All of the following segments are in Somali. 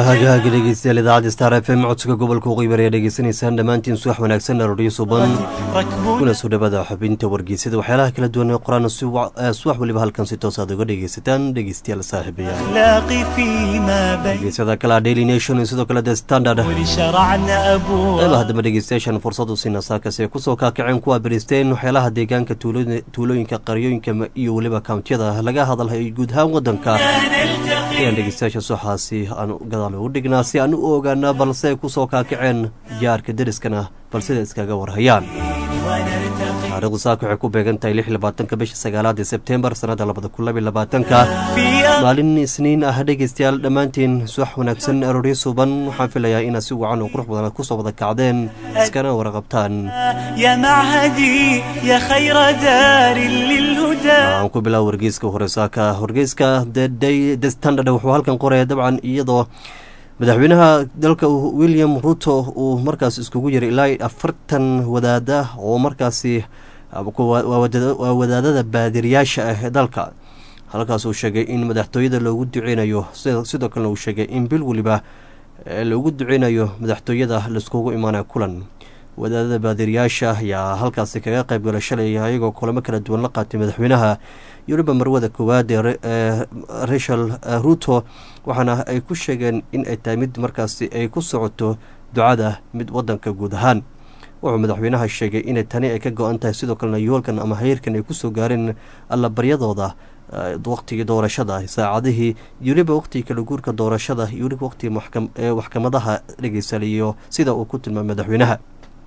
hagaaga dhegeystayaal idaacadda star f m codsiga gobolka uqeybari ayaa dhegeysanaysaan dhammaantiin subax wanaagsan arooryo suban kuna soo dhawaada xubinta wargeysada waxyaalaha kala duwan ee qoraan subax weliba halkan si toos aad uga dhegeysataan dhegeystayaal saaxiibayaal geysada kale daily nation iyo sidoo kale the standard qeybaha dambe dhegeystayaashan fursad u siina saakasi ay kusoo kaakaceen kuwa beristeen waxyaalaha deegaanka tuulooyinka qaryooyinka iyo weliba kawntiyada laga hadalhay guud ahaan wadanka ayaan dhegeystayaasha suxaasi aan gadaal ugu dhignaa si aan u ogaana balse ay ku soo kaakaceen jaarka deriskana balsida iskaga warhayaan taarikhdu saaka waxay ku beegan tahay lix labaatanka bisha sagaalaad ee sebtembar sannadda labada kun labiy labaatanka maalin isniin ah dhegeystayaal dhammaantiin subax wanaagsan arooryo suuban waxaan filayaa inaad si wacan oo qurux badan kusoo wada kacdeen iskana warqabtaan aan ku bilaab wargeyska hore saaka wargeyska the standard wuxuu halkan qoraya dabcan iyadoo madaxweynaha dalka william ruto uu markaas iskugu yiray ilaa afartan wadaada oo markaasi waa wadaadada baadiriyaasha ah ee dalka halkaas uu sheegay in madaxtooyada loogu duceynayo sidoo kalena uu sheegay in bil weliba loogu duceynayo madaxtooyada laiskugu imaanaya kulan wadaadada baadiriyaasha ayaa halkaasi kaga qayb gala shalay ayagoo kulamo kala duwan la qaatay madaxweynaha yuruba marwada koowaad ee rachel ruto waxaana ay ku sheegeen in ay tahay mid markaasi ay ku socoto ducada mid wadanka guud ahaan wuxuu madaxweynaha sheegay inay tani ay ka go-an tahay sidoo kalena yoolkan ama hayeerkan ay kusoo gaareen allabaryadooda waqtigii doorashada saacadihii weliba waqtigii kala guurka doorashada iyo weliba waqtigii maxkamadaha dhegeysaliyo sida uu ku tilmaamay madaxweynaha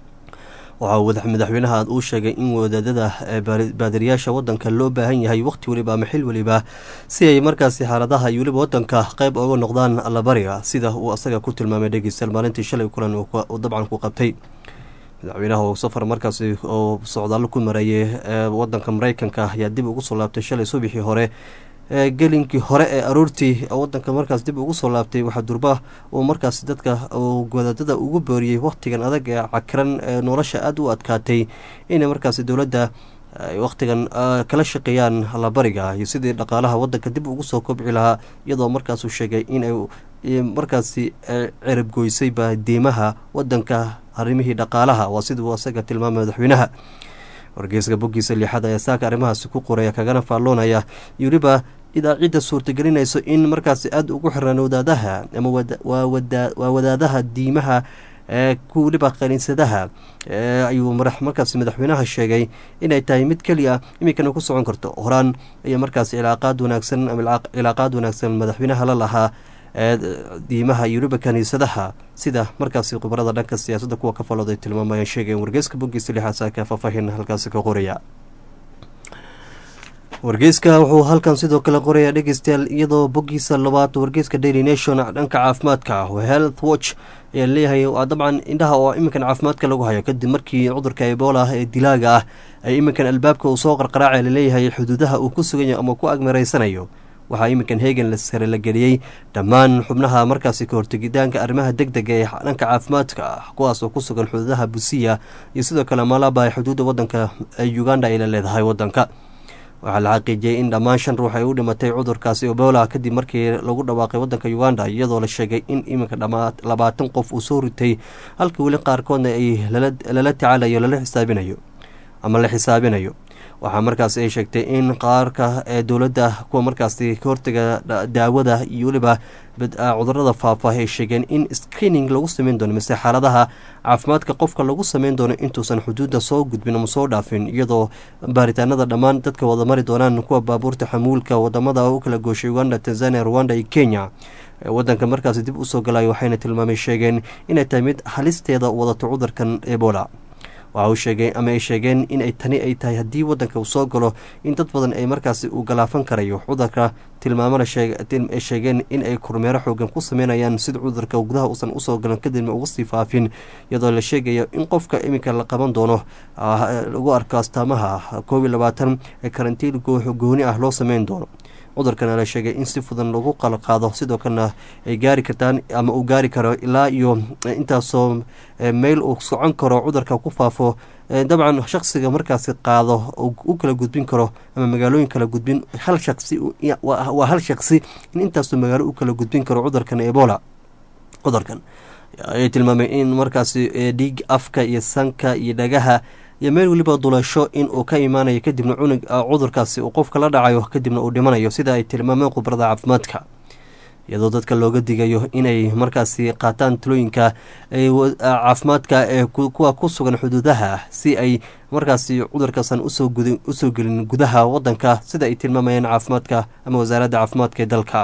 waxaa madaxweynaha uu sheegay in wadaadada baadiriyaasha wadanka loo baahan yahay waqti weliba ama xil weliba si ay markaasi xaaladaha iyo weliba wadanka qeyb oga noqdaan allabariga sida uu asaga ku tilmaamay dhegeystayaal maalintii shalay kulan uu dabcan ku qabtay madaxweynaha oo safar markaasi oo socdaallo ku mareeyay wadanka mareykanka ayaa dib ugu soo laabtay shalay subaxii hore gelinkii hore ee aroortii wadanka markaas dib ugu soo laabtay waxaa durba uu markaas dadka wadaadada ugu booriyey wakhtigan adag ee cakiran ee nolosha aada u adkaatay inay markaas dowladda wakhtigan kala shaqeeyaan allabariga iyo sidii dhaqaalaha wadanka dib ugu soo kobci lahaa iyadoo markaasuu sheegay inay markaasi ceribgoysayba diimaha wadanka arrimihii dhaqaalaha waa siduu asaga tilmaamay madaxweynaha wargeyska boggiisa liixada ayaa saaka arrimahaasi ku qoraya kagana faalloonaya iyo weliba idaacidda suurtagelinayso in markaasi aada ugu xiraan wadaadaha ama waa wadaadaha diimaha ku weliba qaniisadaha ayuu markaasi madaxweynaha sheegay inay tahay mid keliya iminkana ku socon karto horaan ayaa markaasi cilaaqaad wanaagsan ama cilaaqaad wanaagsan madaxweynaha la lahaa diimaha iyo weliba kaniisadaha sida markaasi khubarada dhanka siyaasadda kuwa ka falooday tilmaamayaan sheegayen wargeyska boggiisa lixaasa ka faahfaahin halkaasi ka qoraya wargeyska wuxuu halkan sidoo kale qorayaa dhegeystayaal iyadoo boggiisa labaad wargeyska daily nation dhanka caafimaadka health watch ayaa leeyahay dabcan indhaha oo iminkan caafimaadka lagu hayo kadib markii cudurka ebola ee dilaaga ah ay iminkan albaabka uu soo qarqaraaca laleeyahay xuduudaha uu ku suganyayo ama ku agmaraysanayo waxaa iminkan heegan sare la geliyey dhammaan xubnaha markaasi ka hortegitaanka arrimaha deg dega ee dhanka caafimaadka ah kuwaas oo ku sugan xuduudaha busiya iyo sidoo kale malaba ee xuduudda wadanka uganda ay la leedahay wadanka waxaa la xaqiijiyey in dhammaan shan ruux ay u dhimatay cudurkaasi ebola kadib markii lagu dhawaaqay wadanka uganda iyadoo la sheegay in iminka labaatan qof uu soo ritay halka weli qaarkoodna ay lala tacaalayo lala xisaabinayo ama la xisaabinayo waxaa markaas ay sheegtay in qaarka ee dowladda kuwa markaasi ka hortaga daawada iyo weliba cudurada faafa ay sheegeen in screening lagu sameyn doono mise xaaladaha caafimaadka qofka lagu sameyn doono intuusan xuduudda soo gudbin ama soo dhaafin iyadoo baaritaanada dhammaan dadka wada mari doonaan kuwa baabuurta xamuulka wadamada u kala gooshay uganda tanzania rwanda iyo kenya wadanka markaasi dib usoo galay waxayna tilmaamay sheegeen inay tahay mid halisteeda wadato cudurkan ebola waxa uu sheegay ama ay sheegeen inay tani ay tahay haddii wadanka uu soo galo in dad badan ay markaasi uu galaafan karayo cudurka tilmaamana ay sheegeen in ay kormeero xoogan ku sameynayaan sida cudurka gudaha uusan usoo galan kadibna uga sii faafin iyadoo la sheegayo in qofka iminka la qaban doono lagu arko astaamaha koob iyo labaatan ee karantiin gooni ah loo sameyn doono cudurkana la sheegay in si fudan lagu qalqaado sidoo kalena ay gaari kartaan ama uu gaari karo ilaa iyo intaasoo meyl uu socon karo cudurka ku faafo dabcan shaksiga markaasi qaado u kala gudbin karo ama magaalooyin kala gudbin hal shaqsi waa hal shaksi in intaasoo magaalo u kala gudbin karo cudurkan ebola cudurkan ayay tilmaameen in markaasi dhiig afka iyo sanka iyo dhagaha iyo meel weliba dulasho in uu ka imaanayo kadibna cunug cudurkaasi uu qofka la dhacayo kadibna uu dhimanayo sida ay tilmaameen khubarada caafimaadka iyadoo dadka looga digayo inay markaasi qaataan talooyinka caafimaadka ee kuwa ku sugan xuduudaha si ay markaasi cudurkaasan usoo gelin gudaha wadanka sida ay tilmaamayeen caafimaadka ama wasaaradda caafimaadka ee dalka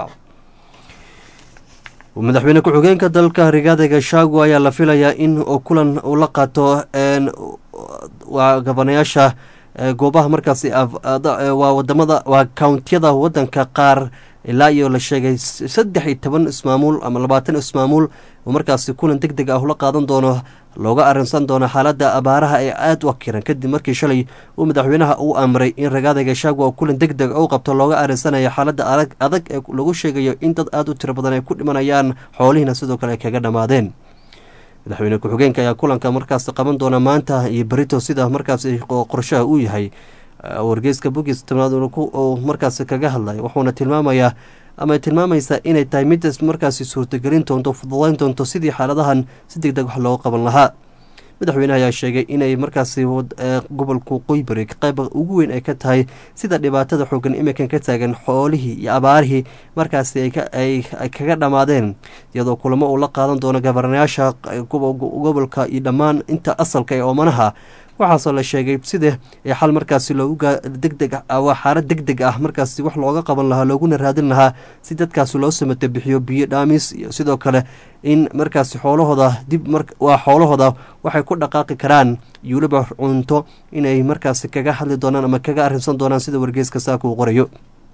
madaxweyne ku-xigeenka dalka rigaada gashaagu ayaa la filayaa in kulan uu la qaato waa gabanayaasha goobaha markaasi waa wadamada waa kountiyada wadanka qaar ilaa iyo la sheegay saddex iyo toban ismaamuul ama labaatan ismaamuul oo markaasi kulan deg deg ah ula qaadan doono looga arinsan doono xaaladda abaaraha ee aada u akiran kadib markii shalay uu madaxweynaha uu amray in ragaada gashaagu kulan deg deg u qabto looga arinsanayo xaaladda adag ee lagu sheegayo in dad aada u tiro badan ay ku dhimanayaan xoolihiina sidoo kale ay kaga dhammaadeen madaxweyne ku-xigeenka ayaa kulanka markaas qaban doona maanta iyo berito sida markaasi qorshaha uu yahay wargeyska bogis tobnaad uu markaasi kaga hadlay wuxuuna tilmaamayaa ama tilmaamaysaa inay tahay mid markaasi suurtagelin doonto fududayn doonto sidii xaaladahan si deg deg wax looga qaban lahaa madaxweyneha ayaa sheegay inay markaasi gobolku qoybari qayba ugu weyn ay ka tahay sida dhibaatada xoogan imikan ka taagan xoolihii iyo abaarihii markaasi ay kaga dhammaadeen iyadoo kulamo uu la qaadan doono gabaranayaasha gobolka iyo dhammaan inta asalka ee oomanaha waxaasoo la sheegay sida xal markaasi loogu degdeg waa xaalad deg deg ah markaasi wax looga qaban lahaa looguna raadin lahaa si dadkaasi loo samata bixiyo biyo dhaamis iyo sidoo kale in markaasi xoolahooda dib waa xoolahooda waxay ku dhaqaaqi karaan iyo weliba cunto inay markaasi kaga hadli doonaan ama kaga arrinsan doonaan sida wargeeska saaka uu qorayo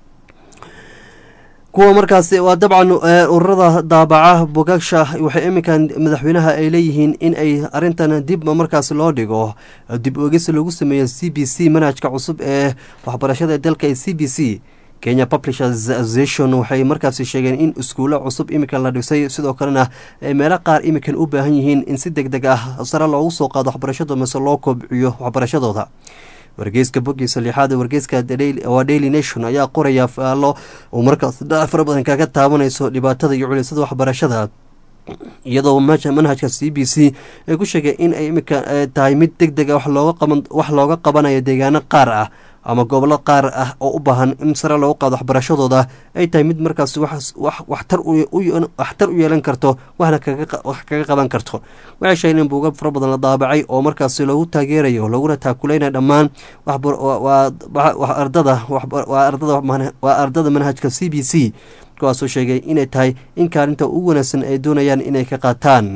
kuwa markaasi waa dabcan ururada daabaca bogagsha waxay iminkan madaxweynaha ay leeyihiin in ay arintan dib markaasi loo dhigo dib oegis lagu sameeyo c b c manhajka cusub ee waxbarashada dalka ee c b c kenya publishers association waxay markaasi sheegeen in iskuulo cusub iminkan la dhisay sidoo kalena ay meelo qaar iminkan u baahan yihiin in si deg deg ah sare loogu soo qaado waxbarashadooda mase loo kobciyo waxbarashadooda wargeyska bogiisa lixaad wargeyska waa daily nation ayaa qoraya faallo uu markaas fara badan kaga taabanayso dhibaatada iyo culisada waxbarashada iyadoo manhajka c b c ay ku sheegay in ay imika tahay mid deg dega wax looga qabanayo deegaano qaar ah ama gobollo qaar ah oo u baahan in sare loogu qaado waxbarashadooda ay tahay mid markaas waxtar u yeelan karto waxna wax kaga qaban karto waxay sheegeen in buuga fara badan la daabacay oo markaasi loogu taageerayo looguna taakuleynaya dhammaan waa ardada manhajka c b c kuwaasoo sheegay inay tahay in kaalinta ugu wanaagsan ay doonayaan inay ka qaataan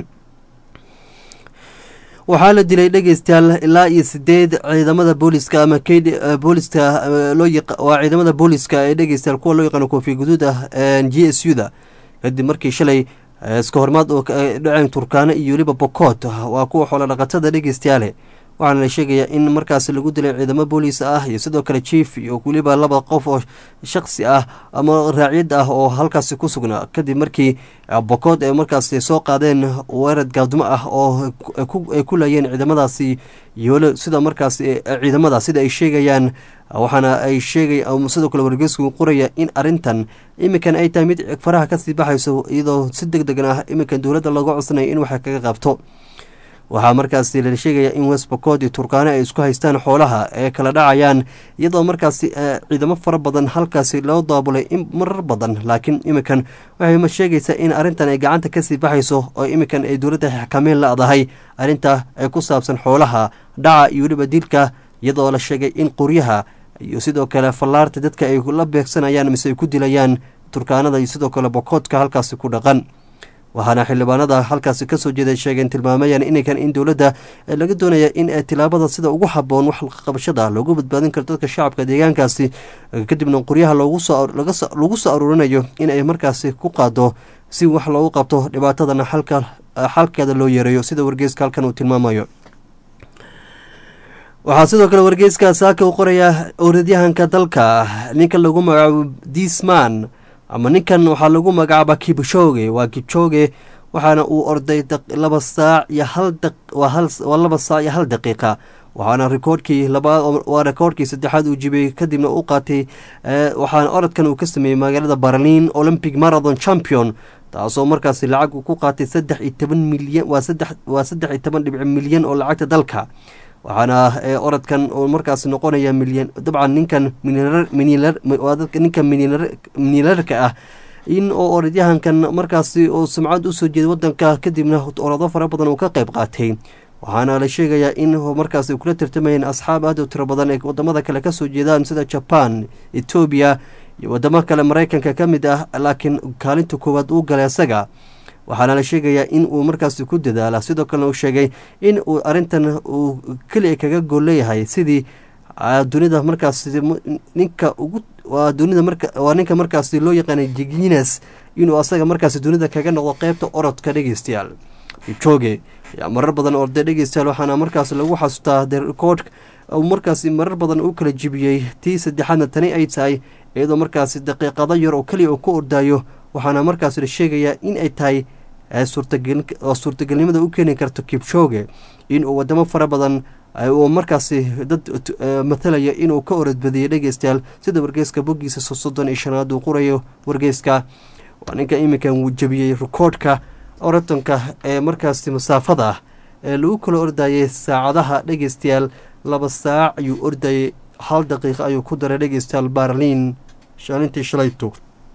waxaa la dilay dhegeystayaal ilaa iyo sideed ciidamada booliska ama booliska waa ciidamada booliska ee dhegeystayaal kuwa loo yaqaano koofi guduud ah g s u da kadib markii shalay iska hormaad oo dhaceen turkaano iyo weliba bokoot waa kuwa xoolo dhaqatada dhegeystayaale waxaana la sheegayaa in markaasi lagu dilay ciidamo booliis ah iyo sidoo kale jief iyo weliba laba qof oo shaksi ah ama raaciyad ah oo halkaasi ku sugnaa kadib markii bokood ay markaasi soo qaadeen weerad gaadmo ah oo ay ku laayeen ciidamadaasi iyo sida markaasi ciidamada sida ay sheegayaan waxaana ay sheegay sidoo kale wargeysku qoraya in arintan iminkan ay tahay mid faraha kasii baxayso iyadoo si deg degan ah iminkan dowladda looga codsanaya in waxay kaga qabto waxaa markaasi la sheegaya in westbacod iyo turkaano ay isku haystaan xoolaha ee kala dhacayaan iyadoo markaasi ciidamo fara badan halkaasi loo daabulay marar badan laakiin iminkan waxay sheegaysaa in arrintan ay gacanta kasii baxayso oo iminkan ay dowladda xakameyn la-dahay arrinta ay ku saabsan xoolaha dhaca iyo weliba dilka iyadoo la sheegay in qoryaha iyo sidoo kale fallaarta dadka ay la beegsanayaan mise ay ku dilayaan turkaanada iyo sidoo kale bokoodka halkaasi ku dhaqan waxaana xildhibaanada halkaasi kasoo jeeday sheegeen tilmaamayaan inaykan in dowladda laga doonaya in tilaabada sida ugu haboon wax qabashada loogu badbaadin karo dadka shacabka deegaankaasi kadibna qoryaha lagu soo aruurinayo in ay markaasi ku qaado si wax loogu qabto dhibaatadana xalkeeda loo yareeyo sida wargeyska halkan uu tilmaamayo waxaa sidoo kale wargeyska saaka u qoraya oradyahanka dalka ninka lagu magacaabo disman ama ninkan waxaa lagu magacaaba kibshoge waa kibshoge waxaana uu orday laba saac iyo hawaa laba saac iyo hal daqiiqa waxaana rikoorkii waa rikoorkii saddexaad uu jibiyey kadibna u qaatay waxaana orodkan uu ka sameeyey magaalada berlin olympic marathon champion taasoo markaasi lacag uu ku qaatay saddex iyo toban milyan waa saddex waa saddex iyo toban dhibic milyan oo lacagta dalka waxaana orodkan oo markaasi noqonaya milyan dabcan ninkan dadka ninka minilarka ah in oo orodyahankan markaasi oo sumcad usoo jeeday wadanka kadibna orado fara badan uu ka qayb qaatay waxaana la sheegayaa in markaas ay kula tartamayeen asxaab aad u tiro badan ee wadamada kale kasoo jeedaan sida jaban etoobiya iyo wadamo kale maraykanka ka mid ah laakiin kaalinta koowaad uu galay isaga waxaana la sheegayaa in uu markaasi ku dadaala sidoo kalena uu sheegay in uu arintan uu keliya kaga gool leeyahay sidii dunida markaasi ninka ugu waa dunida marka waa ninka markaasi loo yaqaanay jigines inuu asaga markaasi dunida kaga noqdo qeybta orodka dhegeystayaal jooge ayaa marar badan orday dhegeystayaal waxaana markaas lagu xasuustaa the record markaasi marar badan u kala jibiyey tii saddexaadna tani ay tahay iyadoo markaasi daqiiqado yar oo keliya uu ku ordaayo waxaana markaas la sheegayaa in ay tahay oo suurtagelnimada u keeni karto kibjooge inuu wadamo fara badan uu markaasi dad mathalaya inuu ka orodbadiyey dhegeystayaal sida wargeyska boggiisa soddon iyo shanaad uu qorayo wargeyska waa ninka iminkan wuu jebiyey rekoodhka oratanka ee markaasi masaafada ah ee lagu kala ordayay saacadaha dhegeystayaal laba saac ayuu ordayay hal daqiiqa ayuu ku daray dhegeystayaal barliin shaalintii shalayto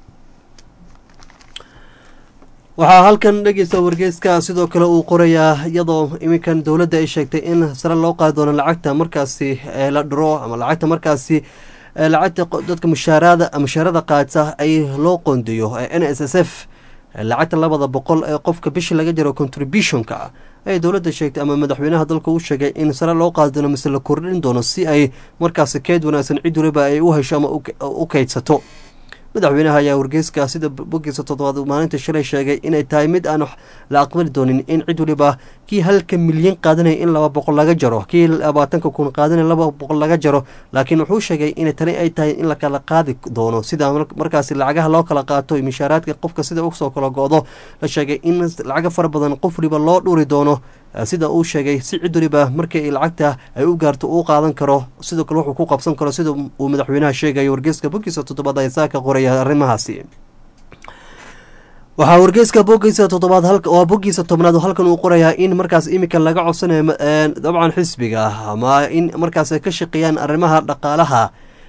waxaa halkan dhegeysta wargeyska sidoo kale uu qorayaa iyadoo iminkan dowladda ay sheegtay in sare loo qaadi doono lacagta markaasi la dhiro ama lacagta markaasi lacagta dadka mushaarada mushaarada qaata ay loo qoondeeyo n s s f lacagta labada boqol ee qofka bishii laga jaro contributionka ay dowladda sheegtay ama madaxweynaha dalka u sheegay in sare loo qaadi doono mise la kordhin doono si ay markaasi keyd wanaagsan cid waliba ay u hesho ama u keydsato madaxweynaha ayaa wargeyska sida bogiisa toddobaad maalinta shalay sheegay inay tahay mid aan la aqbali doonin in cid waliba kii halka milyan qaadanaya in laba boqol laga jaro kii labaatanka kun qaadanaya laba boqol laga jaro laakiin wuxuu sheegay in tani ay tahay in la kala qaadi doono sida markaasi lacagaha loo kala qaato mishaaraadka qofka sida usoo kala go-do la sheegay in lacago fara badan qof waliba loo dhuri doono sida uu sheegay si cid waliba markii lacagta ay u gaarto uu qaadan karo sidoo kale wuxuu ku qabsan karo sida uu madaxweynaha sheegayo wargeyska bogiisa toddobaad ay saa ka qoraya arrimahaasi waxaa wargeyska bogiisa toddobaad waa bogiisa tobnaad halkan uu qorayaa in markaas iminka laga codsanayo dabcan xisbiga ama in markaas ay ka shaqeeyaan arrimaha dhaqaalaha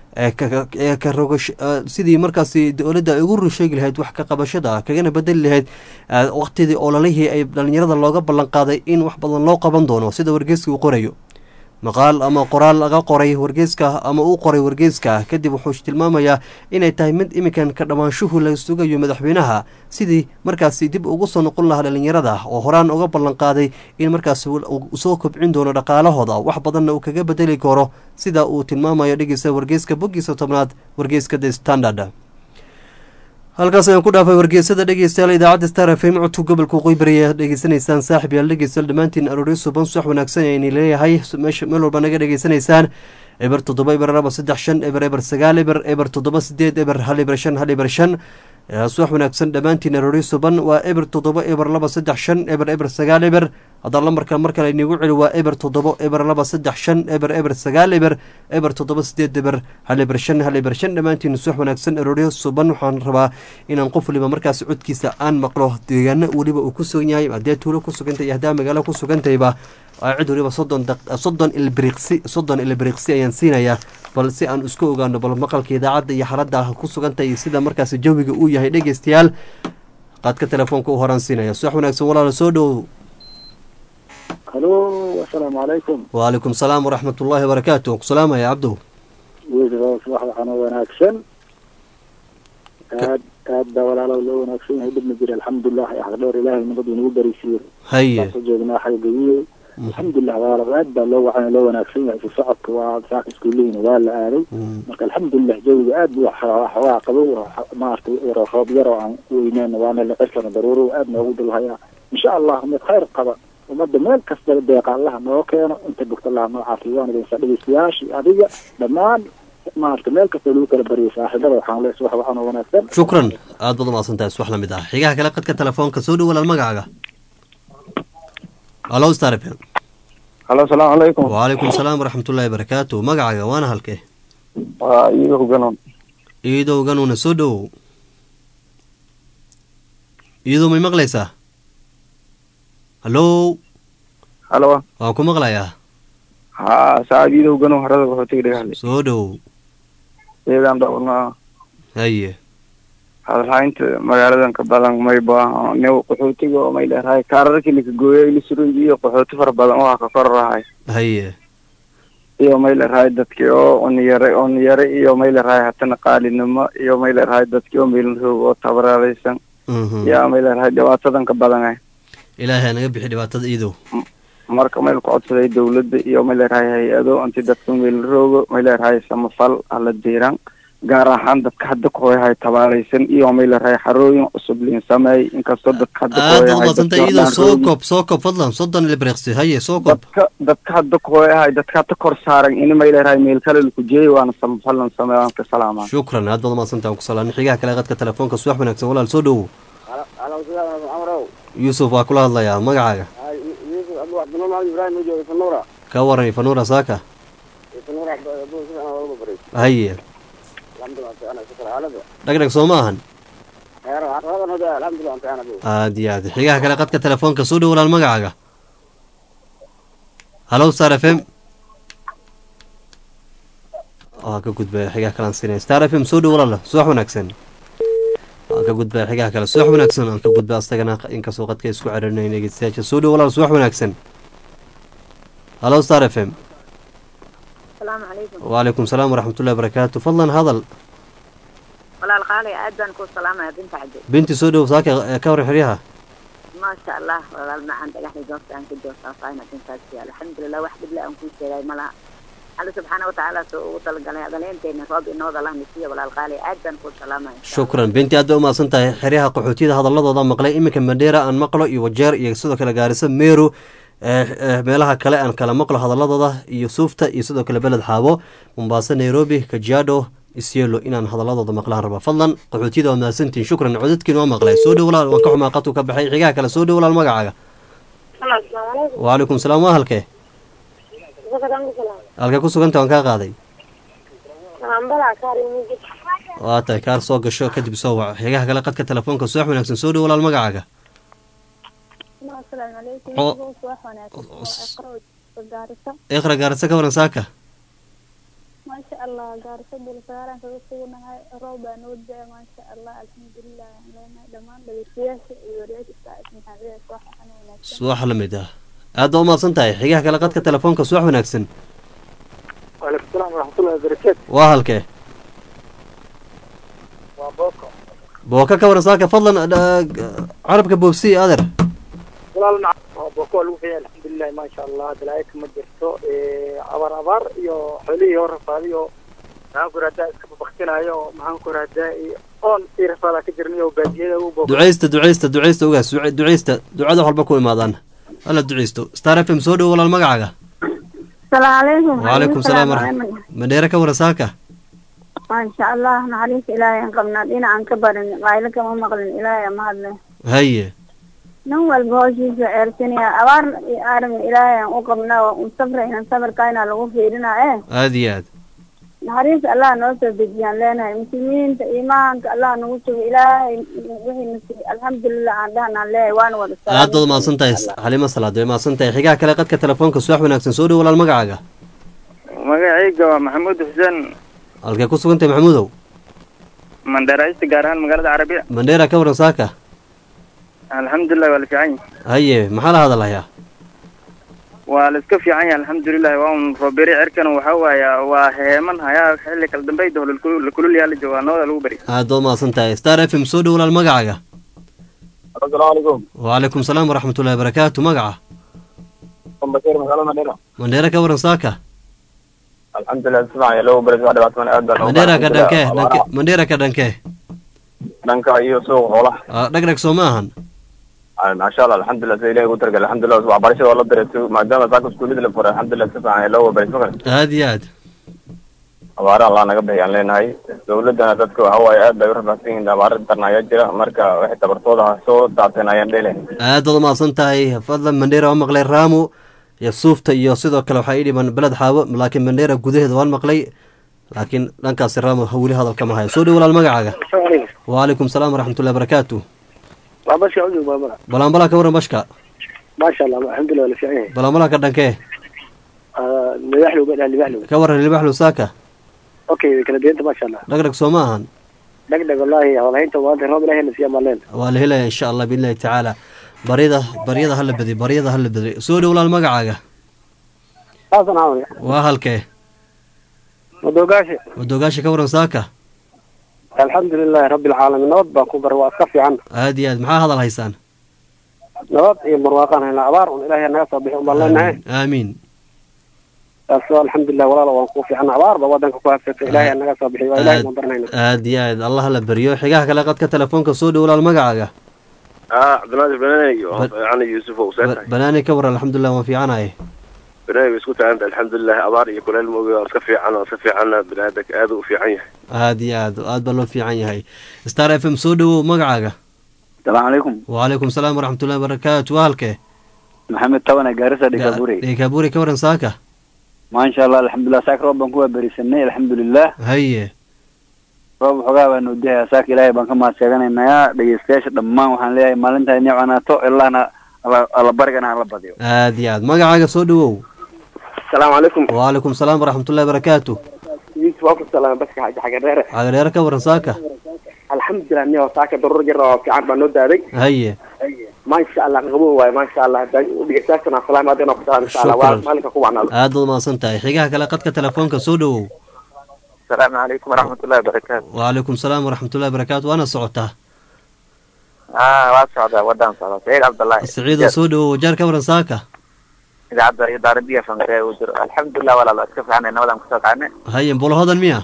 sidii markaasi dowladda ay ugu rusheegi lahayd wax ka qabashada kagana bedeli lahayd waqtidii oolalihii ay dhalinyarada looga ballan qaaday in wax badan loo qaban doono sida wargeyska uu qorayo maqaal ama qoraal laga qoray wargeyska ama uu qoray wargeyska kadib wuxuu tilmaamayaa inay tahay mid iminkan ka dhammaanshuhu la sugayo madaxweynaha sidii markaasi dib ugu soo noqon lahaa dhalinyarada oo horaan uga ballan qaaday in markaas soo kobcin doono dhaqaalahooda wax badanna uu kaga bedeli karo sida uu tilmaamayo dhegeysta wargeyska boggiisa tobnaad wargeyska the standard halkaas ayaan ku dhaafay wargeysada dhegeystayaal idaacadda star f m codka gobolka qoybari aad dhegeysanaysaan saaxib yaal dhegeystayaal dhammaantiin arooryo suban subax wanaagsan ayni leeyahay meesha meel walba naga dhegeysanaysaan eber toddoba eber laba saddex shan eber eber sagaal eber eber toddoba sideed eber hal eber shan hal eber shan subax wanaagsan dhammaantiin arooryo suban waa eber toddoba eber laba saddex shan eber eber sagaal eber haddaan lambarka mar kale inigu celi waa eber toddoba eber laba saddex shan eber eber sagaal eber eber toddoba sideed eber hal eber shan hal eber shan dhammaantiin subax wanaagsan arooryo suban waxaan rabaa inaan qof waliba markaas codkiisa aan maqlo deegaano weliba uu ku sugan yahay haddee tuulo ku sugantay iyo haddaa magaalo ku sugantayba cid waliba soddon soddon ilbriqsi soddon ilbriqsi ayaan siinayaa bal si aan isku ogaano bal maqalka idaacadda iyo xaladda ku sugantay iyo sida markaas jawiga uu yahay dhegeystayaal qaadka telefoonka u horaan siinaya subax wanaagsan walaala soo dhowow halo asalaamu calaykum wacalaykum salaam waraxmat ullaahi wabarakaatu ku salaamaya cabdow subax waxaana wanaagsan aad aad baa walaalow loo wanaagsan yahay dhibna jira alxamdulilah xaq dheer ilaahay nabad inagu barisiiyo haye ku joognaa xagagiye alxamdulilah walaalow aad baa loo wacan loo wanaagsan yahay isu socodka waa saaka iskuulihiina waa la aaday marka alxamdulilah jawiga aad buu waxoogaa qabow maaragtay roob yar oo aan weyneen waana liqirkana daruuro aad noogu dulhayaa insha allah mid khayr qaba ummadda meel kasta deeqa allaha noo keeno inta bogta allaha noo caafiyo waan idinsa dhegeystayaashii adiga dhammaan maarata meel kasta lagu kala bariyay saaxiibada waxaan lees wax waxaan oo wanaagsan shukran aad baad umaasan tahay subax lamid ah xigaha kale qadka telefoonka soo dhow walaal magacaaga halo star f m halo asalaamu calaykum wacalaykum salaam waraxmatullaahi barakaatu magacaaga waana halkee waa iidow ganon iidow ganuuna soo dhowow iyadoo may maqlaysaa hallow halo waan ku maqlayaa ha saabiidow gano harada qaxootiga dhagahle soo dhow eedaan dhowrna haye hadalhaynta magaaladan ka badan mayba ne qaxootiga oo may leerahay kaararkii laka gooyay lisurunji iyo qaxooti fara badan oo ka korarahay haye iyo may leerahay dadkii oo oniyare oniyare iyo may leerahay hatana qaalinimo iyo may leerahay dadkii oo meelin roog oo tabaraalaysan Mhm. yaa may leerahay dhibaatadan ka badan ilaahay ha naga bixi dhibaatada iidow marka mayl ku codsaday dawladda iyo may leerahay hay-ado inti dadka meelin roogo may leerahay samafal hala diiran gaar ahaan dadka hadda kuhoyahay tabaalaysan iyo may leerahay xarooyin cusub liin sameey inkastoo dadka hadda aada kuhoyahay umadsantay dadkii iidow oo dhan soo roogi. koob soo koob fadlan soddon ilbreqsi haye soo koob dadka dadka hadda kuhoyahay dadka hadda kor saaran ini may leerahay meel kale laku jeeyay waana samafalan sameey waan ka salaamaa shukran aad baad umadsantay aan ku salaanay xigaha kale qadka telefoonka subax wanaagsan walaal soo dhowow amrow yuusuf waa kula hadlayaa magacaaga yusuf abdu cabdullah maxamed ibrahim oo jooga sanuura ka waran ifanuura saaka sanuura abdu si fiican walba baray haye alxamdulillah ana shukr xaalada dhagdhag soo ma ahan khayr waxaan hada alxamdulillah anta ana aad iyo aad xigaha kale qadka telefoonka soo dhow walaal magacaaga hallow star f m waa ka gudbaya xigaha kale aan siinaya star f m soo dhow walaal subax wanaagsan waan ka gudbaya xigaha kale subax wanaagsan aan ka gudba astagana inkastoo qadka isku cerinay dhegeystayaasha soo dhow walaal subax wanaagsan hallow star f m asalaamu calaykum وعليكم السلام ورحمة الله وبركاته فضلا هذا walaal qaalay aad baan kuu salaamaya binta cabdi بنتي سودو ساكا كوري حريها maasha allah walaal macaan dhagaxday goobta aan ka joogsaafayna bintaasi alxamdulilah wax dhible aan kuu sheegay malaha alla subxaana watacaala soo ugu talagalay adaleenteena roob inooda lah nisiya walaal qaalay aad baan kuu salaamaya شكرا بنتي أدو ما سنتها حريها قحوتيدا هذا الله ضم مقلي إما كان مديرة أن مقلو يوجر يسودو كلا جارسة ميرو meelaha kale aan kala maqlo hadaladooda iyo suufta iyo sidoo kale beled xaabo mombaaso nairobi kajiado isyelo inaan hadaladooda maqlaan raba fadlan qaxootiyada waa mahadsantiin shukran codadkiin waa maqlay soo dhow walaal waan ka xumaa qadku ka baxay xigaha kale soo dhow walaal magacaaga waalaikum salaam waa halkee halkee ku suganta waan kaa qaaday waa tahay kaar soo gasho kadib soo wac xigaha kale qadka telefoonka subax wanaagsan soo dhow walaal magacaaga iqra gaarisa ka waran saaka maasha allah gaarisa dulsaaran kaga sugnahay roob baa noo da maasha allah alxamdulilah aan leenahay dhammaan dhageystayaasha iyo wareegista ismaxaabida soo xaxan wanaagsan subax la mid ah aad baa umahadsan tahay xigaha kale qadka telefoonka subax wanaagsan waalaikum salaam waraxmatullahi wabarakaatu waa halkee waa booko booka ka waran saaka fadlan dha- carabka boobsi adeer walaal mac waa booko waa lagu fiican alxamdulilah maasha allah balaayo kama jirto abaar abaar iyo xoolihii hor rafaaday oo maxaan ku rahdaa iska babaktinaayo oo maxaan ku rahdaa oon ii rafaadaa ka jirnay oo baadiyada u booko ducaysta ducaysta ducaysta ogaas duca- ducaysta ducada waxalba ku imaadaan alla ducaysto star f m soo dhow walaal magacaaga salaamu calaykum waalaikum salaam waraxmat madheere ka waran saaka maasha allah naxariis ilaahay aan qabnaa dhinacaan ka barin qaylo kama maqlin ilaahay ama hadle haye nin walba howshiisa ceersanaya abaar iyo aaran ilaahay aan u qabnaa waa un sabrayna sabarkaina lagu fiirinaa eh aada iyo aad naxariis allah noo soo dejiyaan leenahay muslimiinta iimaanka allah nagu sugo ilaahay wixiina siiy alxamdulilah aan dhahnaan leeyahay waana wada aad baad umahadsan tahay xalimo salaad way mahadsan tahay xigaha kale qadka telefoonka subax wanaagsan soo dhow walaal magacaaga magacayga waa maxamuud xuseen halkee ku sugan tahay maxamuudow mandheeraysta gaar ahaan magaalada carabiya mandheera ka waran saaka alxamdulilah waa la fiican yahay haye maxaa la hadalayaa waa la iska fiican yahay alxamdulilah waa un rooberi cerkana waxa waaya waa heeman hayaa xilli kala dambeyda oo la kulul yaala joogaa nooda lagu bari aad baad umahadsan tahay star f m soo dhow walaal magacaaga asalaamu calaykum waalaikum salaam waraxmatullahi wabarakaatu magaca bashir magaalada mandheera mandheera ka waran saaka alxamdulilah si fiican loo bari waa dhibaatooyin aad baa mandheera ka dhankee dhanke mandheera ka dhankee dhanka iyo suuqa xoolaha Ah, dhagdhag soo ma ahan maasha allah alxamdulilah sida ilahi ugu targal alxamdulilah waxbarashada waa la diray si maadaama saaka iskuullada la furay alxamdulilah si fiican loo bari ma kale aada iyo aad abaara allah naga bixi aan leenahay dawladana dadka waxa waaye aad bay u rafaadsan yihiin abaara darna ayaa jira marka waxay tabartooda ha soo daateen ayaan dhele aad baad umahadsan tahay fadlan mandheera waan maqlay raamo iyo suufta iyo sidoo kale waxaa ii dhiman beled xaabo laakiin mandheera gudaheeda waan maqlay laakiin dhankaasi raamo ha weli hadalka ma hayo soo dhow walaal magacaaga waalaikum salaam waraxmatullahi wabarakaatu waa bashka ujug baabara balaanbalaa ka waran bashka maasha allah alxamdulilah la fiican yahay balaanbalaa ka dhankee Ah, libaxlow ba dhaha libaxlow ka waran libaxlu saaka okay way kala duwanta maasha allah dhagdhag soo ma ahan dhegdheg wallaahi hadalhaynta maanta roob ilahay na siiya maaleen waa la helaya insha allah biidnillahi tacaala baryada baryada hala badiy baryada hala badiy soo dhow walaal magacaaga xasan caawri waa halkee madoogaashe wadoogaasha ka waran saaka alxamdulilahi rabbi alcaalamiin nabad baan ku bar waa iska fiican aad iyo aad maxaa hadal haysaan nabad iyo barwaaqaan haynaa abaar un ilaahay naga soo bixi un baan leenahay aamiin taasoo alxamdulilah walaalo waan ku fiican abaar ba wadanka ku habsatay ilaahay naga soo bixi waa ilaahay noo baranayna aad iyo aad allah la beryo xigaha kale qadka telefoonka soo dhow walaal magacaaga اه عبد الناصر بناني ب- يعني يوسف Ba- وسنتي banaani ka waran alxamdulilah waan fiicanahay بناني اسكت انت الحمد لله ابار يكون الموجود اسكفي عنا اسكفي عنا بنادك هذا وفي عيه aad iyo aad aad baa loo fiican yahay star f m soo dhowow magacaaga asalaamu calaykum wacalaykum salaam waraxmatullahi wabarakaatu waa halkee maxamed tabane gaarisa dhigaburi dhekaaburi ka waran saaka maasha allah alxamdulilah saaka roob baan ku waaberisanay alxamdulilah haye roob xogaa baan nuudihaya saaka ilaahay baan ka mahad sheeganaynaa dhegeystayaasha dhammaan waxaan leeyahay maalintaa inay canaato ilaana alla barigana hala badiyo aad iyo aad magacaaga soo dhowow asalaamu calaykum wacalaykum salaam waraxmatullahi wabarakaatu yusuf waa ku salaam baska xaji xagadheere cagareero ka waran saaka alxamdulilah niyo saaka daruur jar oo fiican baa noo daaday haye maasha allah qabow waaye maasha allah dhegeystayaashana salaam aadina ku salaam insha allah waa Shukran. maalinka ku wacnaado aad baad mahadsan tahay xigaha kale qadka telefoonka soo dhowow asalaamu calaykum waraxmatullahi wabarakaatu wacalaykum salaam waraxmatullahi wabarakaatu waana socotaa ah waa socdaa wadaan socda saciid cabdullaahi saciidoo soo dhowow wajaar ka waran saaka idaacadda iyo daaradiya famkee uu jiro alxamdulilah walaalo iska fiicanay nabadan kusoo kacnay haye bulo hodan miya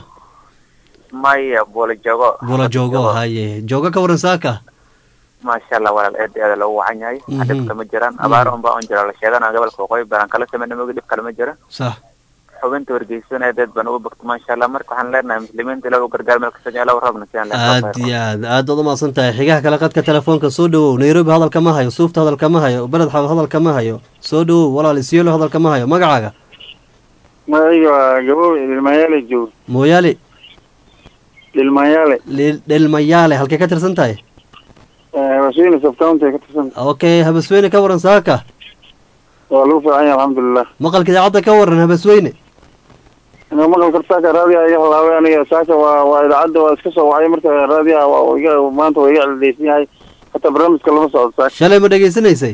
maya boolo joogo bulo joogo haye joogo ka waran saaka maasha allah walaal aad iyo aad loogu wacan yahay Mhm. dhib kama jiraan abaar unbaa un jira la sheegana gobolka waqooyi baran kala sameyna mogi dhib kale ma jira sax xubinta wargeysana aad baan ugu bogto maasha allah marka waxaan leenahay muslimiinta ilaw gargaar meel kasta ilaw roobna siyan aad iyo aad aad baad umahadsan tahay xigaha kale qadka telefoonka soo dhowow nairobi hadalka ma hayo suufta hadalka ma hayo beled xaw hadalka ma hayo soo dhowow walaal isyelo hadalka ma hayo magacaaga magacayga waa gabow dhilmayaale joog mooyaale dhilmayaale Lil- dhelmayaale halkay ka tirsan tahay wasiina subcounty ka tirsan okay habasweyne ka waran saaka waa lagu fiican yahay alxamdulilah maqalka idaacadda ka waran habasweyne inuu maqalka saaka raadiya iga halaaway aniga saaka waa waa idaacadda waa iska soo wacay marka raadiyaha waa iga maanta waa iga cildaysan yahay hataa barnaamijka lama socdo saaka shalay ma dhegaysanaysay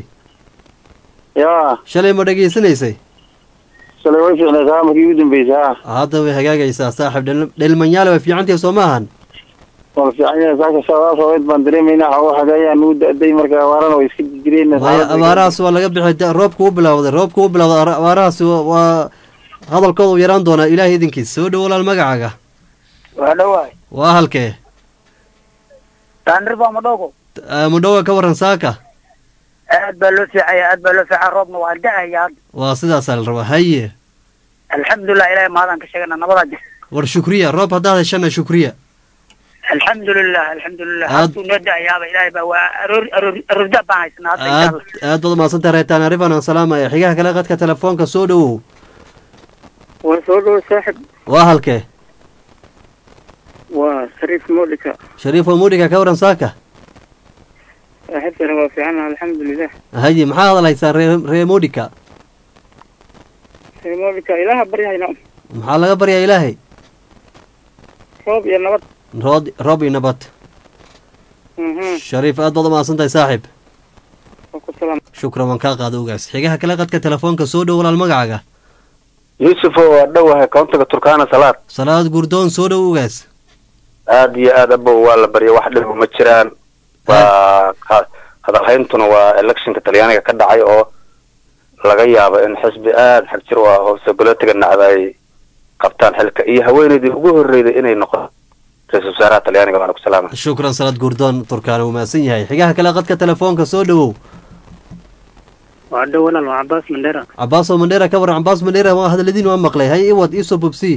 yaa shalay ma dhegaysanaysay shalay way fiicnay kaa markii ugu dambeysay ha hadda way hagaagaysaa saaxib dhel- dhelmanyaale way fiicantahay soo ma ahan waa la fiican yahay saaka shabaab haweed baan dareemaynaa xooga xagaayaan nugu da-day marka abaarana way iska jireen maya abaarahaas waa laga bixi da- roobka u bilowday roobka u bilowday ara- abaarahaas waa- waa hadalkooda u yaraan doonaa ilaahay idinkiis soo dhow walaal magacaaga waa dhawaay waa halkee taanir baa madhogo Ah, mudhowa ka waran saaka aad baa loo fiicaya aad baa loo fiica roobna waa da-aya hadda waa sidaasaa la rabaa haye alxamdulilah ilahay mahadaan ka sheegana nabadaa jirta war shukriya roob haddaad heshana shukriya alxamdulilah alxamdulilah Aad- haduu noo da-ayaaba ilahay baa waa aroor aroor aroorda baan haysanaa hadda insha aad allah aad baad umahadsantahay reetaan arifan aan salaamaya xigaha kale qadka telefoonka soo dhowow waa soo dhowo saaxib waa halkee waa shariif moodhika shariifo mudhiga ka waran saaka saaxiibkana waa fiican alxamdulilah haye maxaa hadal haysaan ree ree mudhika moodhika ilaaha baryahayna maxaa laga baryaa ilaahay roob iyo nabad rood roob iyo nabad shariif aad baad umahadsan tahay saaxiib waa ku salaam shukran waan kaa qaada ogaas xigaha kale qadka telefoonka soo dhow walaal magacaaga yuusufo waa dhowahay koontaga turkaana salaad salaad gurdoon soo dhow ogaas aad iyo aad abow waa la barya wax dhibo ma jiraan waa ha- hadalhayntuna waa electionka talyaaniga ka dhacay oo laga yaabo in xisbi aada xag jir u ah oo sogolootiga nacda ay qabtaan xilka iyo haweeneydii ugu horreyday inay noqon ra-iisul wasaaraha talyaaniga waana ku salaama shukran salaad gurdoon turkaana wuu mahadsan yahay xigaha kale qadka telefoonka soo dhowow waa dhow walaal waa cabaas mandheera cabaasoo mandheera ka waran cabaas mandheera waa hadaladiin waa maqlay hay iwad iisoo bobsi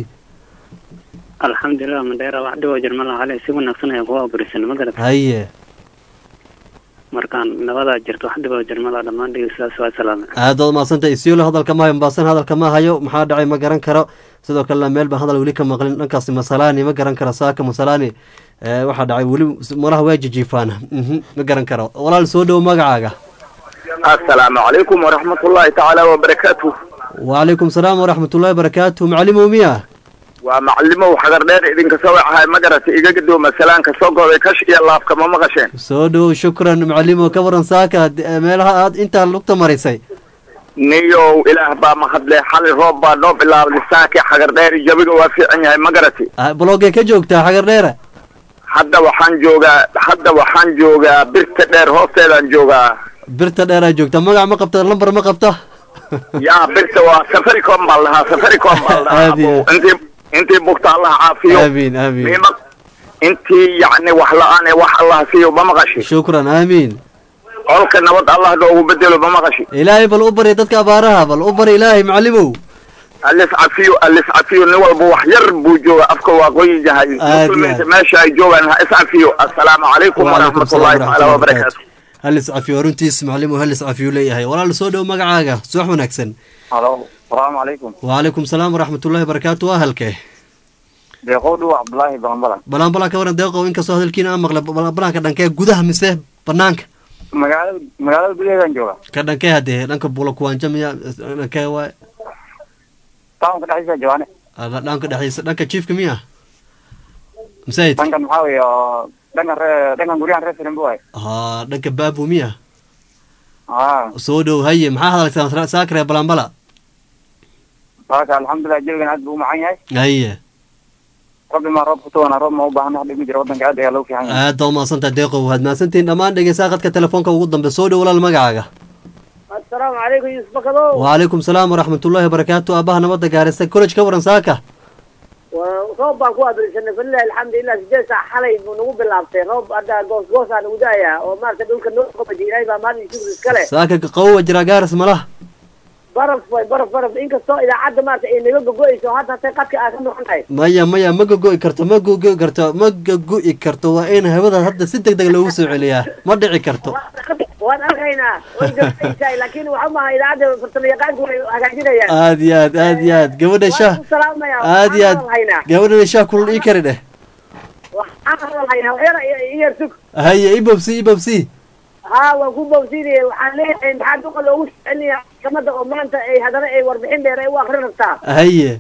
alxamdulilah mandheera wax dhiboo jirma laha hale si wanaagsan ayaan kuga aburisan ma garata haye markaan nabadaa jirto wax dhiboo jirmada dhammaan dhegeystayaas waa salaame aad waad mahadsantay isiolo hadalka ma hayo mbaasan hadalka ma hayo maxaa dhacay ma garan karo sidoo kalena meel baan hadal weli ka maqlin dhankaasi masalaani ma garan karo saaka masalaani Eh, waxaa dhacay weli malaha waa jijiifaan Mhm, ma garan karo walaal soo dhowo magacaaga asalaamu calaykum waraxmatullaahi tacaala wabarakaatuh wacalaykum salaam waraxmatullahi wabarakaatu macalimow miya waa macalimow xagar dheer idinka soo wacahay ma garata iga gadooma salaanka soo goobay kash iyo laafka ma maqasheen soo dhowow shukran macalimow ka waran saaka d- eh, meelaha aad intaa lugta marisay niyow ilaah baa mahadle xali roob baa noo bilaabay saakii xagar dheer jabiga waa fiican yahay ma garati Ah, bloggee ka joogtaa xagar dheere hadda waxaan joogaa hadda waxaan joogaa birta dheer hoosteedaan joogaa birta dheeraa joogta magac ma qabta lambar ma qabta yaa birta waa safaricom baa lahaa safaricom baa lahaa Aad iyo aad. intii intii bugta allah caafiyo aamiin aamiin miima intii yacni wax la-aan ee wax allah siiyo ma maqashi shukran aamiin colka nabad allah noogu bedelo ma maqashi ilaahay bal u bari dadka abaaraha bal u bari ilaahay macalimow alif cafiyo alif cafiyo nin walba wax yar buu jooga afka waa qoyin yahay Aad iyo muslimiinta aad. meesha ay joogaan ha is cafiyo assalaamu calaykum waalaikum waraxmatullahi salaam tacaala waraxmatullahi wabarakaatu wabarakaatu halis cafiyo runtiis macalimow halis cafiyo leeyahay walaal soo dhow magacaaga subax wanaagsan halo salaamu calaykum wacalaykum salaam waraxmatullahi wabarakaatu waa halkee deeqow dhuwa cabdulaahi balanbalan balanbalan ka waran deeqow inkastoo hadalkiina aan maqlay balanbalanka dhankee gudaha mise banaanka magaalada magaalada gudaheedaan jooga ka dhankee haddee dhanka bula kuwaanja miya dhankee waay tawnka dhexdiisa jawaane Ala- dhanka dhexdiisa dhanka jiifka miya masaid dhankan maxaa weeye oo dhankan ree dhankan guryahan reer firimbo waay ha dhanka baabu miya aa soo dhow haye maxaa hadalsan saakre balanbala saaka alxamdulilah jawigan aad buu u macan yahay haye rabbi maa roob kutuwana roob ma u baahna wax dhib ma jiro waddanka aad ayaa loo fiican yahay aad baa umahadsantaha deeqow waad mahadsantihiin dhammaan dhegeysaa qadka telefoonka ugu dambe soo dhow walaal magacaaga assalaamu calaykum yuusuf bakadow wacalaykum salaam waraxmatullahi wabarakaatu aabaha nabadda gaarisa college ka waran saaka Waa- roob baan ku adrisanay falilahi alxamdu illah sideed saac xalay buu nagu bilaabtay roob hadda goos goosaa nagu da'aya oo maarata dhulka noo qabaji ilaahay baa maalin shukri iskale saaka qawowa jiraa gaaris malaha baraf way baraf baraf inkastoo idaacadda maarata ay naga gogo'ayso hadda hatay qadka aa ka noqon tahay maya maya ma gogo'i karto ma gogo'i karto ma gogo'i karto waa in hawada hadda si deg deg loogu soo celiyaa ma dhici karto waan arkaynaa way gabadhaysaa laakiin waxa maaha idaacadda farsamayaqaanku way hagaajinayaan aad iyo aad aad iyo aad gabadha shaah waan ku salaamayaa aad iyo aad waxaan haynaa gabadhana shaah kulul ii kari dheh waxaan hadal haynaa waxyar iyar sug haye ibabsi ibabsi haa waan ku bawsiinaya waxaan leeyahay maxaa duqa loogu socelinayaa maxkamadda oo maanta ay haddana ay warbixin dheer ay u akrin rabtaa haye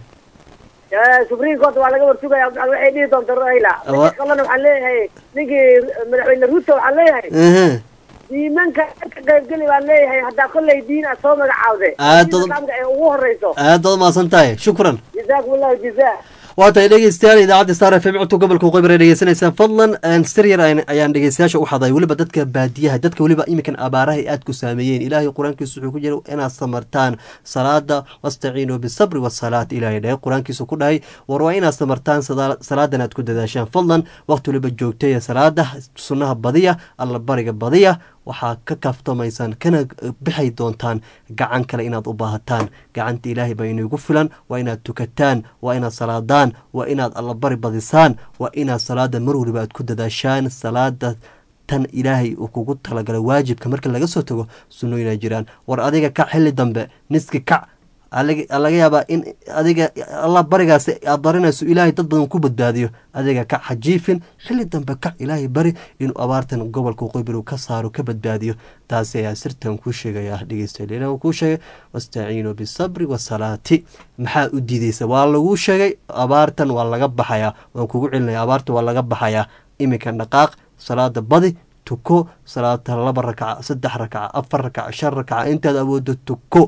supreme court waa laga warsugaya waxay dhihi doonta raila Wa- kalena waxaan leeyahay ninkii madaxweyne ruto waxaan leeyahay ehe diimanka ka qaybgeli baan leeyahay haddaa kolley diin a soo magacaawde Aad Diinta islaamka ee ugu horeyso aad baad umahadsan tahay shukran jazaakum allahu jazaa waa tahay dhegeystayaal idaacadda star f m codka gobolka waqooyi ay dhegeysanaysaan fadlan aan sir yar aan- ayaan dhegeystayaasha u xaday weliba dadka baadiyaha dadka weliba iminkan abaaraha ay aad ku saameeyeen ilaahay qur-aankiisu wuxuu ku jira inaad samartaan salaada wastaciinuu bisabri wasalaat ilaahay dhahay qur-aankiisu ku dhahay war waa inaad samartaan sada- salaadan aad ku dadaashaan fadlan waqti weliba joogtaya salaada sunnaha badiya alla bariga badiya waxaa ka kaaftamaysaan kana bixay doontaan gacan kale inaad u baahataan gacanta ilaahay baa inagu filan waa inaad tukataan waa inaad salaadaan waa inaad allabari badisaan waa inaad salaada mar waliba aad ku dadaashaan salaada tan ilaahay uu kugu talagalay waajibka marka laga soo tago sunnooyinaa jiraan war adiga kac xilli dambe niski kac alaga laga yaabaa in adiga allah barigaasi aad barinayso ilaahay dad badan ku badbaadiyo adiga kac hajiifin xilli dambe kac ilaahay bari inuu abaartan gobolka waqooyi bari uu ka saaro ka badbaadiyo taasi ayaa sirtan kuu sheegaya dhegeystayaal ilaah uu kuu sheegay wastaciinuu bisabri wasalaati maxaa u diideysa waa laguu sheegay abaartan waa laga baxayaa waan kugu celinaya abaartan waa laga baxayaa iminka dhaqaaq salaada badi tuko salaata laba rakaca saddex rakaca afar rakaca shan rakaca intaad awoodo tuko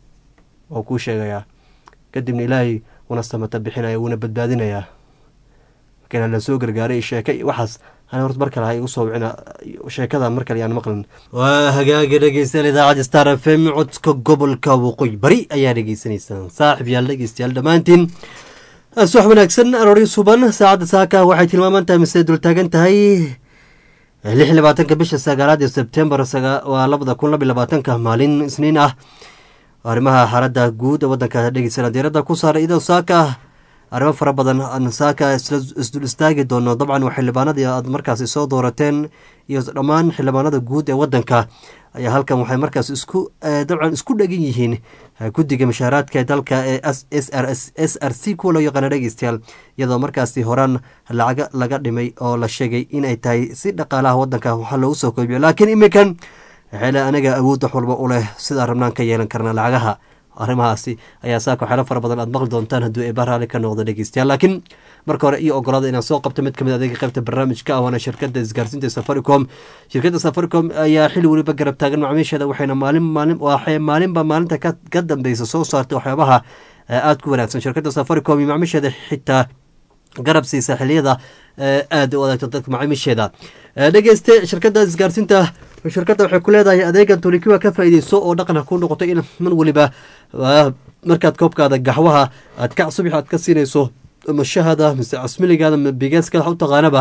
waa kuu sheegayaa kadibna ilaahay wuna samata bixinaya wuuna badbaadinayaa markana la soo gargaaray sheeke iyo waxaas ana horta mar kale ha igu soo wicina sheekada mar kale yaan maqlin waa hagaaga dhegeystayaal idaacadda star f m codka gobolka waqooyi bari ayaa dhegeysanaysaan saaxib yaal dhegeystayaal dhammaantiin subax wanaagsan aroori suban saacadda saaka waxay tilmaaman tahay mise dultaagan tahay lix labaatanka bisha sagaalaad ee sebtembar waa labada kun laba labaatanka maalin isniin ah arrimaha xaaladda guud ee waddanka dhegeysana diiradda ku saaray idoo saaka arrimo fara badan aan saaka isdul istaagi doono dabcan waa xildhibaanadii aad markaasi soo doorateen iyo dhammaan xildhibaanada guud ee wadanka ayaa halkan waxay markaas isku dabcan isku dhegan yihiin guddiga mashaaraadka dalka ee s r c kuwa loo yaqaana dhegeystayaal iyadoo markaasi horaan lacaga laga dhimay oo la sheegay inay tahay si dhaqaalaha wadanka waxa loogu soo koobiyo laakiin iminkan xeele anaga awood wax walba u leh sidaa rabnaan ka yeelan karna lacagaha arrimahaasi ayaa saaka waxyaalo fara badan aad maqli doontaan hadduu eeba raali ka noqdo dhegeystayaal laakiin marka hore iyo ogolaada inaan soo qabto mid kamid adeega qaybta barnaamijka ah waana shirkada isgaarsiinta safaricom shirkadda safaricom ayaa xili weliba garab taagan macaamiisheeda waxayna maalin maalin waxay maalinba maalinta ka dambeysa soo saartay waxyaabaha aada ku wanaagsan shirkadda safaricom iyo macaamiisheeda xitaa garab siisa xiliyada aada u adeegto dadka macaamiisheeda dhegeyste shirkadda isgaarsiinta shirkadda waxay ku leedahay adeegan tolikiwa ka faa'iideyso oo dhaqan ku noqoto in man weliba markaad koobkaada gaxwaha aad ka subax aad ka siinayso mashahada mise casmiligaada bigeeska wax u taqaanaba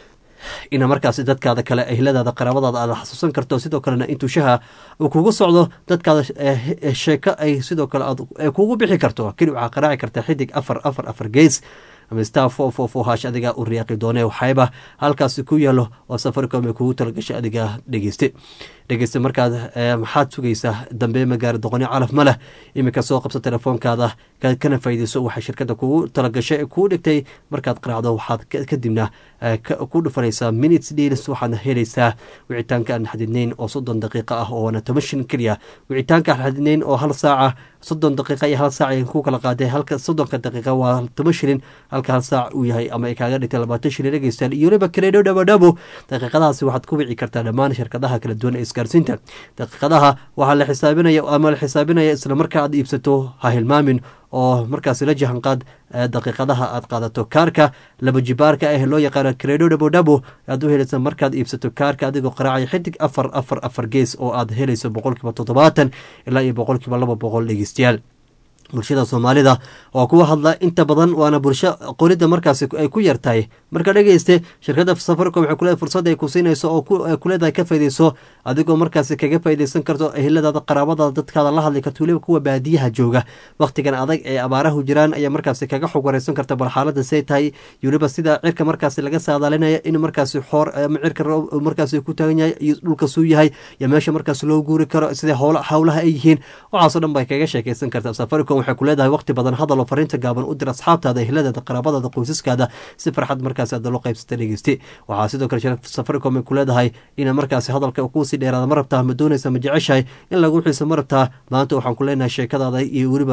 ina markaasi dadkaada kale ehladaada qaraabadaada aad xasuusan karto sidoo kalena intuu shaha uu kugu socdo dadkaada sheeko ay sidoo kale aad kugu bixi karto keli waxaa qaraaci karta xidig afar afar afar gees ama star four four four hash adiga u riyaaqi doone waxayba halkaasi ku yaalo oo safaricom ay kugu talagashay adiga dhegeyste dhegeyste markaad maxaad sugaysaa dambe magaara doqoni calaf ma leh iminka soo qabso telefoonkaada kana faa'iideyso waxay shirkadda kugu talagashay kuu dhigtay markaad qaraacdo waxaad kadibna ku dhufanaysaa minutes deals waxaadna helaysaa wicitaanka aan xadidnayn oo soddon daqiiqa ah oona toban shilin keliya wicitaanka aan xadidnayn oo hal saaca soddon daqiiqa iyo hal saac ay ku kala qaadeen halka soddonka daqiiqa waa toban shilin halka hal saac uu yahay ama ay kaaga dhigtay labaatan shilin dhegeystayaal iyo weliba kareedho dhabadhabo daqiiqadahaasi waxaad ku wici kartaa dhammaan shirkadaha kala duwan ee isgaarsiinta daqiiqadaha waxaa la xisaabinaya ama la xisaabinaya isla markaa aad iibsato ha hilmaamin oo markaasi la jahanqaad daqiiqadaha aad qaadato kaarka laba jibaarka ah loo yaqaano credo dhabodhabo aad u helaysa markaad iibsato kaarka adigoo qaraacaya xidig afar afar afar gees oo aad helayso boqolkiiba toddobaatan ilaa iyo boqolkiiba laba boqol dhegeystayaal bulshada soomaalida oo kuwa hadla inta badan waana bulsho qoridda markaasi ay ku yartahay marka dhegeyste shirkadda safaricom waxay kuleedahay fursad ay ku siinayso oo kuleedahay ka faydeyso adigoo markaasi kaga faydeysan karto eheladaada qaraabadaada dadkaada la hadli karto weliba kuwa baadiyaha jooga wakhtigan adag ee abaarahu jiraan ayaa markaasi kaga xog wareysan karta bal xaalada say tahay weliba sida cirka markaasi laga saadaalinaya in markaasi xoor ama cirka markaasi ku taagan yahay iyo dhulka suu yahay iyo meesha markaasi loo guuri karo sida howlaha ay yihiin waxaasoo dhan bay kaga sheekeysan karta safaricom waxay ku leedahay waqti badan hadal oo fariinta gaaban u dir asxaabtaada ehladaada qaraabadaada qoysaskaada si farxad markaasi aad loo qaybsata dhegeyste waxaa sidoo kale safaricom ay ku leedahay ina markaasi hadalka kuusii dheeraada ma rabtaa ma doonaysa ma jeceshahay in lagu xiiso ma rabtaa maanta waxaan ku leenahay sheekadaada iyo weliba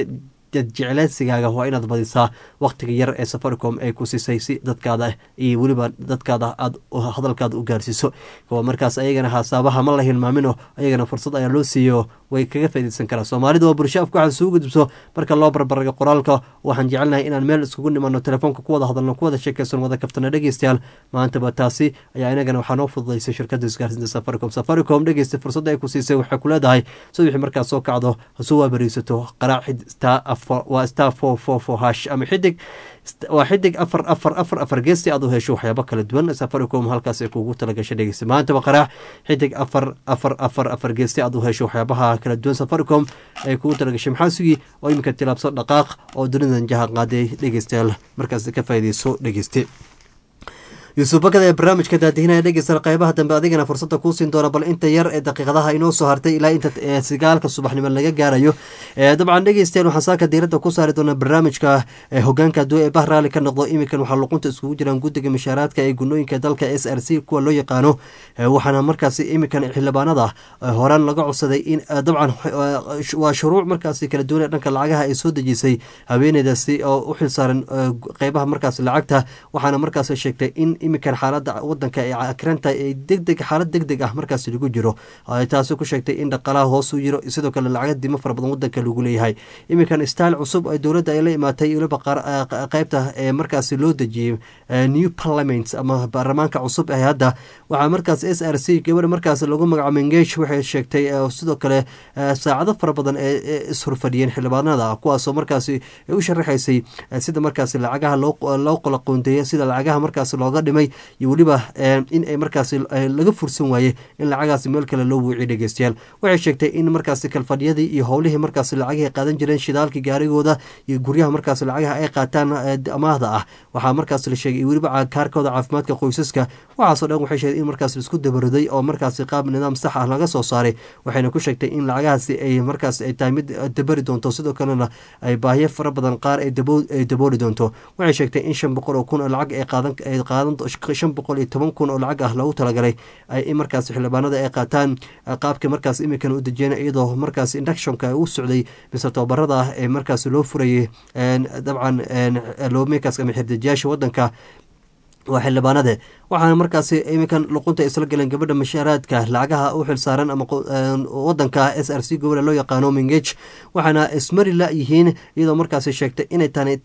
jecleysigaaga waa inaad badisaa wakhtiga yar ee safaricom ay ku siisay si dadkaada iyo weliba dadkaada aad hadalkaada u gaarsiiso kuwa markaas ayagana hasaabaha ma la hilmaamino ayagana fursad ayaa loo siiyo way kaga faaideysan karaan soomaalida waa bulsho afku waxaad isugu gudubso marka loo barbaraga qoraalka waxaan jecelnahay inaan meel iskugu nimano telefoonka ku wada hadalno ku wada sheekeysan wada kaftana dhegeystayaal maantaba taasi ayaa inagana waxaa noo fududaysay shirkadda isgaarsiinta safaricom safaricom dhegeysta fursadda ay ku siisay waxay ku leedahay subaxii markaad soo kacdo hasoo waabariisato qaraac waa star four four four hash ama xidig waa xidig afar afar afar afar geesti aad u hesho waxyaabo kala duwan safaricom halkaas ay kugu talagashay dhegeysta maantaba qaraac xidig afar afar afar afar geesti aad u hesho waxyaabaha kala duwan safaricom ay kugu talagashay maxaa sugi oo iminka tilaabso dhaqaaq oo dunidan jaha qaaday dhegeystayaal markaas ka faa'iideyso dhegeyste yuusuf bakada ee barnaamijka daadihinaya dhegeysta qeybaha dambe adigana fursadda kuu siin doona bal inta yar ee daqiiqadaha inoo soo hartay ilaa inta sigaalka subaxnimo laga gaarayo dabcan dhegeystayaal waxaan saaka diiradda ku saari doonaa barnaamijka hogaanka hadduu ee bah raali ka noqdo iminkan waxaa luqunta iskugu jiraan guddiga mashaaraadka ee gunooyinka dalka s r c kuwa loo yaqaano waxaana markaasi iminkan xildhibaanada horaan laga codsaday in dabcan waa shuruuc markaasi kala duwan ee dhanka lacagaha ay soo dejisay haweeneydaasi oo u xilsaaran qeybaha markaasi lacagta waxaana markaas sheegtay in iminkan xaalada wadanka ee akranta ee degdeg xaalad deg deg ah markaas lagu jiro taasi ku sheegtay in dhaqalaha hoos u jiro sidoo kale lacag dimo fara badan wadanka lagu leeyahay iminkan stail cusub ee dowladda ay la imaatay weliba qeybta ee markaasi loo dejiyey new parliament ama baarlamaanka cusub ee hadda waxaa markaas s r c gabadha markaas lagu magacaabo mengesh waxay sheegtay sidoo kale saacado fara badan ee ishorfadhiyeen xildhibaanada kuwaasoo markaasi u sharaxaysay sida markaasi lacagaha loo qola qoonteeya sida lacagaha markaas looga dhimay iyo weliba in ay markaasi laga fursan waayey in lacagaasi meel kale loo wuuciyo dhegeystayaal waxay sheegtay in markaasi kalfadhiyadii iyo howlihii markaasi lacagihii qaadan jireen shidaalkii gaarigooda iyo guryaha markaasi lacagaha ay qaataan amaahda ah waxaa markaas la sheegay weliba kaarkooda caafimaadka qoysaska waxaasoo dhan waxay sheegay in markaas isku dabariday oo markaasi qaab nidaam sax ah laga soo saaray waxayna ku sheegtay in lacagahaasi ay markaas ay tahay mid dabari doonto sidoo kalena ay baahiyo fara badan qaar ay dabooli doonto waxay sheegtay in shan boqol oo kun oo lacag ay qaadan ay qaadan shan boqol iyo toban kun oo lacag ah loogu talagalay ay in markaas xildhibaanada ay qaataan qaabka markaas imikan u dejiyeen iyadoo markaas inductionka u socday mise tababarada ah ee markaas loo furayay dabcan loomeekaas ama xirdejiyaasha wadanka waa xildhibaanade waxaana markaasi iminkan luqunta isla galeen gabadha mashaaraadka lacagaha u xilsaaran ama wadanka s r c gobole loo yaqaano mingej waxaana ismari la yihiin iyadoo markaasi sheegtay inay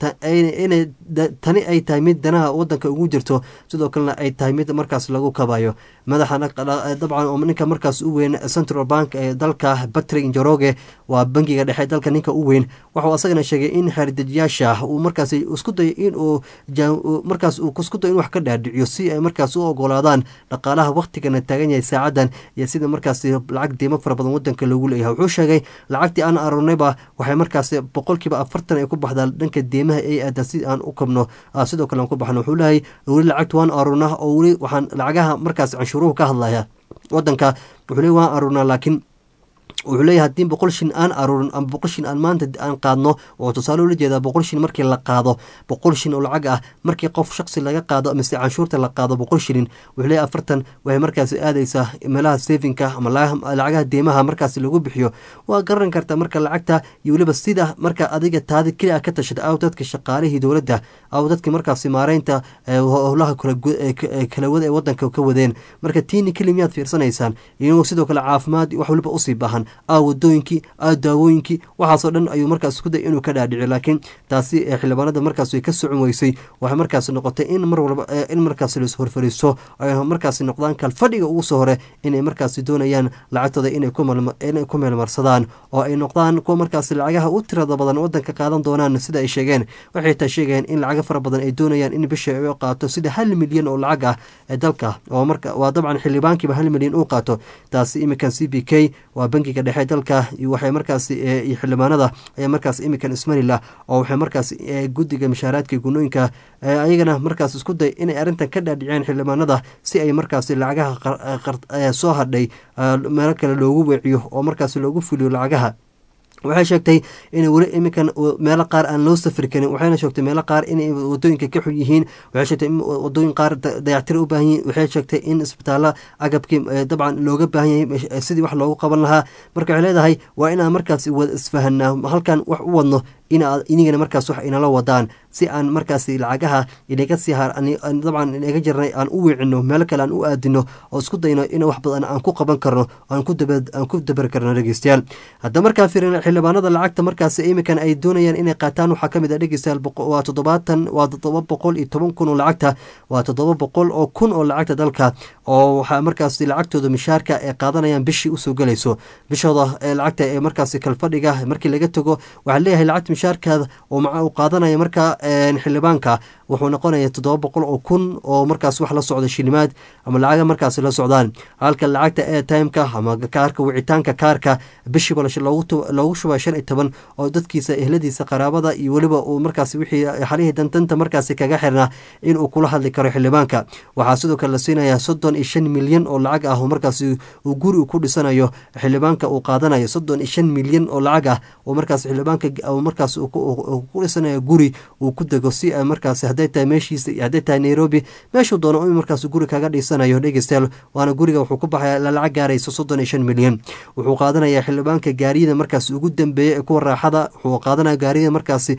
tani ay tahay mid danaha wadanka ugu jirto sidoo kalena ay tahay mid markaas lagu kabayo madaxa dabcan oo ninka markaas u weyn central bank ee dalka patrick njoroge waa bangiga dhexe dalka ninka u weyn waxuu asagana sheegay in xeerdejiyaasha uu markaas isku dayo inuu markaas uu isku dayo in wax ka dhaadhiciyo si ay markaas u ogolaadaan dhaqaalaha waktigana taagan yahay saacadan iyo sida markaasi lacag diimo fara badan wadanka loogu leeyahay wuxuu sheegay lacagtii aan aroornayba waxay markaasi boqolkiiba afartan ay ku baxdaa dhanka deemaha ay aadan si aan u kabno sidoo kale aan ku baxno wuxuu leeyahay weli lacagta waan aroornaa oo weli waxaan lacagaha markaas canshuuruhu ka hadlaya wadanka wuxuu leey waan aroornaa laakiin wuxuu leeyahay haddii boqol shin aan aruurin ama boqol shin aan maanta aan qaadno oo tusaale ula jeedaa boqol shin markii la qaado boqol shin oo lacag ah markii qof shaksi laga qaado mise canshuurta la qaado boqol shilin wuxuu leeyahay afartan waxay markaasi aadaysaa meelaha safinka ama lacagaha deemaha markaasi lagu bixiyo waa garan karta marka lacagta iyo weliba sida marka adiga taadi keli a ka tashada aw dadka shaqaalihii dowladda aw dadka markaasi maareynta howlaha kalawada ee wadanka ka wadeen marka tiini keli miyaad fiirsanaysaan iyagoo sidoo kale caafimaad wax waliba usii baahan a wadooyinkii a daawooyinkii waxaasoo dhan ayuu markaas isku day inuu ka dhaadhici laakiin taasi xildhibaanada markaas way ka socon weysay waxay markaas noqotay in mar walba in markaas las horfariiso ay markaas noqdaan kalfadhiga ugu soo hore inay markaas doonayaan lacagtooda inay ku meelmarsadaan oo ay noqdaan kuwa markaas lacagaha u tirada badan wadanka qaadan doonaan sida ay sheegeen waxay taa sheegayeen in lacago fara badan ay doonayaan in bisha ay qaato sida hal milyan oo lacag ah ee dalka oo marka waa dabcan xildhibaankiiba hal milyan uu qaato taasi iminkan c b k waa bangiga dhexe dalka waxay markaas iyo xildhibaanada ayaa markaas imikan ismarilah oo waxay markaas guddiga mashaaraadka gunooyinka ayagana markaas isku day inay arrintan ka dhaadhiceen xildhibaanada si ay markaas lacagaha soo hadhay meelo kale loogu weeciyo oo markaas loogu fuliyo lacagaha waxay sheegtay inay weli iminkan meelo qaar aan loo safri karin waxayna sheegtay meelo qaar inay wadooyinka ka xun yihiin waxay sheegtay in wadooyin qaar dayactir u baahan yihiin waxay sheegtay in isbitaalla agabkii dabcan looga baahan yahay sidii wax loogu qaban lahaa marka waxay leedahay waa inaan markaas wada isfahanaa halkan wax u wadno inaad inigana markaas wax inala wadaan si aan markaas lacagaha inaga sii dabcan inaga jirnay aan u wiicino meelo kale aan u aadino oo isku dayno in wax badan aan ku qaban karno aan ku dabari karno dhegeystayaal hadda markaa fiirina xildhibaanada lacagta markaas imikan ay doonayaan inay qaataan waxaa kamid a dhegeystayaal waa toddobaatan waa toddoba boqol iyo toban kun oo lacagta waa toddoba boqol oo kun oo lacagta dalka oo waxaa markaas lacagtooda mishaarka ay qaadanayaan bishii usoo gelayso bishooda lacagta ee markaas kalfadhiga markii laga tago waxaa leeyahay lacagta mishaarkaada oo maca uu qaadanaya markaa xildhibaanka wuxuu noqonaya toddoba boqol oo kun oo markaas wax la socda shilimaad ama lacaga markaas la socdaan halka lacagta airtimeka ama kaarka wicitaanka kaarka bishiiba loogu shubaa shan iyo toban oo dadkiisa ehladiisa qaraabada iyo weliba uu markaas wixii xalihii dantanta markaasi kaga xirnaa inuu kula hadli karo xildhibaanka waxaa sidoo kale la siinayaa soddon iyo shan milyan oo lacag ah oo markaas uu guri ku dhisanayo xildhibaanka uu qaadanayo soddon iyo shan milyan oo lacag ah oo markaas xildhibaanka markaas ku dhisanayo guri uu ku dego si ay markaas hadday tahay meeshiisa iyo hadday tahay nairobi meeshuu doono in markaas guri kaga dhisanayo dhegeystayaal waana guriga wuxuu ku baxaya lacag gaarayso soddon iyo shan milyan wuxuu qaadanayaa xildhibaanka gaariyada markaas ugu dambeeya ee kuwa raaxada wuxuu qaadanaya gaariyada markaasi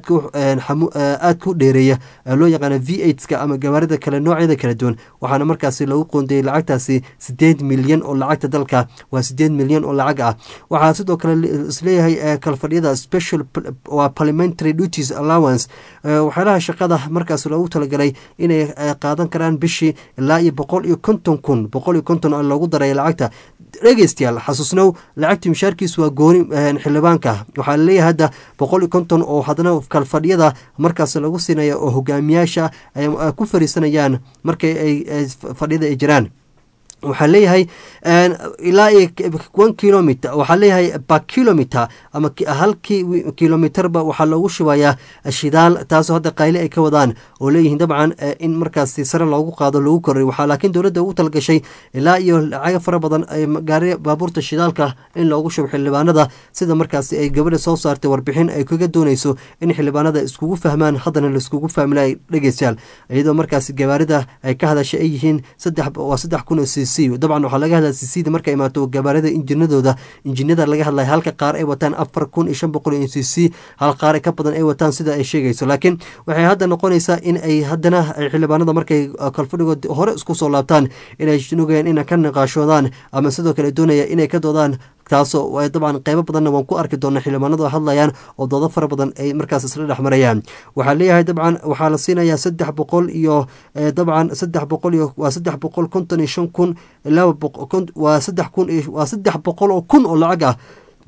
aad ku dheereeya loo yaqaana v eightska ama gawaarida kale noocyada kala duwan waxaana markaasi lagu qoondeeyey lacagtaasi sideed milyan oo lacagta dalka waa sideed milyan oo lacag ah waxaa sidoo kale isleeyahay kalfadhiyada special waa parliamentary duties allowance waxyaalaha shaqada markaas loogu talagalay inay qaadan karaan bishii ilaa iyo boqol iyo konton kun boqol iyo konton loogu daray lacagta dhegeystayaal xasuusnow lacagtii mishaarkiisu waa gooni xildhibaanka waxaa laleeyahay hadda boqol iyo konton oo haddana kalfadhyada markaas lagu siinaya oo hogaamiyaasha ay ku fariisanayaan markay ay fadhiyada ay jiraan waxaa leeyahay ilaa iyo one kilometer waxaa leeyahay ba kilometer ama halkii kilometerba waxaa loogu shubayaa shidaal taasoo hadda qayle ay ka wadaan oo leeyihiin dabcan in markaasi sare loogu qaado loogu koray waxaa laakiin dowladda ugu talgashay ilaa iyo lacaga fara badan gaari baabuurta shidaalka in loogu shubo xildhibaanada sida markaasi ay gabadha soo saartay warbixin ay kaga dooneyso in xildhibaanada iskugu fahmaan haddana laiskugu fahmila dhegeystayaal iyadoo markaasi gabaarida ay ka hadashay ay yihiin saddex waa saddex kun oo cc dabcan waxaa laga hadlaya ccda marka imaato gabaarida injinadooda injinada laga hadlaya halka qaar ay wataan afar kun iyo shan boqol iyo cc hal qaar ka badan ay wataan sida ay sheegayso laakiin waxay hadda noqonaysaa in ay haddana xildhibaanada markay kalfadhigood hore isku soo laabtaan inay nugayaan ina ka niqaashoodaan ama sidoo kale doonaya inay ka doodaan taasoo dabcan qeybo badanna waan ku arki doona xildhibaanadu hadlayaan oo doodo fara badan ay markaas isla dhex marayaan waxaa leeyahay dabcan waxaa la siinayaa saddex boqol iyo dabcan saddex boqol iyo waa saddex boqol konton iyo shan kun laba waa saddex kun waa saddex boqol oo kun oo lacag ah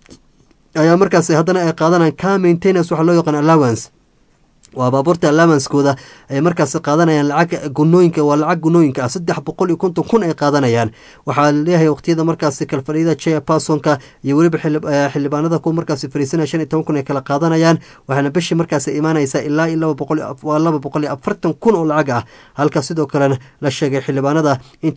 ayaa markaas haddana ay qaadanayaan car maintenance waxaa loo yaqaan allowance waa baabuurta alaamanskooda ay markaas qaadanayaan lacag gunooyinka waa lacag gunooyinka ah saddex boqol iyo konton kun ay qaadanayaan waxaa leeyahay waqtiyada markaasi kalfadhiyada chair personka iyo weliba xildhibaanada kuwa markaasi fariisanaya shan iyo toban kun ay kala qaadanayaan waxaana bishii markaasi imaanaysaa ilaa iyo laba boqol waa laba boqol iyo afartan kun oo lacag ah halka sidoo kalena la sheegay xildhibaanada in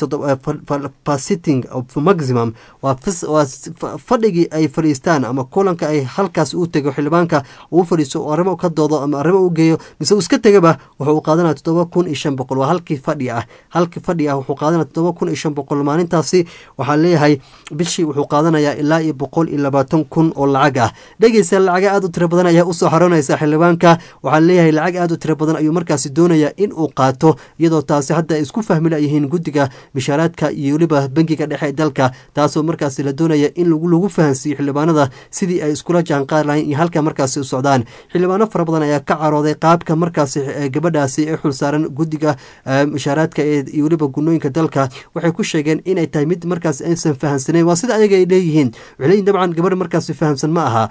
sitting maximum waa fadhigii ay fadhiistaan ama kulanka ay halkaas u tego xildhibaanka uu fadhiisto oo arrimo ka doodo ama arrimo u geeyo mise uu iska tegaba wuxuu qaadanaya toddoba kun iyo shan boqol waa halkii fadhi ah halkii fadhi ah wuxuu qaadanaya toddoba kun iyo shan boqol maalintaasi waxaa leeyahay bishii wuxuu qaadanayaa ilaa iyo boqol iyo labaatan kun oo lacag ah dhegeysa lacaga aad u tiro badan ayaa usoo xaroonaysa xildhibaanka waxaa leeyahay lacag aad u tiro badan ayuu markaasi doonaya in uu qaato iyadoo taasi hadda ay isku fahmi layihiin guddiga bishaaraadka iyo weliba bangiga dhexe ee dalka taasoo markaasi la doonaya in lagu fahansiiyo xildhibaanada sidii ay iskula jaanqaar lahayn iyo halka markaasi u socdaan xildhibaano fara badan ayaa ka carooday qaabka markaasi gabadhaasi ee xulsaaran guddiga mushaaraadka iyo weliba gunooyinka dalka waxay ku sheegeen inay tahay mid markaas aysan fahamsanayn waa sida ayaga ay leeyihiin waxay leeyihin dabcan gabadh markaasi fahamsan ma aha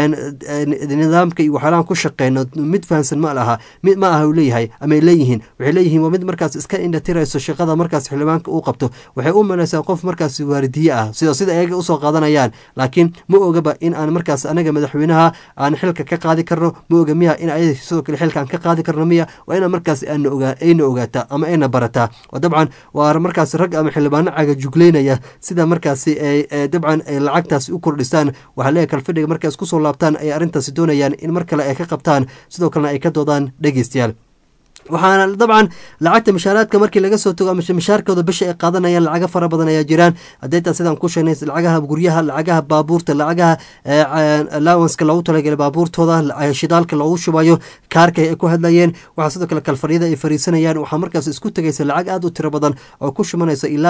nidaamka iyo waxyaalahan ku shaqeyno mid fahamsan ma laha mid ma aha uu leeyahay ama ay leeyihiin waxay leeyihiin waa mid markaas iska indhatirayso shaqada markaas xildhibaanka uu qabto waxay u malaysaa qof markaasi waaridiye ah sida sida ayaga usoo qaadanayaan laakiin ma ogaba in aan markaas anaga madaxweynaha aan xilka ka qaadi karno ma oga miya in ay sidoo kale xilkaan ka qaadi karno miya waa ina markaas ayna ogaata ama ayna barataa oo dabcan waa markaas rag ama xildhibaano caga jugleynaya sida markaasi dabcan ay lacagtaasi u kordhisaan waxaa leeyahy kalfadhiga markay isku soo laabtaan ay arrintaasi doonayaan in mar kale ay ka qabtaan sidoo kalena ay ka doodaan dhegeystayaal waxaana dabcan lacagta mishaaraadka markii laga soo tago mishaarkooda bisha ay qaadanayaan lacaga fara badan ayaa jiraan hadeetaa sidaan ku sheegnay lacagaha guryaha lacagaha baabuurta lacagaha allowanska loogu talagalay baabuurtooda shidaalka loogu shubayo kaarka ay ku hadlayeen waxaa sidoo kale kalfadhiyada ay fariisanayaan waxaa markaas isku tegaysa lacag aad u tiro badan oo ku shumanaysa ilaa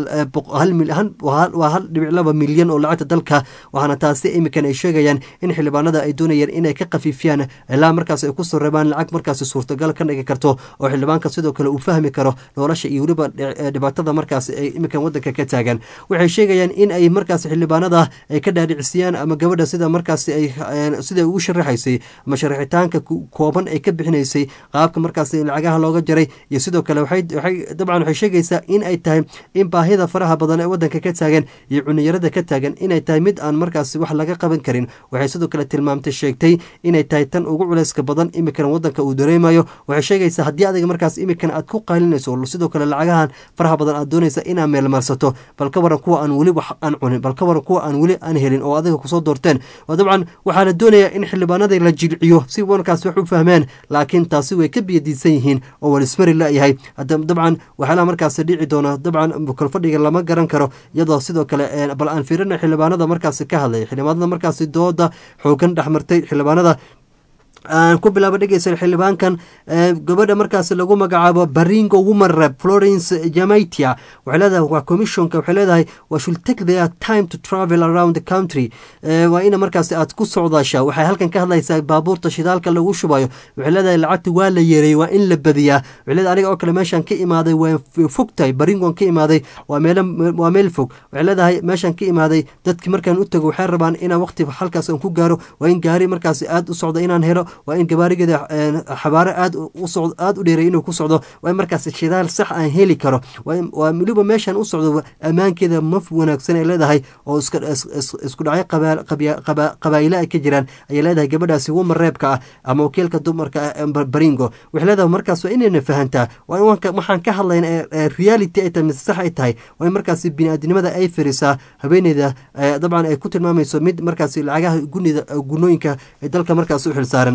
waa hal dhibic laba milyan oo lacagta dalka waxaana taasi imikan ay sheegayaan in xildhibaanada ay doonayeen inay ka khafiifiyaan ilaa markaas ay kusoo rabaan lacag markaas suurtagal ka dhigi karto oo xildhibaanka sidoo kale uu fahmi karo nolosha iyo weliba dhibaatada markaas ay iminkan wadanka ka taagan waxay sheegayaan in ay markaas xildhibaanada ay ka dhaadhicisiyaan ama gabadha sida markaas ay sida ugu sharaxaysay ama sharaxitaanka kooban ay ka bixinaysay qaabka markaas lacagaha looga jaray iyo sidoo kale waxay dabcan waxay sheegaysaa in ay tahay in baahida faraha badan ee wadanka ka taagan iyo cuniyarada ka taagan inay tahay mid aan markaas wax laga qaban karin waxay sidoo kale tilmaamtay sheegtay inay tahay tan ugu culeyska badan imikan wadanka uu dareemayo waxay sheegaysaa haddii adiga markaas imikan aad ku qaylinayso sidoo kale lacagahan faraha badan aad doonaysa inaad meelmarsato bal ka waran kuwa aan weli wax aan cunin bal ka waran kuwa aan weli aan helin oo adiga kusoo doorteen oo dabcan waxaa la doonayaa in xildhibaanada la jilciyo si markaas wax u fahmeen laakiin taasi way ka biyadiisan yihiin oo walismari layahay dabcan waxyaalaha markaas dhici doona dabcan kalfadhiga lama garan karo iyadoo sidoo kale bal aan fiirina xildhibaanada markaas ka hadlay xildhibaanada markaas dooda xoogan dhexmartay xildhibaanada aan ku bilaabo dhegeysan xildhibaankan gabadha markaas lagu magacaabo baringo woman rep florence jamaitia waxay leedahay waa commissionka waxay leedahay wa should take their time to travel around the country waa ina markaas aad ku socdaasha waxay halkan ka hadlaysaa baabuurta shidaalka lagu shubayo waxay leedahay lacagta waa la yeeray waa in la badiyaa waxay leedahay aniga oo kale meeshaan ka imaaday waa fogtahay baringon ka imaaday waa meel waa meel fog waxay leedahay meeshaan ka imaaday dadki markaan u tago waxay rabaan inaan waqti halkaas aan ku gaaro waa in gaari markaas aad u socda inaan helo waa in gabaarigeeda xabaaro aad usocd aada u dheeray inuu ku socdo waa in markaas shidaal sax aan heli karo waa weliba meeshaan u socdo ammaankeeda ma wanaagsan ay leedahay oo isku dhacyo qabaa'ile ay ka jiraan ayay leedahay gabadhaasi wuma reebka ah ama wakiilka dumarka baringo waxay leedahay markaas waa inayna fahantaa waxaan ka hadlayna reality ay tahay mise sax ay tahay waa in markaas bini-aadinimada ay farisaa haweeneyda dabcan ay ku tilmaamayso mid markaas lacagaha gunida gunooyinka ee dalka markaas u xilsaaran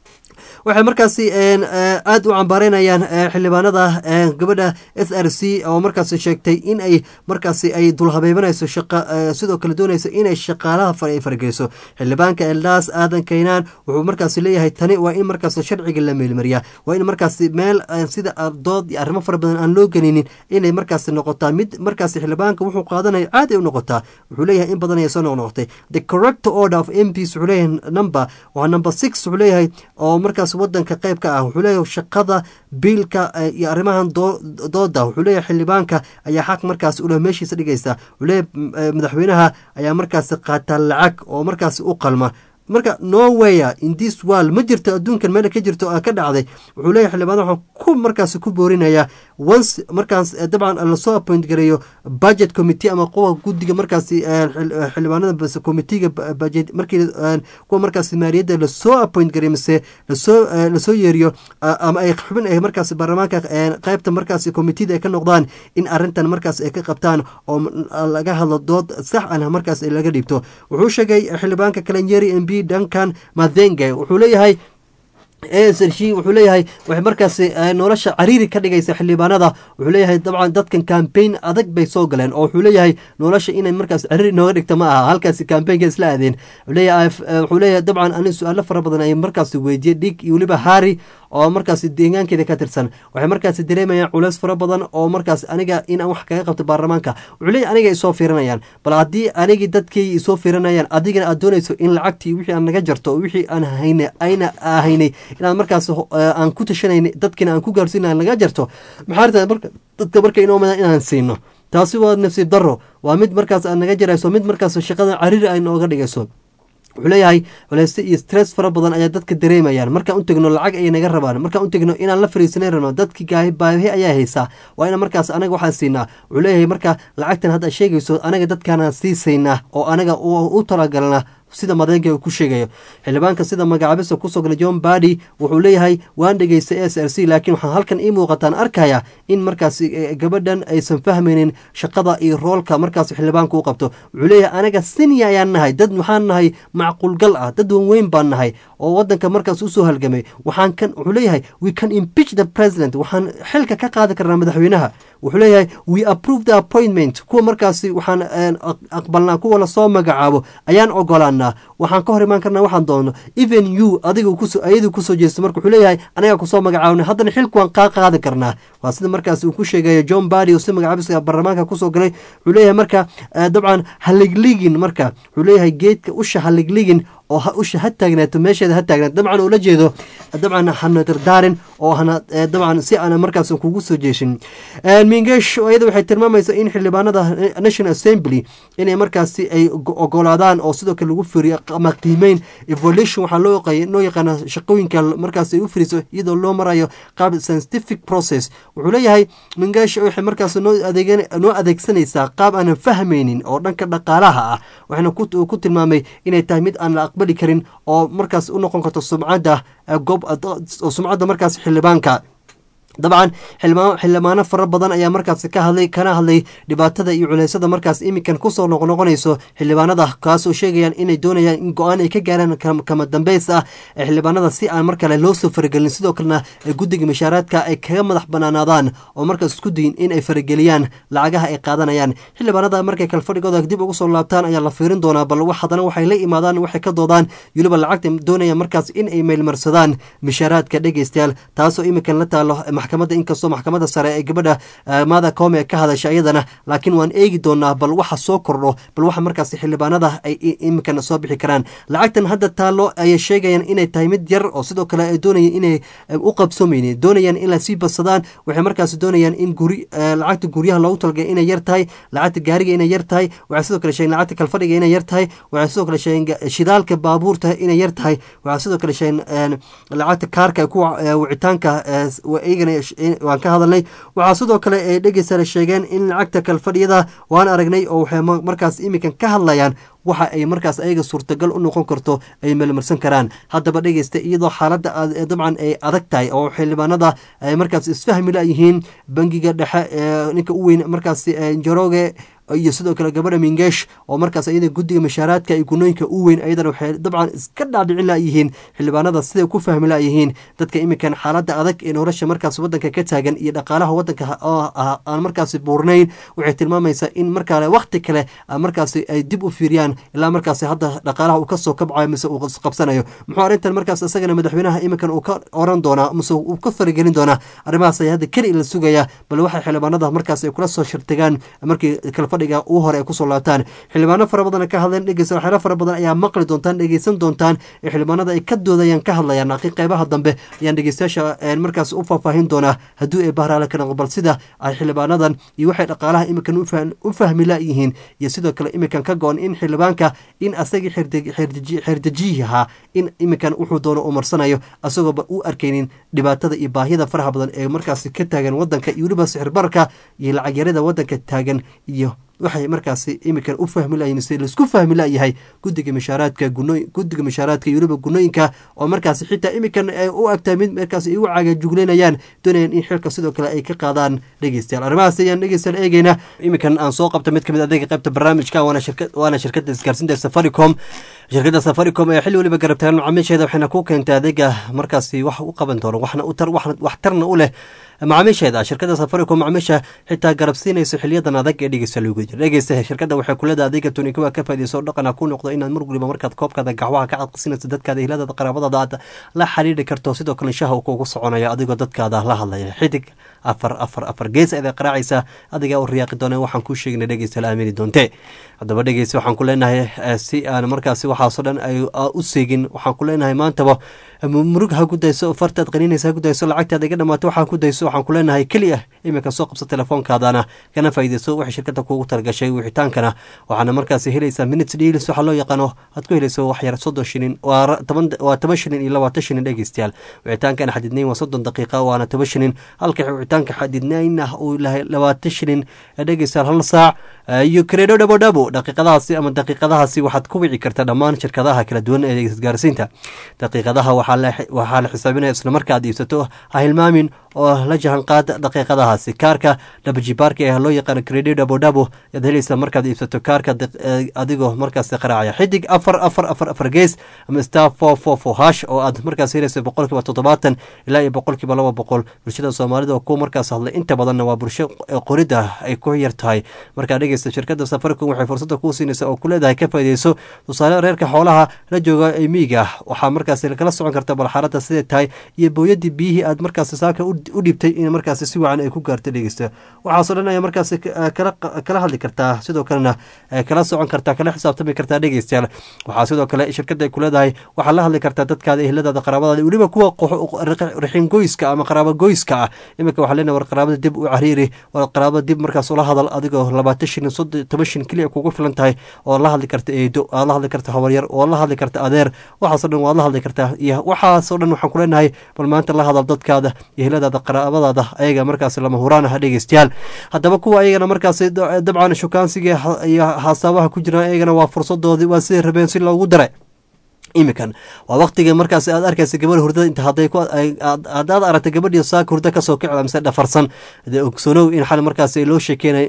waxay markaasi aada u cambaareynayaan xildhibaanada gabadha s r c oo markaas sheegtay in ay markaasi ay dulhabeebanayso sidoo kale doonayso inay shaqaalaha fargeyso xildhibaanka eldaas aadan kaynaan wuxuu markaasi leeyahay tani waa in markaas sharciga la meelmariyaa waa in markaasi meel sida dood iyo arrimo fara badan aan loo gelinin inay markaasi noqotaa mid markaasi xildhibaanka wuxuu qaadanayo caadi u noqotaa wuxuu leeyahay in badan ayay soo noqnoqotay the correct order of m ps wuxuu leeyahay number waa number six wuxuu leeyahay oo markaas wadanka qayb ka ah wuxuu leeyahay shaqada biilka iyo arrimahan dooda wuxuu leeyahay xildhibaanka ayaa xaq markaas ule meeshiisa dhigaysa wuxuu leeyahay madaxweynaha ayaa markaas qaataa lacag oo markaas u qalma marka norweya in this world ma jirto adduunkan meel ka jirto a ka dhacday wuxuu leeyahay xildhibaan waxaan ku markaas ku boorinayaa once markaas dabcan lasoo appoint gareeyo budget committee ama kuwa guddiga markaasi xildhibaanada committeega budget markii kuwa markaas maaliyadda lasoo appoint gareeyo mise lasoo lasoo yeeriyo ama ay xubin ay markaas baarlamaanka qaybta markaas committeeda ay ka noqdaan in arrintan markaas ay ka qabtaan oo laga hadlo dood sax ah markaas laga dhibto wuxuu sheegay xildhibaanka kalenyeri m b duncan mathenge wuxuu leeyahay asrc wuxuu leeyahay waxay markaasi nolosha cariiri ka dhigaysa xildhibaanada wuxuu leeyahay dabcan dadkan cambaign adag bay soo galeen oo wuxuu leeyahay nolosha inay markaas cariiri nooga dhigta ma aha halkaasi cambaynka isla aadeen wuxuu leeyahay dabcan ani su-aalo fara badan ay markaasi weydiye dhig iyo weliba hari oo markaasi deegaankeeda ka tirsan waxay markaasi dareemayaan culeys fara badan oo markaas aniga inaan wax kaga qabto baarlamaanka wuxuu leeyahy aniga isoo fiirinayaan bal haddii anigii dadkii isoo fiirinayaan adigana aad doonayso in lacagtii wixii aan naga jarto wixii aan hayna ayna ahaynay inaad markaas aan ku tashanayna dadkiina aan ku gaarsiina naga jarto maxaa rtaa marka dadka marka inoo madan inaan siino taasi waa nasiib daro waa mid markaas aad naga jarayso mid markaas shaqada cariiri ay nooga dhigayso wuxuu leeyahay culeyse iyo stress fara badan ayaa dadka dareemayaan markaan u tegno lacag ayay naga rabaan markaan u tegno inaan la fariisanay rabno dadki baahi ayaa haysaa waa ina markaas anaga waxaan siinaa wuxuu leeyahay marka lacagtan hadda sheegayso anaga dadkaanaan siisaynaa oo anaga u talagalna sida madeega ku sheegayo xildhibaanka sida magacaabisa kusoo galay john badi wuxuu leeyahay waan dhegeystay s r c laakiin waxaan halkan ii muuqataan arkaya in markaas gabadhan aysan fahmaynin shaqada iyo roolka markaas xildhibaanka u qabto wuxuu leeyahay anaga sinia ayaan nahay dad waxaan nahay macquulgal ah dad wanweyn baan nahay oo wadanka markaas usoo halgamay waxaan kan wuxuu leeyahay we can impeach the president waxaan xilka ka qaadi karnaa madaxweynaha wuxuu leeyahay we approve the appointment kuwa markaasi waxaan aqbalnaa kuwa lasoo magacaabo ayaan ogolaanaa waxaan ka hor imaan karnaa waxaan doono even you adiga ayadu kusoo jeesto marka wuxuu leeyahay anagaa kusoo magacaabnay haddana xilku waan kaa qaadi karnaa waa sida markaas uu ku sheegayo john badi oo si magacaabisa baarlamaanka kusoo galay wuxuu leeyahay marka dabcan haligligin marka wuxuu leeyahay geedka usha haligligin oo usha ha taagnaato meesheeda ha taagnaato dabcan ula jeedo dabcan hana dardaarin oo hana dabcan si aan markaas kugu soo jeeshin mingesh iyada waxay tilmaamaysaa in xildhibaanada national assembly inay markaasi ay ogolaadaan oo sidoo kale lagu firiyo ama qiimeyn evolution waxaa loo loo yaqaana shaqooyinka markaas ay u firiso iyadoo loo marayo qaab scientific process wuxuu leeyahay mingesh waxay markaas noo adeeg noo adeegsanaysaa qaab aanan fahmaynin oo dhanka dhaqaalaha ah waxaana ku tilmaamay inay tahay mid aan la aqbali karin oo markaas u noqon karto sumcadda goob sumcadda markaas xildhibaanka dabcan xildhibaano fara badan ayaa markaasi ka hadlay kana hadlay dhibaatada iyo culeysada markaas iminkan kusoo noqnoqonayso xildhibaanada kaasoo sheegayaan inay doonayaan in go-aan ay ka gaaraan kama dambeys ah ee xildhibaanada si aan mar kale loo soo faragelin sidoo kalena guddiga mashaaraadka ay kaga madax banaanaadaan oo markaas isku dayin in ay farageliyaan lacagaha ay qaadanayaan xildhibaanada markay kalfadhigooda dib ugu soo laabtaan ayaa la fiirin doonaa bal haddana waxay la imaadaan waxay ka doodaan weliba lacagta doonayaan markaas in ay meylmarsadaan mashaaraadka dhegeystayaal taasoo iminkan la taalo maxkamadda inkastoo maxkamadda sare ee gabadha maada koome ka hadasha iyadana laakiin waan eegi doonaa bal waxa soo kordho bal waxa markaas xildhibaanada ay iminkan soo bixi karaan lacagtan hadda taalo ayay sheegayaan inay tahay mid yar oo sidoo kale ay doonayeen inay u qabsoomaynin doonayaan in lasii badsadaan waxay markaas doonayaan in guri lacagta guryaha loogu talagay inay yar tahay lacagta gaariga inay yar tahay waxay sidoo kale sheegeen lacagta kalfadhiga inay yar tahay waxay sidoo kale sheegeen shidaalka baabuurta inay yar tahay waxay sidoo kale sheegeen lacagta kaarka kuwa wicitaanka iyagana waan ka hadalnay waxaa sidoo kale ay dhegeysa sheegeen in lacagta kalfadhiyada waan aragnay oo waxay markaas iminkan ka hadlayaan waxa ay markaas ayaga suurtagal u noqon karto ay meelmarsan karaan haddaba dhegeysta iyadoo xaaladda dabcan ay adag tahay oo xildhibaanada ay markaas isfahmi layihiin bangiga dhexe ninka u weyn markaas njoroge iyo sidoo kale gabadha mingeesh oo markaas iyada guddiga mashaaraadka iyo gunooyinka u weyn ayadana waxay dabcan iska dhaadhicin layihiin xildhibaanada siday ku fahmi layihiin dadka iminkan xaaladda adag ee nolosha markaas wadanka ka taagan iyo dhaqaalaha wadanka aan markaasi buurnayn waxay tilmaamaysaa in markale wakti kale markaasi ay dib u fiiriyaan ilaa markaasi hadda dhaqaalaha uu kasoo kabcayo mise uu qabsanayo muxuu arrintan markaas isagana madaxweynaha iminkan uu ka oran doonaa mise uu ka faragelin doonaa arrimahaas ayaa hadda keli la sugaya bal waxay xildhibaanada markaas ay kula soo shirtagaan markii kalfadhiga uu hore ay kusoo laabtaan xildhibaano fara badan ka hadleen dhegeysa waxyaalo fara badan ayaa maqli doontaan dhegeysan doontaan ee xildhibaanada ay ka doodayaan ka hadlayaan laakiin qeybaha dambe ayaan dhegeystayaasha markaas u faahfaahin doonaa hadduu ay bahraale ka noqo bal sida ay xildhibaanadan iyo waxay dhaqaalaha iminkan u fahmi layihiin iyo sidoo kale iminkan ka go-on in xildhibaanka in asagii xeerdejiyi ahaa in iminkan wuxuu doono uu marsanayo asagooba u arkaynin dhibaatada iyo baahiyada faraha badan ee markaasi ka taagan wadanka iyo weliba sixirbarka iyo lacagyarada wadanka taagan iyo waxay markaasi iminkan u fahmi layihin si laisku fahmi layahay guddiga mashaaraadka guddiga mashaaraadka iyo weliba gunooyinka oo markaasi xitaa iminkan u agtahay mid markaas igu cagajugleynayaan doonayaan in xilka sidoo kale ay ka qaadaan dhegeystayaal arrimahaas ayaan dhegeystayaal eegeyna iminkan aan soo qabta mid kamid adeega qaybta barnaamijka waana shirkadda isgaarsiinta safaricom shirkadda safaricom ee xilli weliba garabtaagan macaamiisheeda waxayna ku keentay adeega markaasi wax u qaban doono waxna wax tarna u leh macaamiisheeda shirkadda safaricom macaamiisha xitaa garabsiinayso xiliyadan adag ee dhegeysta loogu jira dhegeysta shirkadda waxay kuleedahay adeega tunikuwa ka faaideyso dhaqana ku noqdo inaad mar waliba markaad koobkaada gaxwaha ka cadqasinayso dadkaada hiladada qaraabadaada aad la xiriiri karto sidoo kale shaha uu kugu soconaya adigoo dadkaada la hadlaya xidig afar afar afar gees aday qaraacaysa adigaa u riyaaqi doona waxaan kuu sheegna dhegeysta la aamini doonte haddaba dhegeysta waxaan ku leenahay si aan markaasi waxaasoo dhan ay u seegin waxaan ku leenahay maantaba murug ha ku dayso fartaad qaniinaysa ha ku dayso lacagtaada iga dhamaato waxaa ku dayso waxaan ku leenahay keli ah iminka soo qabso telefoonkaadana kana faa'iidayso waxay shirkadda kuugu talagashay wixitaankana waxaana markaasi helaysaa minutes deals waxaa loo yaqaano aad ku helayso wax yar soddon shilin waa toban shilin iyo labaatan shilin dhegeystayaal wixitaankana xadidnayn waa soddon daqiiqa waana toban shilin halka wixitaanka xadidnayn ah uu lahay labaatan shilin dhegeystayaal hal saac iyo kareedho dhabo dhabo daqiiqadahaasi ama daqiiqadahaasi waxaad ku wici kartaa dhammaan shirkadaha kala duwan ee isgaarsiinta daqiiqadaha waxaa la xisaabinaya isla marka aad iibsato ha hilmaamin oo la jahanqaad daqiiqadahaasi kaarka dhabajibaarka ee loo yaqaano credit dhabo dhabo ayaad helaysaa markaad iibsato kaarka adigoo markaasi qaraacaya xidig afar afar afar afar gees ama star four four four hash oo aad markaas helaysa boqolkiiba toddobaatan ilaa iyo boqolkiiba laba boqol bulshada soomaalida oo kuwa markaas hadlay inta badanna waa bulsho qorida ay ku yar tahay markaa dhegeysta shirkadda safaricom waxay fursada kuu siinaysa oo ku leedahay ka faaideyso tusaale reerka xoolaha la jooga ee miiga waxaa markaas kala socon karta balxaaradda siday tahay iyo booyadii biyihii aad markaas saaka u dhibtay in markaas si wacan ay ku gaarto dhegeysta waxaasoo dhan ayaa markaas kala hadli kartaa sidoo kalena kala socon kartaa kala xisaabtami kartaa dhegeystayaal waxaa sidoo kale shirkadda ay ku leedahay waxaa la hadli kartaa dadkaada ehladaada qaraabadaada weliba kuwa rixin goyska ama qaraabo goyska ah iminka waxaa leenahay war qaraabada dib u cariiri war qaraabada dib markaas ula hadal adigoo labaatan shilin soddon toban shilin keliya kugu filan tahay oo la hadli karta eedo aad la hadli karta habaryar oo la hadli karta adeer waxaasoo dhan waad la hadli kartaa iyo waxaasoo dhan waxaan ku leenahay bal maanta la hadal dadkaada iyo heladaada qaraabadaada ayaga markaas lama huraan ah dhegeystayaal haddaba kuwa ayagana markaas dabcan shukaansiga iyo haasabaha ku jiraan ayagana waa fursadoodii waa siday rabeen si loogu daray imikan waa waqtiga markaas aad arkaysa gabadha hurdada inta hadday ku haddaad aragta gabadhii saaka hurda kasoo kicda mise dhafarsan dee ogsoonow in xal markaas loo sheekeynay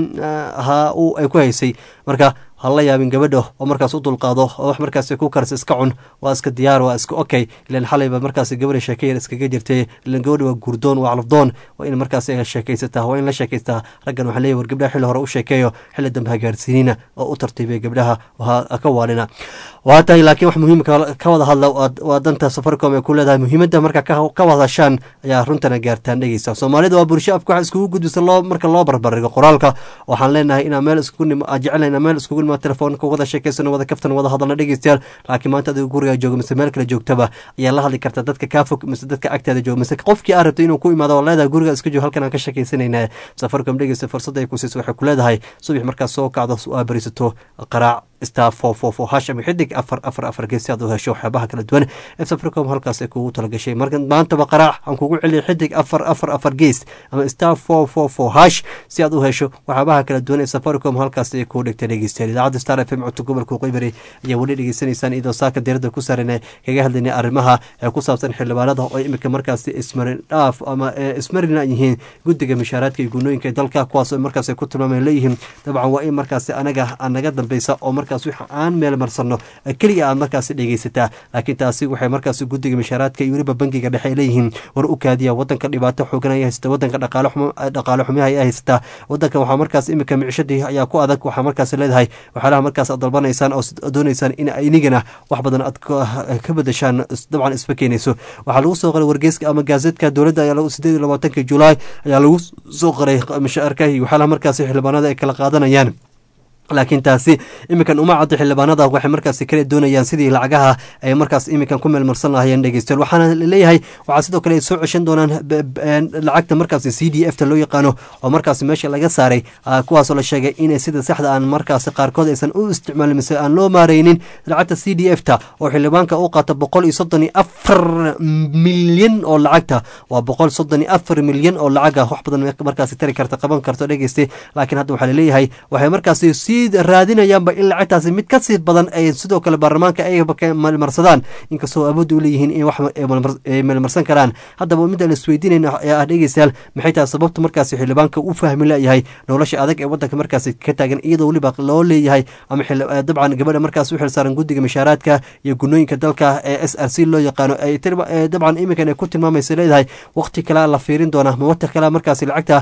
ha u ay ku haysay marka hala yaabin gabadha oo markaas u dulqaado oo wax markaas ku karsa iska cun waa iska diyaar waa iska okay ilan xalayba markaas gabadha sheekeyar iskaga jirtay ilan gabadha waa gurdoon waa calafdoon waa in markaas sheekaysataa waa in la sheekaystaa raggan waxaa leeyahy war gabdhaha xilli hore u sheekeeyo xilli dambe hagaarsiinina oo u tartiibay gabdhaha ka waalina waa tahay laakiin wax muhiimka ka wada hadla waa danta safaricom ee ku leedahay muhiimadda marka ka wadashaan ayaa runtana gaartaan dhegeysa soomaalida waa bulsho afka wax iskugu gudbisa loo marka loo barbarigo qoraalka waxaan leenahay inaa meel iskugu jecelna inaa meel iskugu nima telefoonka wada sheekaysano wada kaftan wada hadalna dhegeystayaal laakiin maanta adiga guriga jooga mise meel kale joogtaba ayaa la hadli karta dadka kaa fog mise dadka agtaada jooga mise qofkii aa rabto inuu ku imaado oo leedahay guriga iska joog halkan aan ka sheekaysanayna safaricom dhegeysta fursada ay ku siiso waxay ku leedahay subax markaas soo kacdo aa barisato qaraac star four four four hash ama xidig afar afar afar gees si aad u hesho waxyaabaha kala duwan ee safaricom halkaas ay kugu talagashay marka maantaba qaraac aan kugu celiya xidig afar afar afar gees ama star four four four hash si aad u hesho waxyaabaha kala duwan ee safaricom halkaas ay kugu dhigtay dhegeystayaal idaacadda star f m codka gobolka qeybari ayaa weli dhegeysanaysaan iyadoo saaka diirada ku saarana kaga hadlaynay arrimaha ee ku saabsan xildhibaanada oo imika markaasi ismarin dhaaf ama ismarina yihiin guddiga mishaaraadka iyo gunooyinka dalka kuwaas oo markaas ay ku tilmaameen leeyihiin dabcan waa in markaasi anaga naga dambeysa oo markaas wix aan meel marsano keliya aad markaasi dhegeysataa laakiin taasi waxay markaas guddiga mishaaraadka iyo weliba bangiga dhexe ay leeyihiin war u kaadiya wadanka dhibaato xoogan ay haysata wadanka dhaqaale xumiha ay haysataa wadanka waxaa markaas imika micishadii ayaa ku adag waxaa markaas leedahay waxyaalaha markaas aad dalbanaysaan oo doonaysaan in inigana wax badan aad ka bedeshaan dabcan isba keenayso waxaa lagu soo qoray wargeyska ama gaazeedka dowladda ayaa sideed iyo labaatanka julaay ayaa lagu soo qoray mishaarka iyo waxyaalaha markaas xildhibaanada ay kala qaadanayaan laakiin taasi iminkan uma caddo xildhibaanada waxay markaasi kale doonayaan sidii lacagaha ay markaas iminkan ku meelmarsan lahayeen dhegeystayaal waxaana leeyahay waxaa sidoo kale ay soo ceshan doonaan lacagta markaasi c d f ta loo yaqaano oo markaasi meesha laga saaray kuwaasoo la sheegay in sida saxda aan markaasi qaarkood aysan u isticmaalin mise aan loo maareynin lacagta c d f ta oo xildhibaanka u qaata boqol iyo soddon iyo afar milyan oo lacagta waa boqol soddon iyo afar milyan oo lacaga wax badan markaasi tari karta qaban karto dhegeystay laakiin hadda waxaa laleeyahay waxay markaasi raadinayaanba in lacagtaasi mid ka sii badan ay sidoo kale baarlamaanka ayaba ka meelmarsadaan inkastoo awoodda u leeyihiin in wax ay meelmarsan karaan haddaba midaan isweydiinayna ee ah dhegeystayaal maxay tahay sababta markaasi xildhibaanka u fahmi layahay nolosha adag ee wadanka markaasi ka taagan iyadoo weliba loo leeyahay ama dabcan gabadha markaas u xilsaaran guddiga mishaaraadka iyo gunooyinka dalka ee s r c loo yaqaano dabcan iminkan ay ku tilmaamaysa leedahay waqti kalea la fiirin doonaa ma waqti kalea markaasi lacagta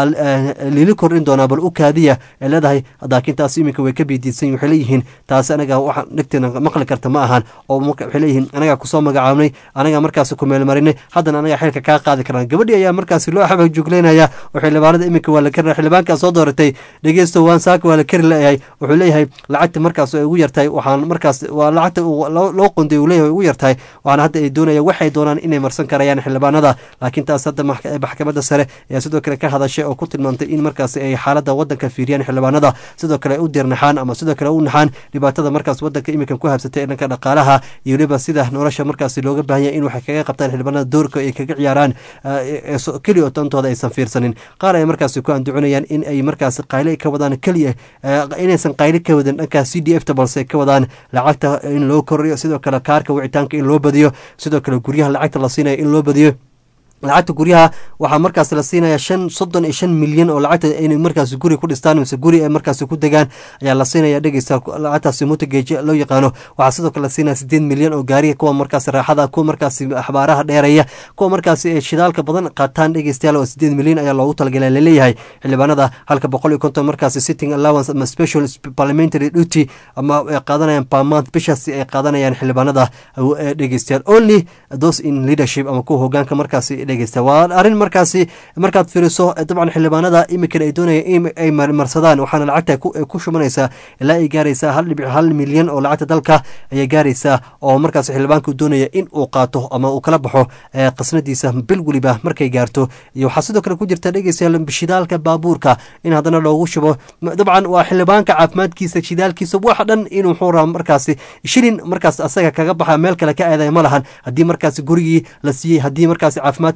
lili kordhin doonaa bal u kaadiya ee leedahay laakiin taas iminka way ka biidiidsan waxay leeyihiin taasi anaga waxa dhegteena maqli karta ma ahan oo waxay leeyihiin anagaa kusoo magacaabnay anagaa markaasi ku meelmarinay haddana anagaa xilka kaa qaadi karnaa gabadhii ayaa markaasi loo xabag jugleynaya oo xildhibaanada iminka waa la kari xildhibaankaa soo dooratay dhegeysto waan saaka waa la kari leeyahay wuxuu leeyahay lacagta markaas ay ugu yartahay waxaan markaas waa lacagta loo qonday uu leeyahay ugu yartahay waxaana hadda ay doonaya waxay doonaan inay marsan karayaan xildhibaanada laakiin taas hadda maxkamadda sare ayaa sidoo kale ka hadashay oo ku tilmaamtay in markaasi ay xaaladda wadanka fiiriyaan xildhibaanada sidoo kale u dirnaxaan ama sidoo kale u naxaan dhibaatada markaas wadanka iminkan ku habsatay ee dhanka dhaqaalaha iyo weliba sida nolosha markaasi looga baahan yahay in waxay kaga qabtaan xildhibaanada doorka ay kaga ciyaaraan keliya dantooda aysan fiirsanin qaar ay markaasi ku anducinayaan in ay markaasi qayle ka wadaan keliya inaysan qayle ka wadin dhanka c d f ta balse ka wadaan lacagta in loo koriyo sidoo kale kaarka wicitaanka in loo badiyo sidoo kale guryaha lacagta la siinaya in loo badiyo lacagta guryaha waxaa markaas la siinaya shan soddon iyo shan milyan oo lacagta inay markaas guri ku dhistaan mise guri ay markaas ku degaan ayaa la siinaya dhegeysta lacagtaasi mutageeje loo yaqaano waxaa sidoo kale la siinaya sideed milyan oo gaariga kuwa markaas raaxada kuwa markaasi axbaaraha dheeraya kuwa markaasi shidaalka badan qaataan dhegeystayaal oo sideed milyan ayaa loogu talagalay laleeyahay xildhibaanada halka boqol iyo konton markaasi sitting allowance ama special parliamentary duty ama ay qaadanayaan pamount bishaasi ay qaadanayaan xildhibaanada dhegeystayaal only those in leadership ama kuwa hogaanka markaasi waa arrin markaasi markaad fiiriso dabcan xildhibaanada iminkan ay doonaya in ay marsadaan waxaana lacagta ku shubanaysaa ilaa ay gaaraysaa hal dhibic hal milyan oo lacagta dalka ayay gaaraysaa oo markaas xildhibaanku doonaya in uu qaato ama uu kala baxo qasnadiisa bil weliba markay gaarto iyo waxaa sidoo kale ku jirta dhegeystayaal shidaalka baabuurka in haddana loogu shubo dabcan waa xildhibaanka caafimaadkiisa shidaalkiisa wax dhan inuu xuura markaasi shilin markaas asaga kaga baxa meel kale ka aadaya ma lahan haddii markaasi gurigii la siiyey haddii markaasi caafimaadki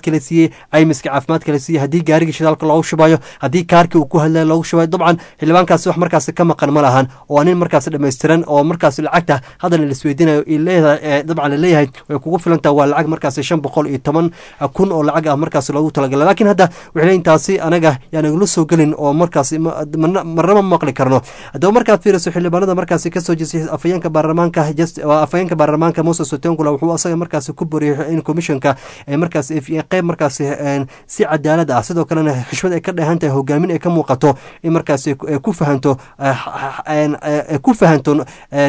caafimaadka la siiyey caymiska caafimaadka la siiyey haddii gaarigii shidaalka loogu shubayo haddii kaarkii uu ku hadlaya loogu shubayo dabcan xildhibaankaasi wax markaasi ka maqan ma lahan oo nin markaasi dhammaystiran oo markaasi lacagta haddana laisweydiinayo leedahay dabcan laleeyahay way kugu filantaha waa lacag markaasi shan boqol iyo toban kun oo lacag ah markaasi loogu talagalay laakiin hadda waxay leeyihin taasi anaga yaanagula soo gelin oo markaasi marnama maqli karno haddaba markaad fiiriso xildhibaanada markaasi kasoo jeestay afayeenka baarlamaanka afayeenka baarlamaanka moses otengula wuxuu asaga markaasi ku boriyay in commissionka markaas qeyb markaasi si cadaalad ah sidoo kalena xishmad ay ka dheehan tahay hogaamin ay ka muuqato in markaasi ku fahanto ku fahanto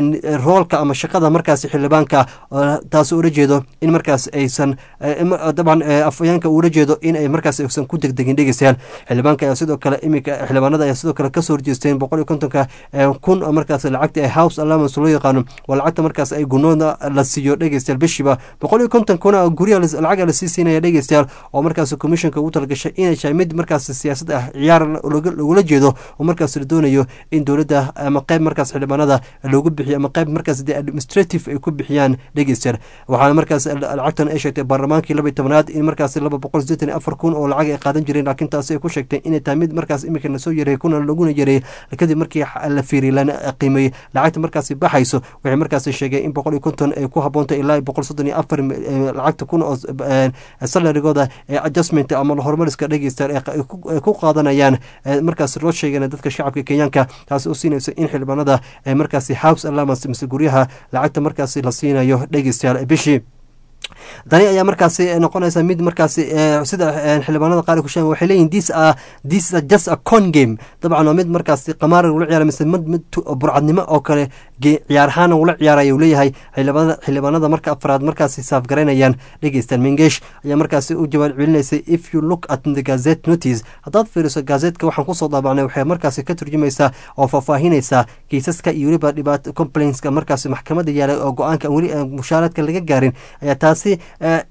roolka ama shaqada markaasi xildhibaanka taas ula jeedo in markaas aysan dabcan afayeenka ula jeedo in ay markaas aysan ku degdegin dhegeystayaal xildhibaanka ayaa sidoo kale iminka xildhibaanada ayaa sidoo kale kasoo horjeesteen boqol iyo kontonka kun markaas lacagta ee house allowance loo yaqaano waa lacagta markaas ay gunooda la siiyo dhegeystayaal bishiiba boqol iyo konton kuna guryaha lacaga lasii siinaya dhegeystayaal oo markaas commissionka ugu talagashay inay tahay mid markaas siyaasad ah ciyaar lagula jeedo oo markaas la doonayo in dowladda ama qeyb markaas xildhibaanada loogu bixiyo ama qeyb markaas de administrative ay ku bixiyaan dhegeystayaal waxaana markaas lacagtan ay sheegtay baarlamaankii laba iyo tobanaad in markaas laba boqol sideetan iyo afar kun oo lacag ay qaadan jireen laakiin taasi ay ku sheegtay inay tahay mid markaas iminka lasoo yareeyay kuna laguna yareeyay kadib markii la fiiriyay lana qiimeeyey lacagta markaasi baxayso waxay markaasi sheegeen in boqol iyo konton ay ku haboontay ilaa boqol soddon iyo afar lacagta kun oo salarigooda ee adjustment ama horumariska dhegeysta ay ku qaadanayaan markaas loo sheegana dadka shacabka kenyaanka taasi u siinayso in xildhibaanada markaasi house allowance mise guryaha lacagta markaasi la siinayo dhegeystayaal bishii tani ayaa markaasi noqonaysa mid markaasi sida xildhibaanada qaar ku sheegen waxay leeyihin this are this is just a con game dabcan waa mid markaasi qamaar lagula ciyaara mise mid mid burcadnimo oo kale ciyaar ahaan lagula ciyaaraya uu leeyahay xildhibaanada xildhibaanada marka afraad markaasi saafgaraynayaan dhegeystaan mengesh ayaa markaasi u jawaab celinaysay if you look at the gazette notice haddaad fiiriso gazetka waxaan kusoo daabacnay waxay markaasi ka turjumaysaa oo faahfaahinaysaa kiisaska iyo weliba dhibaato complainska markaasi maxkamadda yaalay oo go-aanka weli mushaaradka laga gaarin ayaa taasi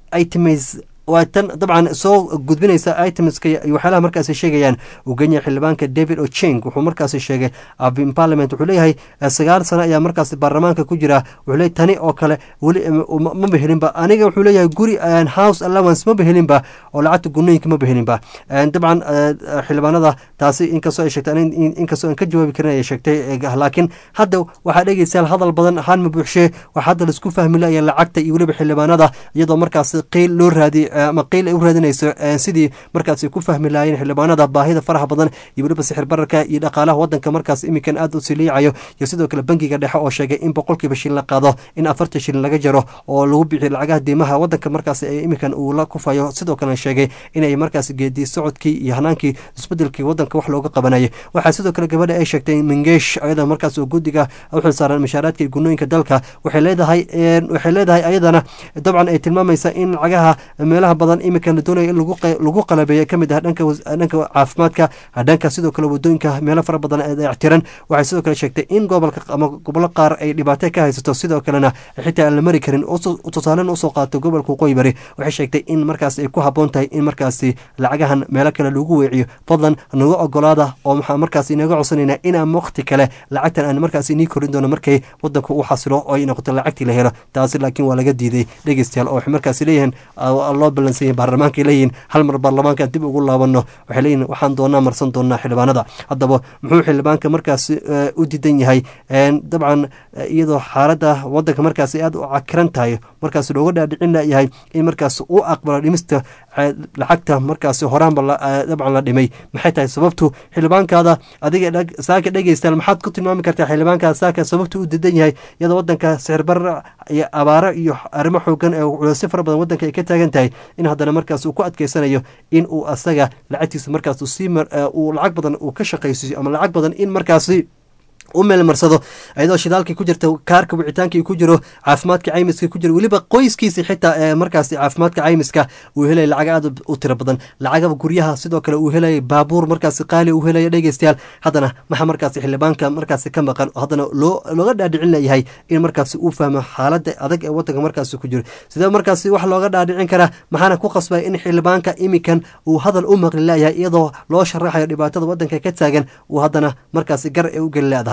items waa tan dabcan soo gudbinaysa itemska iyo waxyaalaha markaasi sheegayaan ugenya xildhibaanka david ocheng wuxuu markaasi sheegay abin parliament wuxuu leeyahay sagaal sano ayaa markaasi baarlamaanka ku jira wuxuu leeyahy tani oo kale weli maba helinba aniga wuxuu leeyahay guri house allowance maba helinba oo lacagta gunooyinka maba helinba dabcan xildhibaanada taasi inkastoo ay sheegtay inkastoo aan ka jawaabi karin ayay sheegtay laakiin hadda waxaa dhegeystayaal hadal badan ahaan ma buuxshee waxaa hadda laisku fahmi laaya lacagta iyo weliba xildhibaanada iyadoo markaasi qiil loo raadiyay ama qiil ay u raadinayso sidii markaasi ku fahmi lahaayeen xildhibaanada baahida faraha badan iyo weliba sixir bararka iyo dhaqaalaha wadanka markaas iminkan aad u siliicayo iyo sidoo kale bangiga dhexe oo sheegay in boqolkiiba shilin la qaado in afartan shilin laga jaro oo lagu bixiyo lacagaha diimaha wadanka markaas iminkan uu la kufayo sidoo kalena sheegay inay markaas geedi socodkii iyo hanaankii isbedelkii wadanka wax looga qabanayay waxaa sidoo kale gabadha ay sheegtay mingeesh ayada markaas oo guddiga u xilsaaran mashaaraadka iyo gunooyinka dalka waxay leedahay waxay leedahay ayadana dabcan ay tilmaamaysa in lacagaha meelaha badan iminka la doonaya in lagu qalabeeya kamid ah dhanka dhanka caafimaadka dhanka sidoo kale wadooyinka meelo fara badan ictiran waxay sidoo kale sheegtay in gobolka ama gobollo qaar ay dhibaato ka haysato sidoo kalena xitaa aan la mari karin tusaalen usoo qaato gobolka waqooyi bari waxay sheegtay in markaas ay ku haboon tahay in markaasi lacagahan meelo kale lagu weeciyo fadlan naga ogolaada oo maxaa markaas inaga codsanaynaa inaan waqti kale lacagtan aan markaas inii korin doono markay wadanka u xasilo oo ay noqoto lacagtii la helo taasi laakiin waa laga diiday dhegeystayaal oo waxay markaas leeyihiin loo balansan baarlamaanka leeyihin hal mar baarlamaanka dib ugu laabano waxay leeyihin waxaan doonaa marsan doonaa xildhibaanada haddaba muxuu xildhibaanka markaas u diidan yahay dabcan iyadoo xaaladda wadanka markaas aad u cakiran tahay markaas looga dhaadhicin layahay in markaas u aqbalo dhimista lacagta markaas horaanba dabcan la dhimay maxay tahay sababtu xildhibaankaada adiga saaka dhegeystaal maxaad ku tilmaami kartaa xildhibaankaada saaka sababtu u diidan yahay iyadoo wadanka sixirbar iyo abaaro iyo arrimo xoogan ee culeysyo fara badan wadanka ay ka taagan tahay in haddana markaas uu ku adkeysanayo in uu asaga lacagtiisa markaas sii uu lacag badan uu ka shaqaysiiyo ama lacag badan in markaasi u meelmarsado iyadoo shidaalkii ku jirta kaarka wicitaankii ku jiro caafimaadka caymiska ku jiro weliba qoyskiisi xitaa ee markaasi caafimaadka caymiska uu helaya lacag aad u tiro badan lacagaba guryaha sidoo kale uu helaya baabuur markaasi qaali uu helaya dhegeystayaal haddana maxaa markaasi xildhibaanka markaasi ka maqan haddana loo looga dhaadhicin layahay in markaasi uu fahmo xaaladda adag ee wadanka markaasi ku jiro sidee markaasi wax looga dhaadhicin karaa maxaana ku qasbaya in xildhibaanka imikan uu hadal u maqli layahay iyadoo loo sharaxayo dhibaatada wadanka ka taagan uu haddana markaasi gar ee u geli leedahay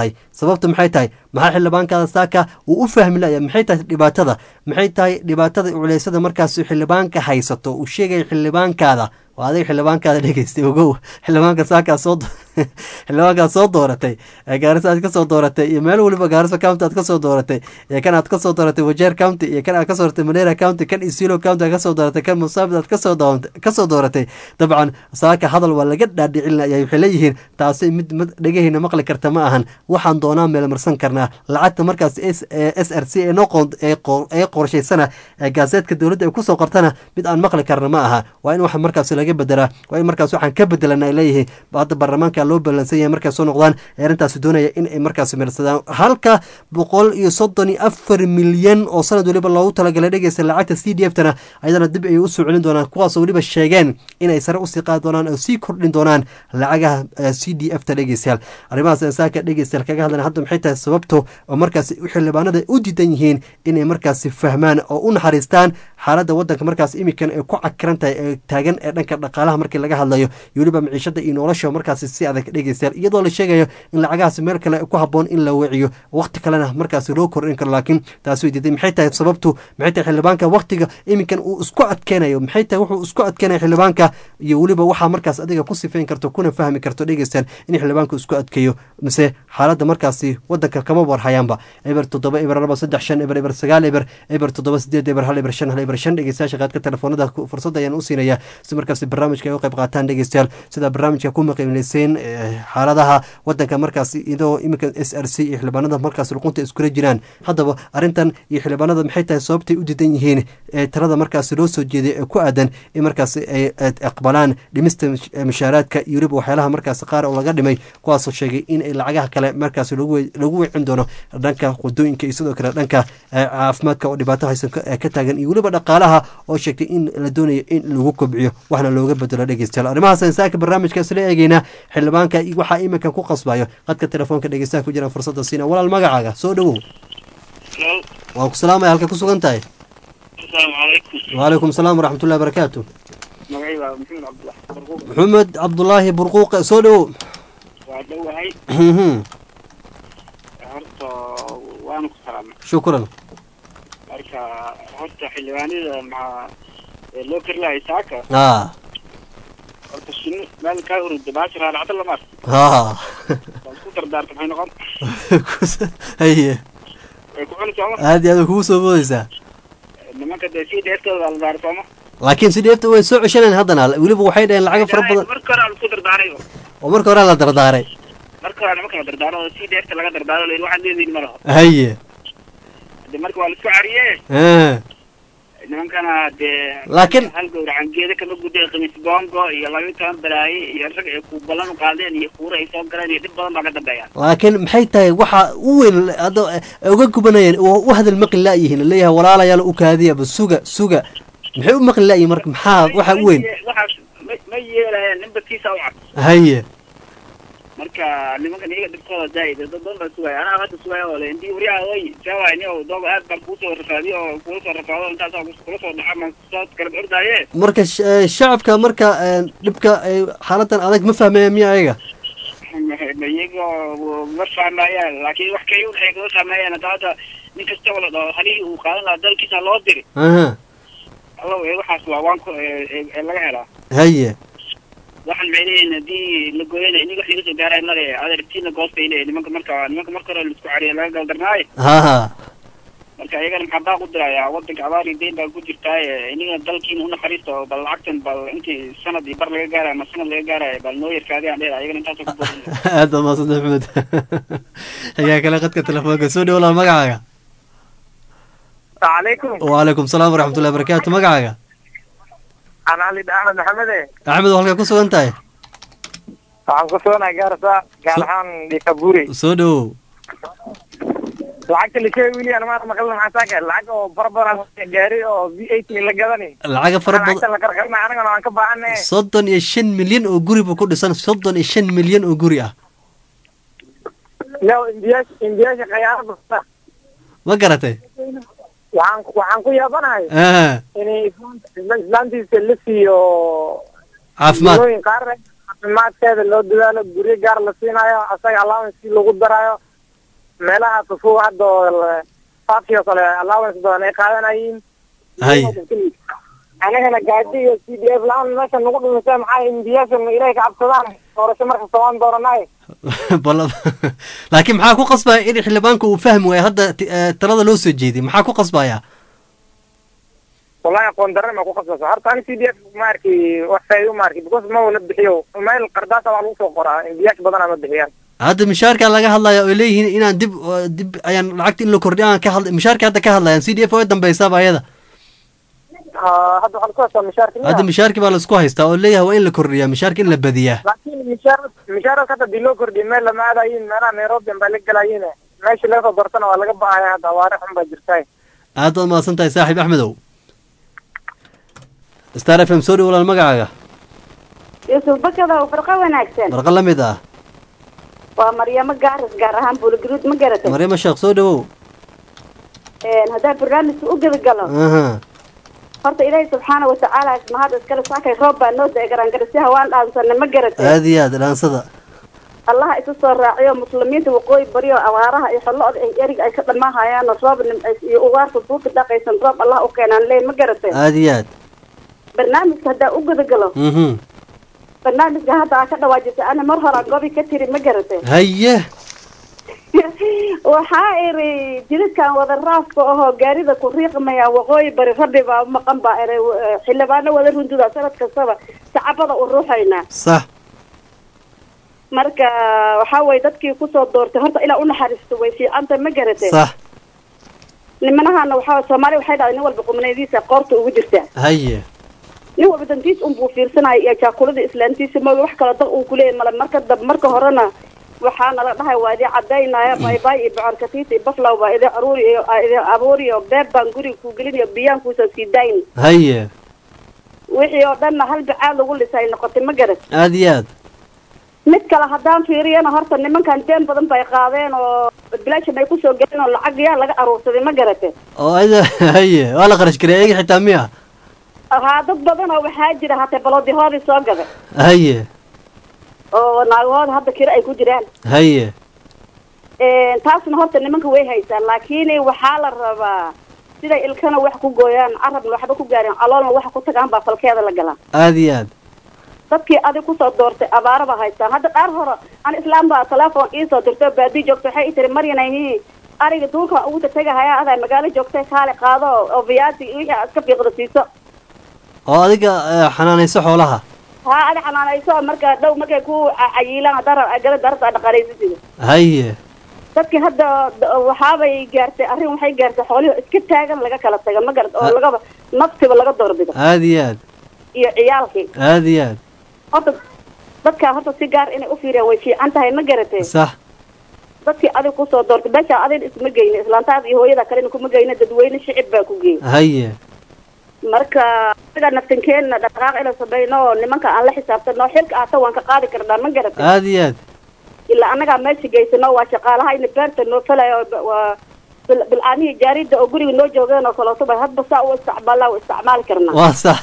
tahay sababta maxay tahay maxaa xildhibaankaada saaka uu u fahmi laya maxay tahay dhibaatada maxay tahay dhibaatada culeysada markaas xildhibaanka haysato uu sheegaya xildhibaankaada waa adiga xildhibaankaada dhegeystay ogow xildhibaanka saakaa soo xildhibaankaad soo dooratay ee gaarisa aad kasoo dooratay iyo meel weliba gaarisa county aad kasoo dooratay iyo kan aad kasoo dooratay wajeer county iyo kan aad kasoo dooratay madeira county kan isilo county aad kasoo dooratay kan musaabid aad kasoo kasoo dooratay dabcan saaka hadal waa laga dhaadhicinaya waxay leeyihiin taasi mid mid dhegahayna maqli karta ma ahan waxaan doonaa meelmarsan karnaa lacagta markaas s r c ee qorshaysana ee gaaseedka dowladda ay kusoo qortana mid aan maqli karna ma aha waa in waxa markaas laga bedelaa waa in markaas waxaan ka bedelana ay leeyihiin hadda baarlamaanka loo balansan yahay markay soo noqdaan ee arrintaasi doonaya in ay markaas meelsadaan halka boqol iyo soddon iyo afar milyan oo sanad weliba loogu talagalay dhegeysta lacagta c d f tana ayadana dib ayay usoo celin doonaan kuwaasoo weliba sheegeen inay sare usii qaadi doonaan oo sii kordhin doonaan lacagaha c d f ta dhegeystayaal arrimahaas saaka dhegeystayaal kaga hadlan hadda maxay tahay sababto oo markaas xildhibaanada u diidan yihiin inay markaasi fahmaan oo u naxariistaan xaaladda wadanka markaas imikan ay ku cakiran tahay ee taagan ee dhanka dhaqaalaha markii laga hadlayo iyo weliba maciishada iyo nolosha markaasi si adag dhegeystayaal iyadoo la sheegayo in lacagahaasi meel kale ku haboon in la weeciyo waqti kalena markaasi loo kordhin karo laakiin taasi way diiday maxay tahay sababtu maxay tahay xildhibaanka waqtiga iminkan uu isku adkeynayo maxay tahay wuxuu isku adkeynaya xildhibaanka iyo weliba waxaa markaas adiga ku sifeyn karto kuna fahmi karto dhegeystayaal in xildhibaanku isku adkeeyo mise xaaladda markaasi wadanka kama warhayaanba eber toddoba eber laba saddex shan eber eber sagaal eber eber toddoba sideed eber hal eber shan hal eber shan dhegeystayaasha qaadka telefoonada fursad ayaan u siinaya si markaasi barnaamijka ay u qayb qaataan dhegeystayaal sida barnaamijka ku maqiimleyseen xaaladaha wadanka markaasi idoo iminka s r c iyo xildhibaanada markaas luqunta iskula jiraan haddaba arrintan iyo xildhibaanada maxay tahay sababtay u diidan yihiin ee talada markaasi loo soo jeeday ee ku aadan in markaasi ay aqbalaan dhimista mushaaraadka iyo weliba waxyaalaha markaasi qaar oo laga dhimay kuwaasoo sheegay in ay lacagaha kale markaasi lagu weecin doono dhanka wadooyinka iyo sidoo kale dhanka caafimaadka oo dhibaato haysan ka taagan iyo weliba dhaqaalaha oo sheegtay in la doonayo in lagu kobciyo waxna looga bedelo dhegeystayaal arrimahaas saaka barnaamijka isla eegeynaa xildhibaanka waxaa iminkan ku qasbayo qadka telefoonka dhegeystaha ku jiraan fursadda siina walaal magacaaga soo dhowow waa ku salaamaya halka ku sugan tahay wacalaykum salaam waraxmatullahi barakaatu maxamed cabdulaahi burquuqe soo dhowow waa dhowahay horta waanu ku salaamay shukran marka horta xildhibaanada maxaa loo kari lahay saaka a horta shini meel kaa hurida baasha raaracda lamaar ha waa isku dardaarta maxay noqon haye way ku cuni sooma aad iyo aad kugu soo boodeysaa nimanka dee sii dheertooda waa la daara sooma laakiin si dheefta way soo ceshaneen haddana weliba waxay dhaheen lacaga fara badan marka hore la isku dardaaray oo marka hore la dardaaray marka hore nimanka la dardaaro oo sii dheerta laga dardaaro la yidhi waxaad leedihin ma laho haye de marka waa la isku cariye Ah. nimankana dee Laakiin- hal gowracan geeda kama guday khamiis bongo iyo laba iyo toban balaaye iyo rag ay ku ballan u qaadeen iyo kuura ay soo galeen iyo dhib badan baa ka dambeeya laakiin maxay tahay waxa u weyn hadda ay uga gubanayeen oo u hadal maqli la'yihiin leeyahay walaalayaal u kaadiyaba suga suga maxay u maqli la'yihin marka maxaa waxa u weyn waxaas ma ma yeelayaan ninba kiisa u cad haye marka nimankan iyaga dhibkooda zaa'id dad badan baa sugaya anaa hadda sugaya oo le indii wariyaha oy seewaay ni oo dooga aad baan kuusoo rafaadiyo oo kula soo rafaado intaasoo kula soo dhaca maan kusoo kala ordaaye marka sh- eh, shacabka marka eh, dhibka ay xaaladan adag ma fahmaya miya ayaga ma iyaga ma fahmayaan laakiin wax kay waxay kaga fahmayaan hadda hadda nin kastaba la dhaho halihii uu qaadan lahaa dalkiisa loo diri aha allow ee waxaas waa waan ku ee- ee ee laga helaa haye waxaan maxay leeyihin haddii la gooyana iniga wax iga soo gaaray male adeertiina goos bay leeyihin nimanka marka nimanka marka hore laisku cariya laga galdarnaayo ha marka iyagana maxaa baa ku dirayaa wadanka abaar iyo deyn baa ku jirtaaye iniga dalkiina unaxariista oo bal lacagtan bal intii sanad iyo bar laga gaarayo ama sanad laga gaarayo bal noo yarkaadiyaan dheer iyagana intaasoo ku boodin aad baa mahadsan maxmed xigaa kale qadka telefoonka soo dhow walaal magacaaga عليكم wacalaykum salaam waraxmatullahi barakaatu magacaaga أنا علي أحمد محمد axmed oo halkaa ku sugan tahay waxaan ku soonahay gaarsa gaar ahaan dhikabuuri soo dhowow lacagta la sheegi wili ana maanta maqalna maxaa saaka lacag oo fara badan gaari oo v eight la gadani lacaga fara badan lacagta la qarqarna anagana waan ka baahane soddon iyo shan milyan oo guri buu ku dhisan soddon iyo shan milyan oo guri ah yo imbiyaasha imbiyaasha khayaano basta ma garatay waxaan waxaan ku yaabanahay Ah. inay islaanta islaantiisa la siiyo Caafimaad. bilooyin qaar caafimaadkeeda loo dadaalo guryo gaar la siinayo asaga allowance lagu darayo meelaha fufuu hadda oo la- faafki oo kale allowance badan ay qaadanayiin hay anagana gaadi iyo c d f la-aan meesha nagu dhumisay maxaa imbiyaashan ilaahay ka cabsadaan doorasho markasta waan dooranay bal laakiin maxaa ku qasbaya in xildhibaanka uu fahmi waayo hadda ti- eh, talada loo soo jeediy maxaa ku qasbaya wallahi aqoon darre ma ku qasbasa horta ani c d f ma arki wax faa'iido ma arki because ma wala bixiyo meel qardaasa waa lagu soo qoraa imbiyaash badanaa ma bixiyaan hadda mishaarka laga hadlaya oo leeyihiin inaan dib uh, dib ayaan lacagta in la kordhiyo aan ka hadla mishaarka hadda ka hadlayaan c d f way dambaysaaba ayada Ah, hadda waxaa lasku haystaa mishaarka miya? hadda mishaarki baa laisku haystaa oo leeyahay waa in la kordhiyaa mishaarka in la badiyaa laakiin mishaar mishaarka hadda hadii loo kordhiyo meel lama aadayin meelaha nairobi baa la gelayin meesha laga soo doortana waa laga bahaya hadda awaare xun baa jirta aad baad mahadsan tahay saaxiib axmedow star f m soo dhow walaal magacaaga yuusuf bakada oo farqo wanaagsan barqa la mid ah waa maryamo gaaris gaar ahaan buulgaruud ma garatay maryamo sheekh soo dhowow haddaan barnaamijka u gebagalo aha horta ilaahay subxaana watacaala mahad iskale saakay roob baa noo da garangarasiha waan dhaansanay ma garatay aad iyo aad dhaansada allaha isu soo raaciyo muslimiinta waqooyi bariyo abaaraha iyo xollo-oda ay erig ay ka dhamaahayaano roob nimcays iyo ugaarta duuka dhaqaysan roob allah u keenaan leey ma garatay aad iyo aad barnaamijka haddaan u gudagalo mhm barnaamijka hadda aa ka dhawaajisay ana mar hore aan gobi ka tiri ma garatay haye waxaa iri jidadkan wada raafka ahoo gaarida ku riiqmaya waqooyi bari rabbi baa maqan baa iri xildhibaano wada runduda sanad kastaba sacabada u ruuxaynaa sax marka waxaa weye dadkii kusoo doortay horta ilaa unaxariisto way fiicanta ma garatay sax nimanahana waxaa soomaaliya waxay dhahday nin walba qubnaydiisa qoorta ugu jirtaa haye nin walba dantiis unbuu fiirsanaya iyo jaakulada islaantiisa mooga wax kala daq uu kuleeyahy male marka dab marka horena waxaa nala dhahay waa idin cadaynaya baybay iyo bocorkatiis iyo baflow baa idin aruuri iyo aa idin abuuri iyo beeb baan guriga kuu gelin iyo biyaan kuusan sii dayn haye wixii oo dhanna hal bacaad lagu lisay noqotay ma garat aad iyo aad mid kale haddaan fiiriyana horta nimankan deen badan bay qaadeen oo bilaashan ay kusoo gelin oo lacag yaa laga aruursaday ma garate oo ayada haye waa la qarash gareey ayaga xitaa miya haa dad badan oo waxaa jira hatee baloodihoodii soo gaday haye oo naagahooda hadda kiro ay ku jiraan haye taasna horta nimanka way haysaan laakiin waxaa la rabaa siday ilkana wax ku gooyaan carabna waxba ku gaareen caloolna waxa ku tagaan baa falkeeda la galaa aad iyo aad dadkii adig kusoo doortay abaara ba haystaan hadda qaar hore an islaam baa telefoon iisoo dirtay oo baadi joogta waxay ii tiri maryanayhi ariga duulka ugu tatagahaya adaa magaalo joogtay kaale qaado oo viyaasi iyo wixii aad iska fiiqda siiso oo adiga eh, xanaanayso xoolaha haa adi xanaanayso marka dhow markay ku ca- cayiilaan haddaa gala darata dhaqaalaysisiga haye dadkii hadda d- waxaabay gaartay arrin waxay gaartay xoolihii iska taagan laga kala taga ma garad oo lagaba naftiba laga doorbido aad iyo aad iyo ciyaalkii aad iyo aad horta dadkaa horta si gaar inay u fiiriyaan way fiican tahay ma garatee sax dadkii adig kusoo doortay meesha adin isma geyne islaantaada iyo hooyada kalena kuma geyne dadweyne shicib baa ku geeyey haye marka anaga naftankeenna dhaqaaq inaan sameyno oo nimanka aan la xisaabtano xilka ahta waan ka qaadi karnaa ma garatay aad iyo aad ilaa anagaa meesha geysano waa shaqaalaha ina beerta noo falayo waa bil- bilcaanihii jaarida oo guriga noo joogeen oo kaleeto ba hadba saa u isticmaalaa u isticmaali karnaa waa sax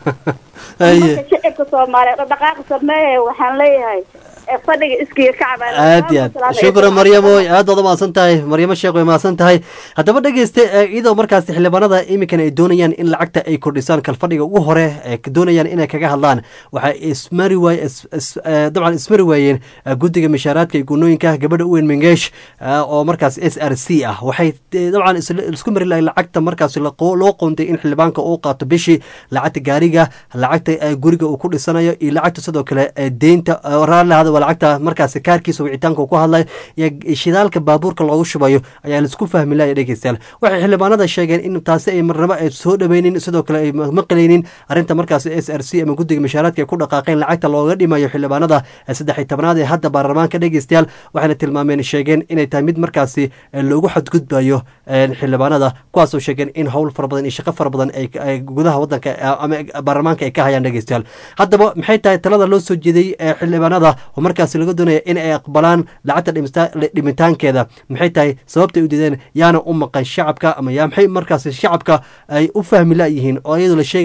haye marka shicibka soomaaliyeed oo dhaqaaqa sameeye waxaan leeyahay ee fadhiga iskiga kacba aad iyo aad shukran maryamo aad baad umahadsan tahay maryamo sheekh way mahadsan tahay haddaba dhegeyste eh, iyadoo markaasi xildhibaanada iminkan ay doonayaan in lacagta ay kordhisaan kalfadhiga ugu hore ay doonayaan inay kaga hadlaan waxay ismari waay is- is- eh, dabcan ismari waayeen eh, guddiga mishaaraadka iyo gunooyinka gabadha uweyn mengeesh eh, oo markaas s r c ah waxay eh, dabcan isla- isku mari lahay lacagta markaasi laqo- loo qoontay in xildhibaanka uu qaato bishii lacagta gaariga lacagta eh, guriga uu ku dhisanayo iyo lacagta sidoo kale eh, deynta eh, raallahada waa lacagta markaasi kaarkiisa wicitaanka uu ku hadlayo iyo shidaalka baabuurka loogu shubayo ayaa laisku fahmi laaya dhegeystayaal waxay xildhibaanada sheegeen in taasi ay marnabo ay soo dhaweynin sidoo kale ay maqlaynin arrinta markaasi s r c ama guddiga mishaaraadka ay ku dhaqaaqeen lacagta looga dhimayo xildhibaanada saddex iyo tobnaad ee hadda baarlamaanka dhegeystayaal waxayna tilmaameen sheegeen inay tahay mid markaasi eh, loogu xadgudbayo eh, xildhibaanada kuwaasoo sheegeen in howl fara badan iyo shaqo fara badan ay ay gudaha wadanka eh, ama baarlamaanka ay ka hayaan dhegeystayaal haddaba maxay tahay talada loo soo jeeday ee xildhibaanada oo markaasi laga doonaya in ay aqbalaan lacagta dhimista- dhimitaankeeda maxay tahay sababta ay u diideen yaana u maqan shacabka ama yaa maxay markaasi shacabka ay u fahmi layihiin oo iyadoo la sheegayo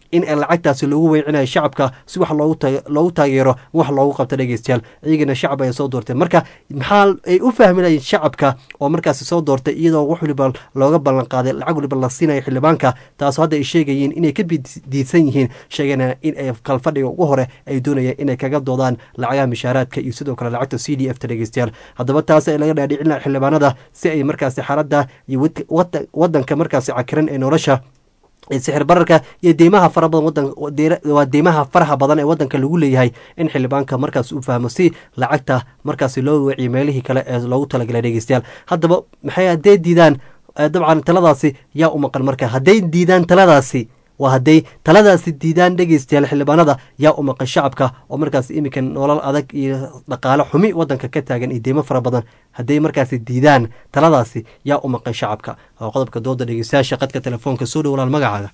in lacagtaasi loogu weecinayo shacabka si wax loogu ta- loogu taageero wax loogu qabto dhegeystayaal iyagana shacab ay soo doorteen marka maxaa ay u fahminayeen shacabka oo markaasi soo doortay iyadoo wax waliba looga ballan qaaday lacag waliba la siinayo xildhibaanka taasoo hadda ay sheegayeen inay ka bid- diidsan yihiin sheegana in ay kalfadhiga ugu hore ay doonayeen inay kaga doodaan lacagaha mishaaraadka iyo sidoo kale lacagta c d f ta dhegeystayaal haddaba taas ay laga dhaadhicin lahaa xildhibaanada si ay markaasi xaaladda iyo wad- wad- wadanka markaasi cakiran ee nolosha ee sixir bararka iyo deymaha fara badan wadan deera- waa deymaha faraha badan ee wadanka lagu leeyahay in xildhibaanka markaas uu fahmo si lacagta markaasi loo weeciyo meelihii kale ee loogu talagalay dhegeystayaal haddaba maxay hadday diidaan eh, dabcan taladaasi yaa u maqan marka hadday diidaan taladaasi waa hadday taladaasi diidaan dhegeystayaal xildhibaanada yaa u maqan shacabka oo markaas iminka nolol adag iyo dhaqaale xumi wadanka ka taagan iyo deymo fara badan hadday markaasi diidaan taladaasi yaa u maqan shacabka waa qodobka dooda dhegeystayaasha qadka telefoonka soo dhow walaal magacaaga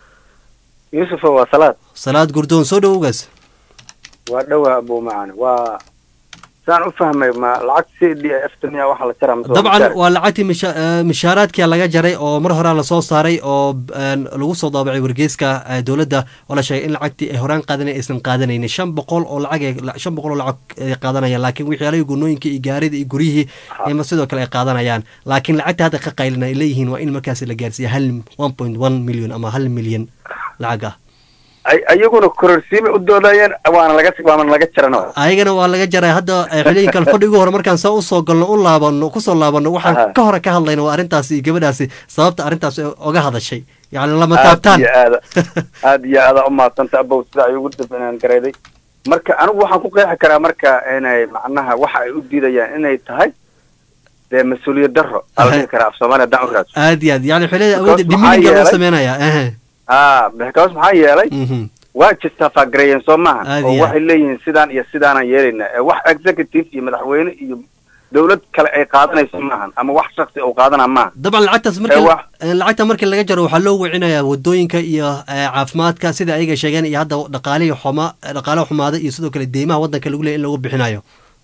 yuusufo waa salaad salaad gurdoon soo dhowgaas waa dhowaa abuu macaan waa saan u fahmay ma lacag c d f miya waxa la jaraa mise waa dabcan mushaar? waa lacagtii misha- eh, mishaaraadkia laga jaray oo mar horaa lasoo saaray oo een, lagu soo daabacay wargeyska eh, dowladda oo la sheegay in lacagtii ay horaan qaadan aysan qaadanaynin shan boqol oo lacag ay- la- shan boqol oo lacag ay qaadanayaan laakiin waxyaalahii gunooyinka iyo gaarida iyo guryihii ima sidoo kale ay qaadanayaan laakiin lacagta hadda ka qaylin ay leeyihiin waa in markaasi la gaarsiiya hal one point one million ama hal milyan lacag ah ay ayaguna kororsiimay u doodayeen waana laga waana laga jarano ayagana waa laga jaray hadda eh, xiliyin kale fadhi ugu hore markaan saa usoo galno u laabano kusoo laabano waxaan Aha. ka hore ka hadlayna waa arrintaasi iyo gabadhaasi sababta arrintaasi oga hadashay yacni lama aad taabtaan iyo aada aad iyo aada umaadsanta abow sida ay ugu dabanaan garayday marka anigu waxaan ku qeexi karaa marka inay macnaha waxa ay u diidayaan inay tahay dee mas-uuliyad darro ala dhihi karaa af soomaaliya haddaan u raadso aad iyo aad yani xiliyada awoodda Because maxaa dimininga loo yeelay- sameynaya ehe ha because maxaa yeelay waa jirtaa faagareeyeen soo maaha Aad oo iyo waxay leeyihiin sidaan iyo sidaanaan yeelaynaa ee wax executive iyo madaxweyne iyo dawlad kale ay qaadanayso maahan ama wax shaksi uu qaadana maaha dabcan lacagtaas Ee, markii wax- eh, lacagta markii laga jaro waxaa loo wicinayaa wadooyinka iyo eh, caafimaadka sida ayaga sheegeen iyo hadda dhaqaalihii xuma dhaqaale xumaada iyo sidoo kale deymaha wadanka lagu leeyahy in lagu bixinayo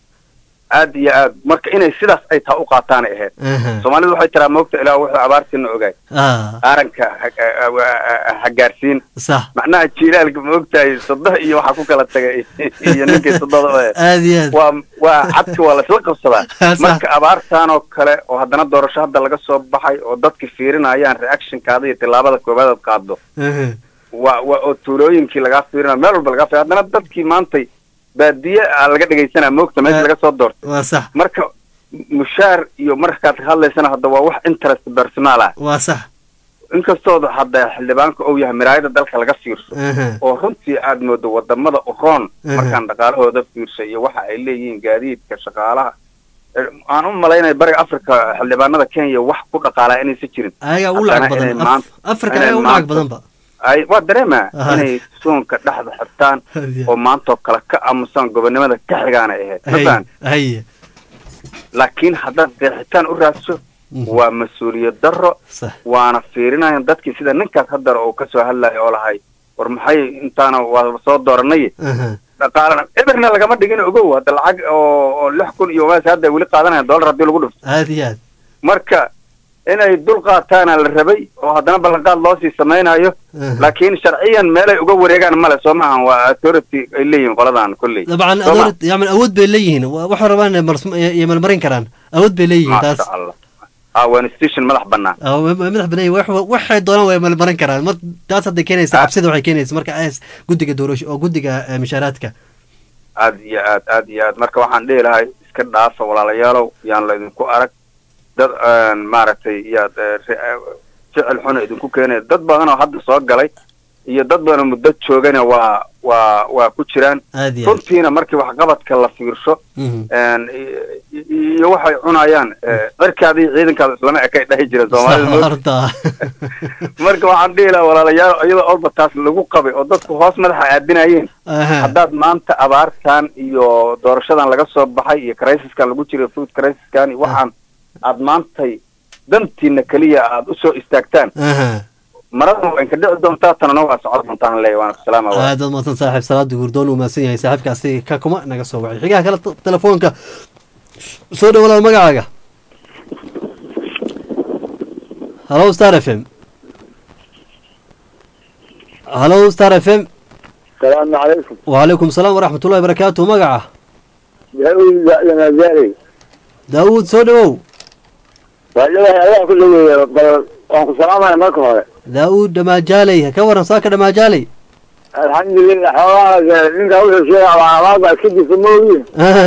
aad iyo aad marka inay sidaas ay taa u qaataanay ahayd Aha. soomaalidu waxay tiraa moogta ilaa wuxuu abaartiina ogaay Ah, aaranka ha- ha- ha- ha gaarsiin sax macnaha jiilaalka maogtahay sodoh iyo waxaa ku kala tagay iyo ninkii sododa ee aad iyo aad waa waa cadka waa laisla qabsadaa Sax. marka abaartan oo kale oo haddana doorasho hadda laga soo baxay oo dadki fiirinayaan reactionkaada iyo tillaabada koobaad aad qaado Ehe. waa waa oo tuulooyinkii lagaa fiirinayo meel walba lagaa fiir haddana dadkii maantay baadiye aa laga dhegaysanaa moogta meesha laga soo doortay waa sax marka mushaar iyo markaad ka hadlaysana hadda waa wax interest personal ah waa sax inkastooda hadda xildhibaanka uu yahay miraayada dalka laga fiirso Ehe. oo runtii aad moodo wadamada uroon Ehe. markaan dhaqaalahooda fiirsay iyo waxa ay leeyihiin gaadiidka shaqaalaha Eh, aan u malaynaya bariga africa xildhibaanada kenya wax ku dhaqaalaa inaysan jirin ayagaa ugu Haddana lacag badan inay Af- maanta- afrika inay ayagaa u lacag maanta- badanba ay waa dareema Aha. inay suunka dhexda xirtaan oo maantoo kale ka aamusaan gobonimada ka xigaana ahayd Hay- mafahant haye laakiin haddaad qeexitaan u raadso waa mas-uuliyad darro sax waana fiirinayan dadkii sida ninkaas haddar uu kasoo hadlayo oo lahay war maxay intaana waa soo dooranay Aha. dhaqaalana eberna lagama dhigin ogow hadda lacag oo oo lix kun iyo maas hadda ay weli qaadanayaan dollar haddii lagu dhufto aad iyo aad marka inay dul qaataana la rabay oo haddana ballanqaad loo sii samaynayo Aha. laakiin sharciyan meelay uga wareegaan male soo maahan waa authority ay leeyihiin qoladan kolley dabcan Soo ma? adoor yani awood bay leeyihiin Wa- waxay rabaan inay mars- iyo malmarin karaan awood bay leeyihiin taas maasha allah ah waa institution madax banaan Ah, wa- wa- madax banaan wax- waxay doonaan way malmarin karaan mar taas hadday keenaysa cabsida waxay keenaysa marka as guddiga doorasho oo guddiga eh, mishaaraadka aad iyo aad aad iyo aad marka waxaan dhihi lahay iska dhaafa walaalayaalow yaan la idinku arag dad een, maaragtay yaad eh, re- eh, ficil xuna idinku keenaya dad badan oo hadda soo galay iyo dad badan oo muddo joogana waa waa waa ku jiraan aad iyo aad runtiina markii waxqabadka la fiirsho Mhm. een, i- i- iyo waxay cunayaan eh, cirkaada iyo ciidankaada islama ekay dhahi jira soomaalida Sax, moog- horta marka waxaan dhihi lahaa walaalayaal iyadoo olba taas lagu qabay oo dadku hoos madaxa aadinayeen Aha. haddaad maanta abaartan iyo doorashadan laga soo baxay iyo crisiskan lagu jiro food crisiskan iyo waxaan aad maantay dantiina keliya aad usoo istaagtaan Aha. maradan waa inka dhici doontaa tanana waa socon doontaan leeyahay waan salaama waa aad baad mahadsan saaxiib salaada guurdoon uu mahadsan yahay saaxiibkaasi ka kuma naga soo wacay xigaha kale t- telefoonka soo dhow walaal magacaaga halo star f m halo star f m salaamu calaykum wacalaykum salaam waraxmat ullahi barakaatu magaca daawud lamazaari daawuud soo dhawow waa dhawahay allah ku dhaweeya bal waan ku salaamaya marka hore daawuud dhammaajaaley ka waran saaka dhammaajaaley alxamdulilah xoogaa ninka wuxuu sheegay abaar baa iska jirta moogiin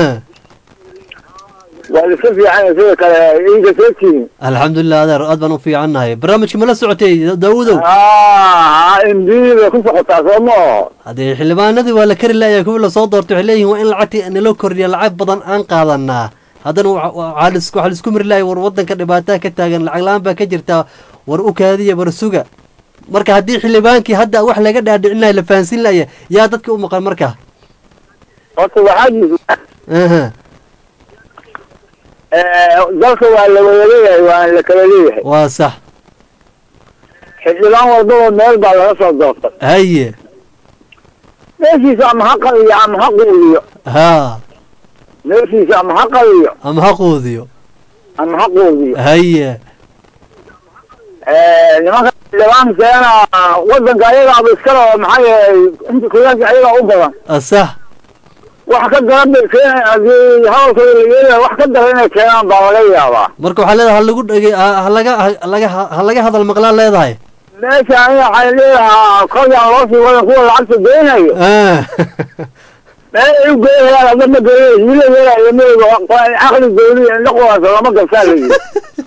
waa iska fiican sida kale iinka soo tihin alxamdulilah adeer aad baan u fiicannahay barnaamijka ma la socotay daawudow imbiida ku socotaa soo ma oho haddee xildhibaanadii waa la kari laaya kuwii lasoo doortay waxay leeyihin waa in lacagtii naloo kordhiya lacag badan aan qaadanaa haddana waxaa laisku mari lahay war wadanka dhibaataa ka taagan lacag la-aan baa ka jirta war u kaadiya war suga marka haddii xildhibaankii hadda wax laga dhaadhicin lahay la fahansin laya yaa dadka u maqan marka horta waxaa jirta dalka waa la wada leeyahay waana la kala leeyahay waa sax xildhibaan walbaba meel baa laga soo doortay haye meeshiisa ama ha qabiyo ama ha quudiyo ha meeshiisa ama ha qabiyo ama ha quudiyo ama ha quudiyo haye nimanka xildhibaankeena wadanka ayagaaba iskale oo maxaa yeelay inta kuyaanka ayagaa u badan sax wax ka daran bay keenay hadii hadalkooda la yeelaya wax ka daran inay keenaan baa laga yaabaa marka waxaa leedahay halagu dhege halaga halaga halaga hadal maqlaa leedahay meesha aniga waxay leedahaa kolyaan loo sii wadan kuwa lacagta geynayo meel ay u geynayaan hadda ma geynay hila yeelayo meyga caqli gooniya indha quwansa lama gabsaa la yidhi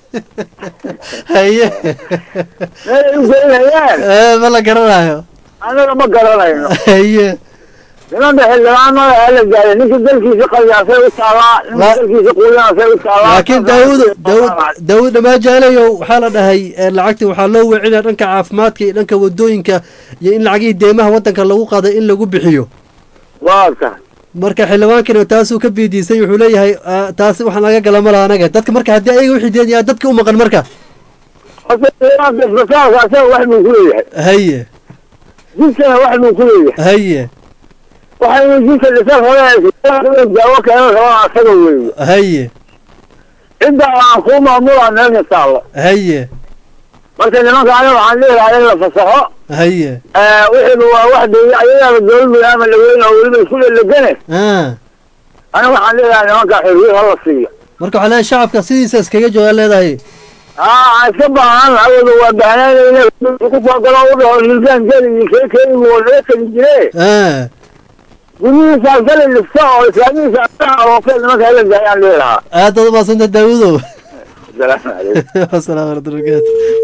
haye meel ay u geynayaan ma la garanayo anaga ma garanayno haye nimanka xildhibaanada hala gaaray ninka dalkiisa qayaasay u taalaa ninka dalkiisa quuyanasay u taalaa laakiin daawud daawud daawud dhamaajaalayo waxaa la dhahay lacagti waxaa loo wecinaya dhanka caafimaadka iyo dhanka wadooyinka iyo in lacagihii deemaha wadanka lagu qaaday in lagu bixiyo waa tahay marka xildhibaankina taasuu ka biidiisay wuxuu leeyahay taasi waxaan laga gala ma laha anaga dadka marka haddii ayaga wixii deen yaa dadka u maqan marka horta xildhibaanka isbitaalka asaga wax buu ku leeyahay haye jidkana wax buu ku leeyahay haye waxaynu jidka dhisan hore daawo keena rabaa asaga weeye haye cidda aan kuu maamulaa meesha taallo haye marka nimanka aniga waxaan leeyahay in la fasaxo haye wixiiba waa wax de ayagaaba dowladda ama laweyne oo weliba isku lelegane aniga waxaan leeyahay nimanka xorriyad hala siiyo marka waxaa leeyahay shacabka sidiisa iskaga joogaa leedahay aa iska baahan awooda waa baahnaan ku soo galo u dhaho hilbaan geli iyo kee keenigu oo laga tegi jire guryihiisa geli dhista oo islaamihiisa aroofee nimanka hala gaayaan leedahaa aad baad umaasanta daawudow asalaamu calaykum asalaam warahmatullahi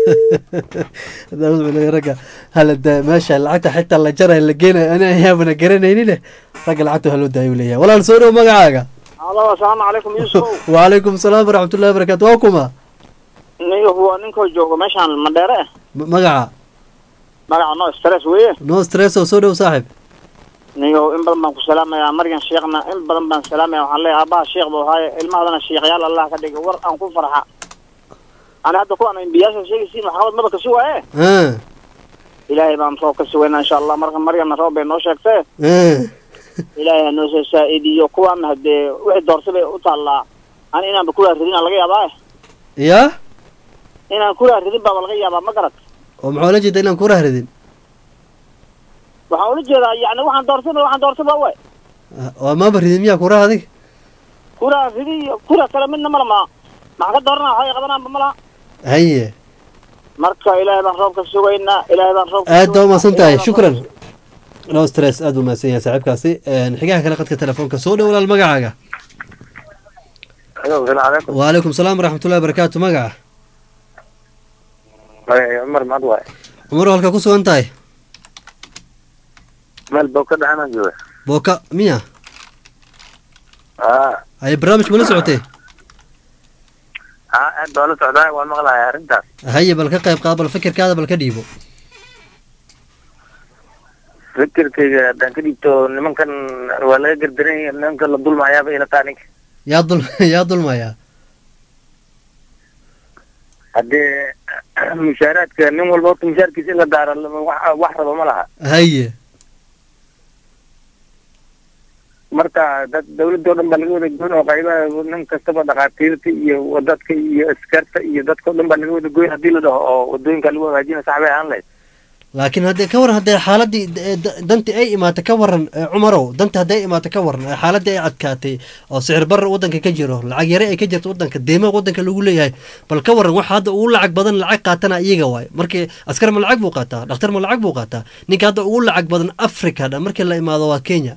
daawud wuxuu ragga hala daa meesha lacagta xitaa la jarayo la geenayo ani ayaabana garanaynin ragga lacagta waa loo daayo leeyahay walaal soo dhow magacaaga alo asalaamu calaykum yuusuf wacalaykum salaam waraxmatullahi wabarakatu waa kuma niyo waa ninkoo joogo meeshaan mandheere eh magaca magaca no stress weye no stress oo soo dhow saaxib niyo in badan baan ku salaamayaa maryan sheekhna in badan baan salaamaya waxaan leeyahay aabbaha sheekh buu ahaaye ilmahadana sheekhyaal allah ka dhigay war aan ku farxa ani hadda kuwaan imbiyaasha sheegaysiin maxkamad maba kasi waaye ilaahay baan roob ka sugaynaa insha allah marka maryamna roob bay noo sheegtee ilaahay ha noo soo saa-idiyo kuwaana haddee wixii doortay bay u taallaa ani inaanba kulaa ridin laga yaabaa ya inaan kulaa ridin baaba laga yaabaa ma garad oo maxaa ula jeeda inaan kura ridin waxaan ula jeedaa yani waxaan doortay waxaan doortay ba way waa maaba ridin miyaa kuraha adig kulaa ridi iyo kula kale midna mala ma maxaa ka doorana waxay qabanaanba ma laha haye marka ilaahay baan roob ka sugaynaa ilaahay baan roob aad baa umahadsan tahay shukran no stress aad buu mahadsan yahay saaxiibkaasi xigaha kale qadka telefoonka soo dhow walaal magacaaga wacalaykum salaam waraxmatullahi wabarakaatu magaca cumar maxad waay cumar halka ku sugan tahay meel booka dhaxanaan jooga booka miya a haye barnaamij ma la socotay a aad baa la socdaa waan maqlahay arrintaas haye bal ka qayb qaad bal fikirkaada bal ka dhiibo fikirkayga haddaan ka dhiibto nimankan waa laga gardaran yahay nimanka la dulmayaaba ila taa ninka yaa dul yaa dulmayaa haddee mushaaraadka nin walba horta mushaarkiisa in la daara wax wax raba ma laha haye marka dad dawladda o dhan baa laga wada goyn oo qaybaha nin kastaba dhakhaatiirta iyo dadka iyo askarta iyo dadka o dhan baa laga wada goyn haddii la dhaho oo wadooyinka lagu hagaajina sax bay ahaan lahayd laakiin haddee ka waran haddee xaaladii eh, da- dantii ay imaata ka waran eh, cumarow dantii hadday imaata ka waran eh, xaaladii ay adkaatay oo sicir barra waddanka ka jiro lacag yare ay ka jirto waddanka deemaha waddanka lagu leeyahay bal ka waran waxa hadda ugu lacag badan lacag qaatana iyaga waay markii askar ma lacag buu qaataa dhakhtar ma lacag buu qaataa ninka hadda ugu lacag badan africa dhan markii la imaado waa kenya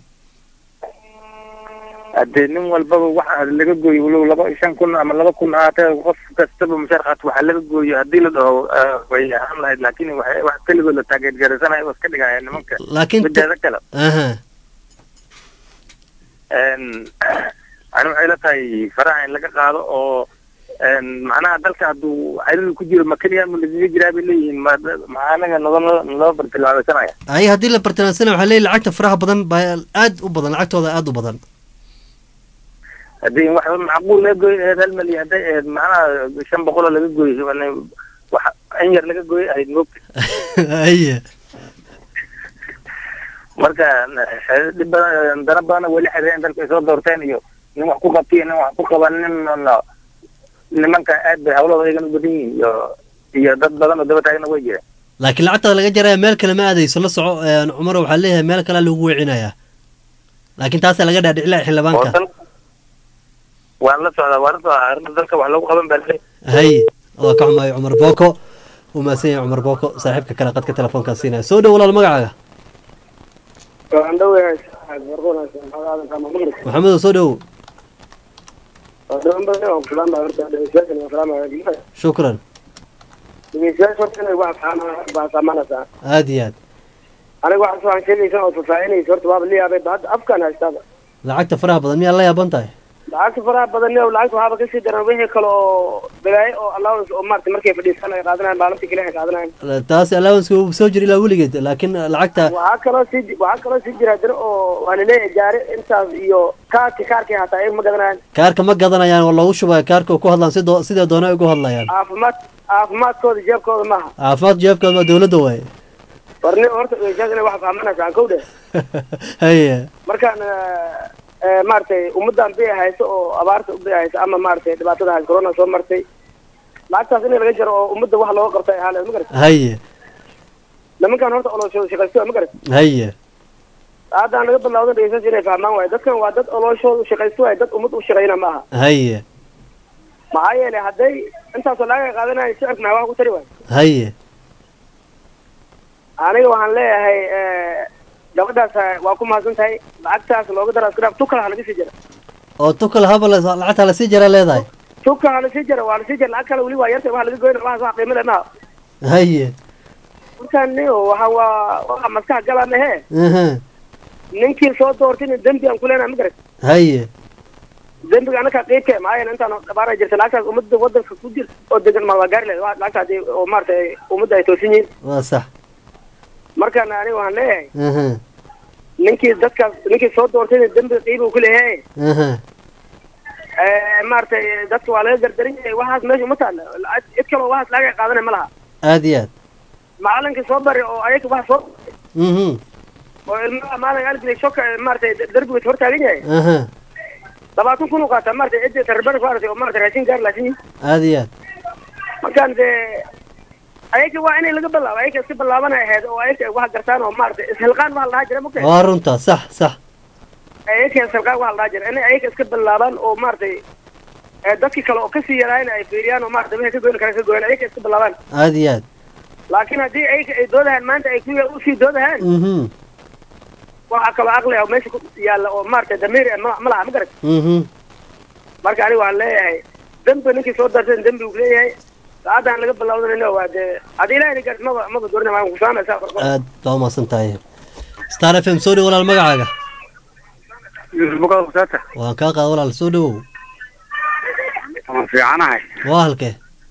hadee nin walbaba waxa laga gooyo walow laba iyo shan kun ama laba kun ahaatee qof kastaba mushaar qaato waxaa laga gooyo haddii la dhaho eh, way ahaan lahayd laakiin waxay wax keligood la taageergaraysanayo oo iska dhigaya nimanka Laakiin ta- mideeda kale aha een, ani waxay la tahay faraha in laga qaado oo een, macnaha dalka hadduu cariiri ku jiro ma keliya ma lagaga jiraa bay leeyihiin ma maxaa anaga noo noo bartilmaameysanaya ay haddii la bartilmaansana waxaa leeyahy lacagta faraha badan baa aad u badan lacagtooda aad u badan haddii wax macquul laga gooy ahayd hal malyan hadday ahayd macnaha shan boqoloo laga gooyo wax in yar laga gooy ahayd moogta aye marka eh, dhib badan dana badana weli xireen dalka ay soo doorteen iyo nin wax ku qabtiyo nin wax ku qaban nin no- nimanka aad bay hawlahooda ayagana u badan yihiin iyo iyo dad badan oo daba taagna way jiraan laakiin lacagtada laga jaraya meel kale ma aadayso la soco een, cumar waxaa leeyahay meel kalea lagu weecinayaa laakiin taasaa laga dhaadhicilaa xildhibaanka oo dal waan la socdaa waan la socdaa arrinta dalka wax lagu qaban baa laleeyahay hay waa ka xumaay cumar booko uu mahadsan yahay cumar booko saaxiibka kale qadka telefoonkaa siinaya soo dhow walaal magacaaga waan dhowahay barqoonaysa maxaa aadan kama maqli maxamedow soo dhow waa dhawan badan oo kulaan baa horta dhegeystayaashan waa salaamaya shukran dhegeystayaasha horta inay wax fahmaan baa saamanaysaa aad iyo aad aniga waxaas waxaan sheegaysa oo faahfaahinaysa horta waaba la yaabay ba hadda afkaan haystaaba lacagta faraha badan miyaa la yaaban tahay lacagta faraha badan iyo lacagta waxaaba kasii daran wixii kale oo balaayo oo allowance oo maarata markay fadhiistaan ay qaadanayaan maalintii kale ay qaadanayaan taas allowance uu soo jira ilaa weligeed laakiin lacagta waxaa kaloo sii waxaa kaloo sii jira dira oo waa laleeyahay gaari intaas iyo kaarki kaarki hataa iyaga ma gadanayaan kaarka ma gadanayaan waa loogu shubaya kaarka oo ku hadlaan sidoo sidee doona ay ugu hadlayaan caafimaad caafimaadkooda jeebkooda maaha caafimaad jeebkooda waa dowladda waaye warni horta dhegeystayaasha inay wax fahmanaysaa kow dheh haye markaan eh, maaragtay ummaddan bay hayso oo abaarta bay hayso ama maaragtay dhibaatada hayso corona soo martay lacagtaas in laga jaro oo ummadda wax looga qabto ay ahaan lahayd ma garat haye nimankan horta olooshooda shaqaysto ma garat haye haddaan laga bilawdan dhegeystayaasha inay fahmaan waayo dadkan waa dad olooshooda shaqaysto waayo dad ummad u shaqayna ma aha haye maxaa yeelay hadday intaasoo lacag ay qaadanayo sicirka maxaa wax ku tari waayo haye aniga waxaan leeyahay eh, gabadhaas eh, waa ku mahadsan tahay lacagtaas looga dara iska dhaaf tukal ha laga sii jara oo tukal haba la- lacagta lasii jara leedahay tukal ha lasii jara waa lasii jara lacag kale weli waa yartay waxa laga goyna waxaas wax qiimo leh maaha haye markaan niyo waxa waa waa maskax gala mehe aha ninkii soo doortayna dembi aan ku leenahay ma garat haye dembiga anaka qiibke maxaa yeele intaan dhabaana jirta lacagtaas ummadda wadanka ku jir oo degan ma waa gaari lahayd waa lacagta haddii oo maaragtay ummadda ay toosin yihiin waa sax markaan aniga waxaan leeyahay aha ninkii dadkaas ninkii soo doortayna dembiga qiiba uu ku leeyahay aha maaragtay dadka waa laga gardaran yahay waxaas meesha uma taalla lacag- cid kaloo waxaas lacag ay qaadanay ma laha aad iyo aad macalinkii soo bari oo ayaga wax soo mhm oo ilmaha maalin algilay shoka maaragtay darbiga hor taagan yahay aha labaatan kun u qaataa maaragtay cidda tarbana ku aragtay oo maaragtay raashin gaar laasin aad iyo aad markaan dee ayaga waa inay laga bilaabo ayaga iska bilaabanay ahayd oo ayaga wax gartaan oo maaragtay ishilqaan waxa la dhahaa jira mugtay waa runta sax sax ayaga ishilqaan waxa la dhahaa jira inay ayaga iska bilaabaan oo maaragtay ee dadkii kale oo kasii yaraayna ay fiiriyaan oo maaragtay wixii ka goyn kara ka goyn ayaga iska bilaabaan aad iyo aad laakiin haddii ayaga ay doodahaan maanta ay kuya usii doodahaan mhm waxaa kaloo aqli ah oo meesha ku yaalla oo maaragtay damiir eh ma ma laha ma garat mhm marka aniga waxaan leeyahay dembi ninkii soo darteen dembi uu leeyahay saacadaan laga bilawdanayno waa dee haddii ilaahay gaart maba maba doorina waan kusaanaysaa aad baa umahadsan tahay star f m soo dhow walaal magacaaga waan kaa qaada walaal soo dhowow waan fiicanahay waa halkee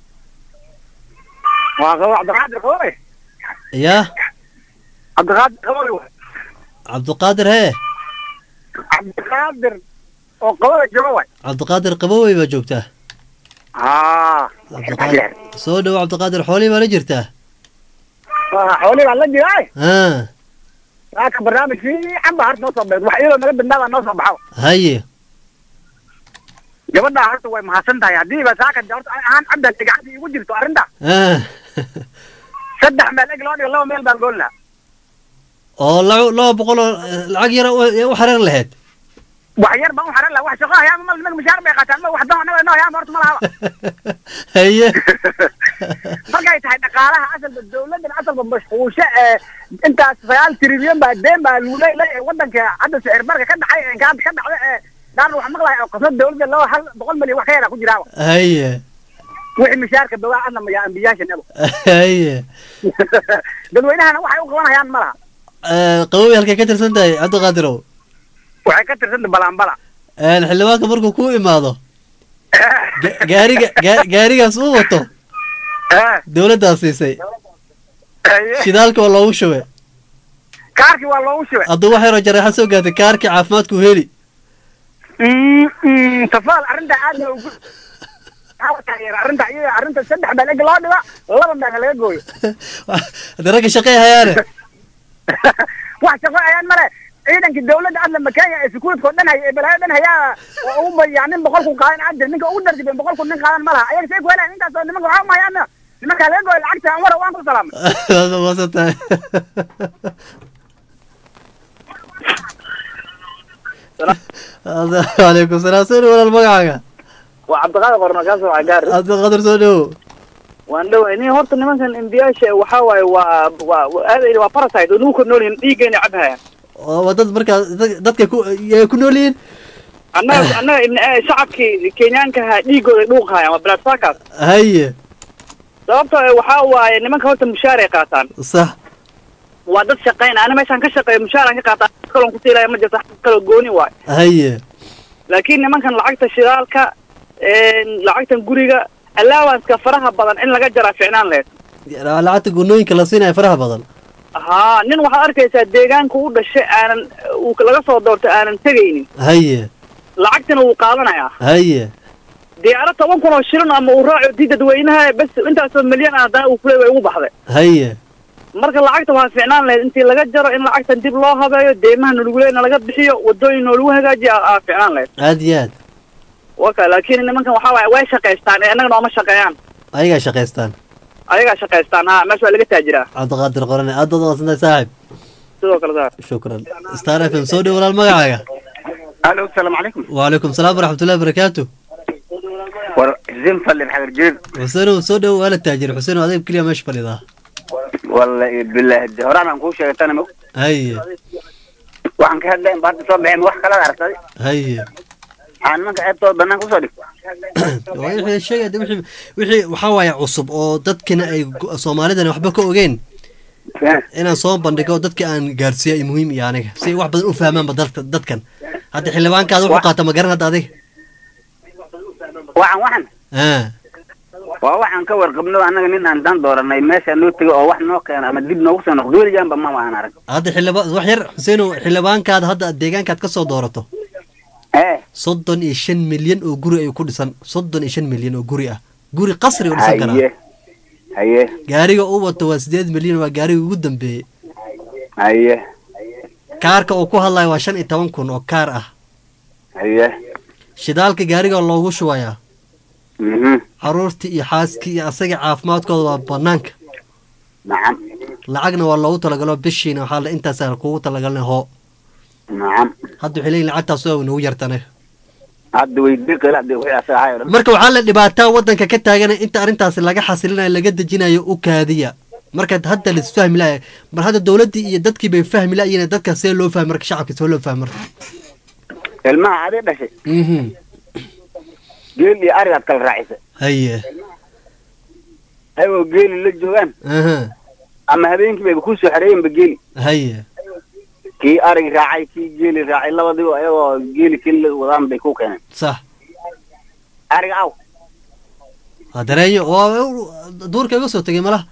waa qabo cabdiqaadir qabowe yaa cabdiqaadir qabowe cabdiqaadir hee cabdiqaadir oo qabowe jooga waay cabdiqaadir qabowey baa joogtaa haa cabdiqaadir soo dhow cabdiqaadir xoolihii baa la jirtaa xoolihii baan la jiray ha saaka barnaamij fiican baa harta noo soo beed wax iyadoo naga bindhaabaa noo soo baxo haye gabadhaa horta way mahadsan tahay haddiiba saaka horta ahaan cabdan gacanta igu jirto arrinta ah saddex meel eg loo dhigo laba meel baan goolnaa oo laba laba boqol oo eh, lacag yara u u xareer lahayd wax yar baan u xaran laha wax shaqo hayaa mal nimanka mushaar bay qaataan ma wax dan anaga inoo hayaan horta ma lahaba haye markay tahay dhaqaalaha asalba dawladan asalba mashquulsho ee intaas sagaal trilyan baa deen baa lagu leeyahay wadanka hadda sicir barka ka dhacay ee ka ka dhacda ee daarna wax maqlaya oo qasnad dawladda laba hal boqol milyan wax ka yaraa ku jiraaba haye wixii mishaarka bawaa adna maya ambiyaashan ebo haye dadweynahana waxay u qabanayaan ma laha Eh, qabowi halkay ka tirsan tahay cabdiqaadirow waxay ka tirsanta balanbala Eh, xildhibaanka markuu ku imaado ga- gaariga ga- gaarigaas uu wato dawladdaa siisay shidaalka waa loogu shubay kaarkii waa loogu shubay hadduu wax yaroo jareexa soo gaartay kaarkii caafimaadku heli Mm, mm, tafaal arrinta aad ba ugu Waxaa taageera arrinta iyada arrinta saddex baa eg loo dhigo laba baa laga gooyo hadda ragga shaqey hayaane wax shaqo ayaan male ciidankii dawladda adla makenya ee sukuudka oo dhan haya ee balaayo dhan hayaa oo ugu bayaa nin boqolku qaadan adir ninka ugu dardiben boqolku nin qaadan ma laha ayaga say ku helaan intaas oo nimanka waxaa uma hayaana nimankaa laga gooyo lacagta aan wara waan ku salaamay waad maasan tahay waalaikum salaam soo dhow walaal magacaaga waa cabdiqaadir qorno kaa soo gaar cabdiqaadir soo dhowo waan dhoway nin horta nimankan embiyaasha waxaa waaye waa waa waa aad waa parasite oo nagu kor nool yihiin dhiiggayna cabhayaan oo waa dad markaa dad- dadka ku yay ku nool yihiin annaga annaga ibn eh, shacabkii kenyaanka ahaa dhiiggooda dhuuqahayaan waa blood suckers haye sababtoo eh, waxaa waaye nimanka horta mushaaray qaataan sax waa dad shaqayn ana meeshaan ka shaqeeya mushaaraan ka qaataa kalon ku siilaya ma jirto xaq kaloo gooni waay haye laakiin nimankan lacagta shidaalka een, lacagtan guriga allowance-ka faraha badan in laga jaraa ficnaan lehed lacagta gunooyinka la siinaya faraha badan haa nin waxaad arkaysaa deegaanka u dhashay aanan uu laga soo doortay aanan tegaynin haye lacagtana wuu qaadanayaa haye diyaaro toban kun oo shilin ama uu raaco dii dadweynaha bes intaasoo milyan ah haddana uu kuley way ugu baxday haye marka lacagta waxaa ficnaan lahayd intii laga jaro in lacagtan dib loo habeeyo deymaha noluguleyna laga bixiyo wadooyin noolagu hagaajiyo aa aa ficnaan lahayd aad iyo aad waka laakiin nimankan waxaa waaye way shaqaystaan ee innaga nooma shaqeeyaan ayagaa shaqaystaan ayagaa shaqaystaan ha meesha waa laga taajiraa cabdiqaadir qorane aad baad uqadsan tahay saaxib sidoo kale saa shukran star f m soo dhow walaal magacaaga alo asalaamu calaykum وعليكم السلام ورحمة الله وبركاته war xuseen falle maxamed jiir حسين سو دhow waa la taajir xuseen adeeg keliya meesha fadhidaa wallahi bilaahi de horaan aan kuu sheegay tana mog haye waxaan ka hadlayn ba hadda soo baxeen wax kala aragtay haye waxaan nimanka ceebtooda banaan kusoo dhig wixii sheegay de wixii wixii waxaa waaye cusub oo dadkina ay go- soomaalidana waxba ka ogeen inaan soo bandhigo dadka aan gaarsiiya ay muhiim iyo aniga si ay wax badan u fahmaanba dadka dadkan hadda xildhibaankaada wuxuu qaata ma garan hadda adiga waxaan waxan ah waa waxaan ka warqabno annaga nin aan dan dooranay meesha noo tego oo wax noo keeno ama dib noogu soo noqdo weligaanba ma aan arag hadda xildhibaan wax yar xuseenow xildhibaankaada hadda deegaankaad ka soo doorato ee soddon iyo shan milyan oo guri ayuu ku dhisan soddon iyo shan milyan oo guri ah guri qasri u dhisan karaa haye haye gaariga uu wato waa sideed milyan waa gaariga ugu dambeeyey haye kaarka uu ku hadlayo waa shan iyo toban kun oo kaar ah haye shidaalka gaariga loogu shubayaa mhm caruurtii iyo xaaskii iyo asaga caafimaadkooda waa banaanka nacam lacagna waa loogu talagalo bishiina waxaa la intaasa kugu talagalna hoo nacam hadda waxay leeyihin lacagtaas waa nagu yartane hadda weydii qila de wixii asaga ahay oo dhan marka waxaa la dhibaataa wadanka ka taagan inta arrintaasi laga xasilinayo laga dejinayo u kaadiya marka hadda la isfahmi laaya mar hadda dowladdii iyo dadkii bay fahmi layiin dadka see loo fahmi marka shacabka see loo fahmi marka ilmaha adee dhashay mhm geel iyo arigaad kala raacisa haye ayagoo geeli la joogaan aha ama habeenkii bayba kusoo xareeyenba geeli haye kii arigi raacay kii geeli raacay labadiiba ayagoo geeli keli la wadaan bay ku keeneen sax ariga aw waa dareeyo waa duurka iga soo tegay malaha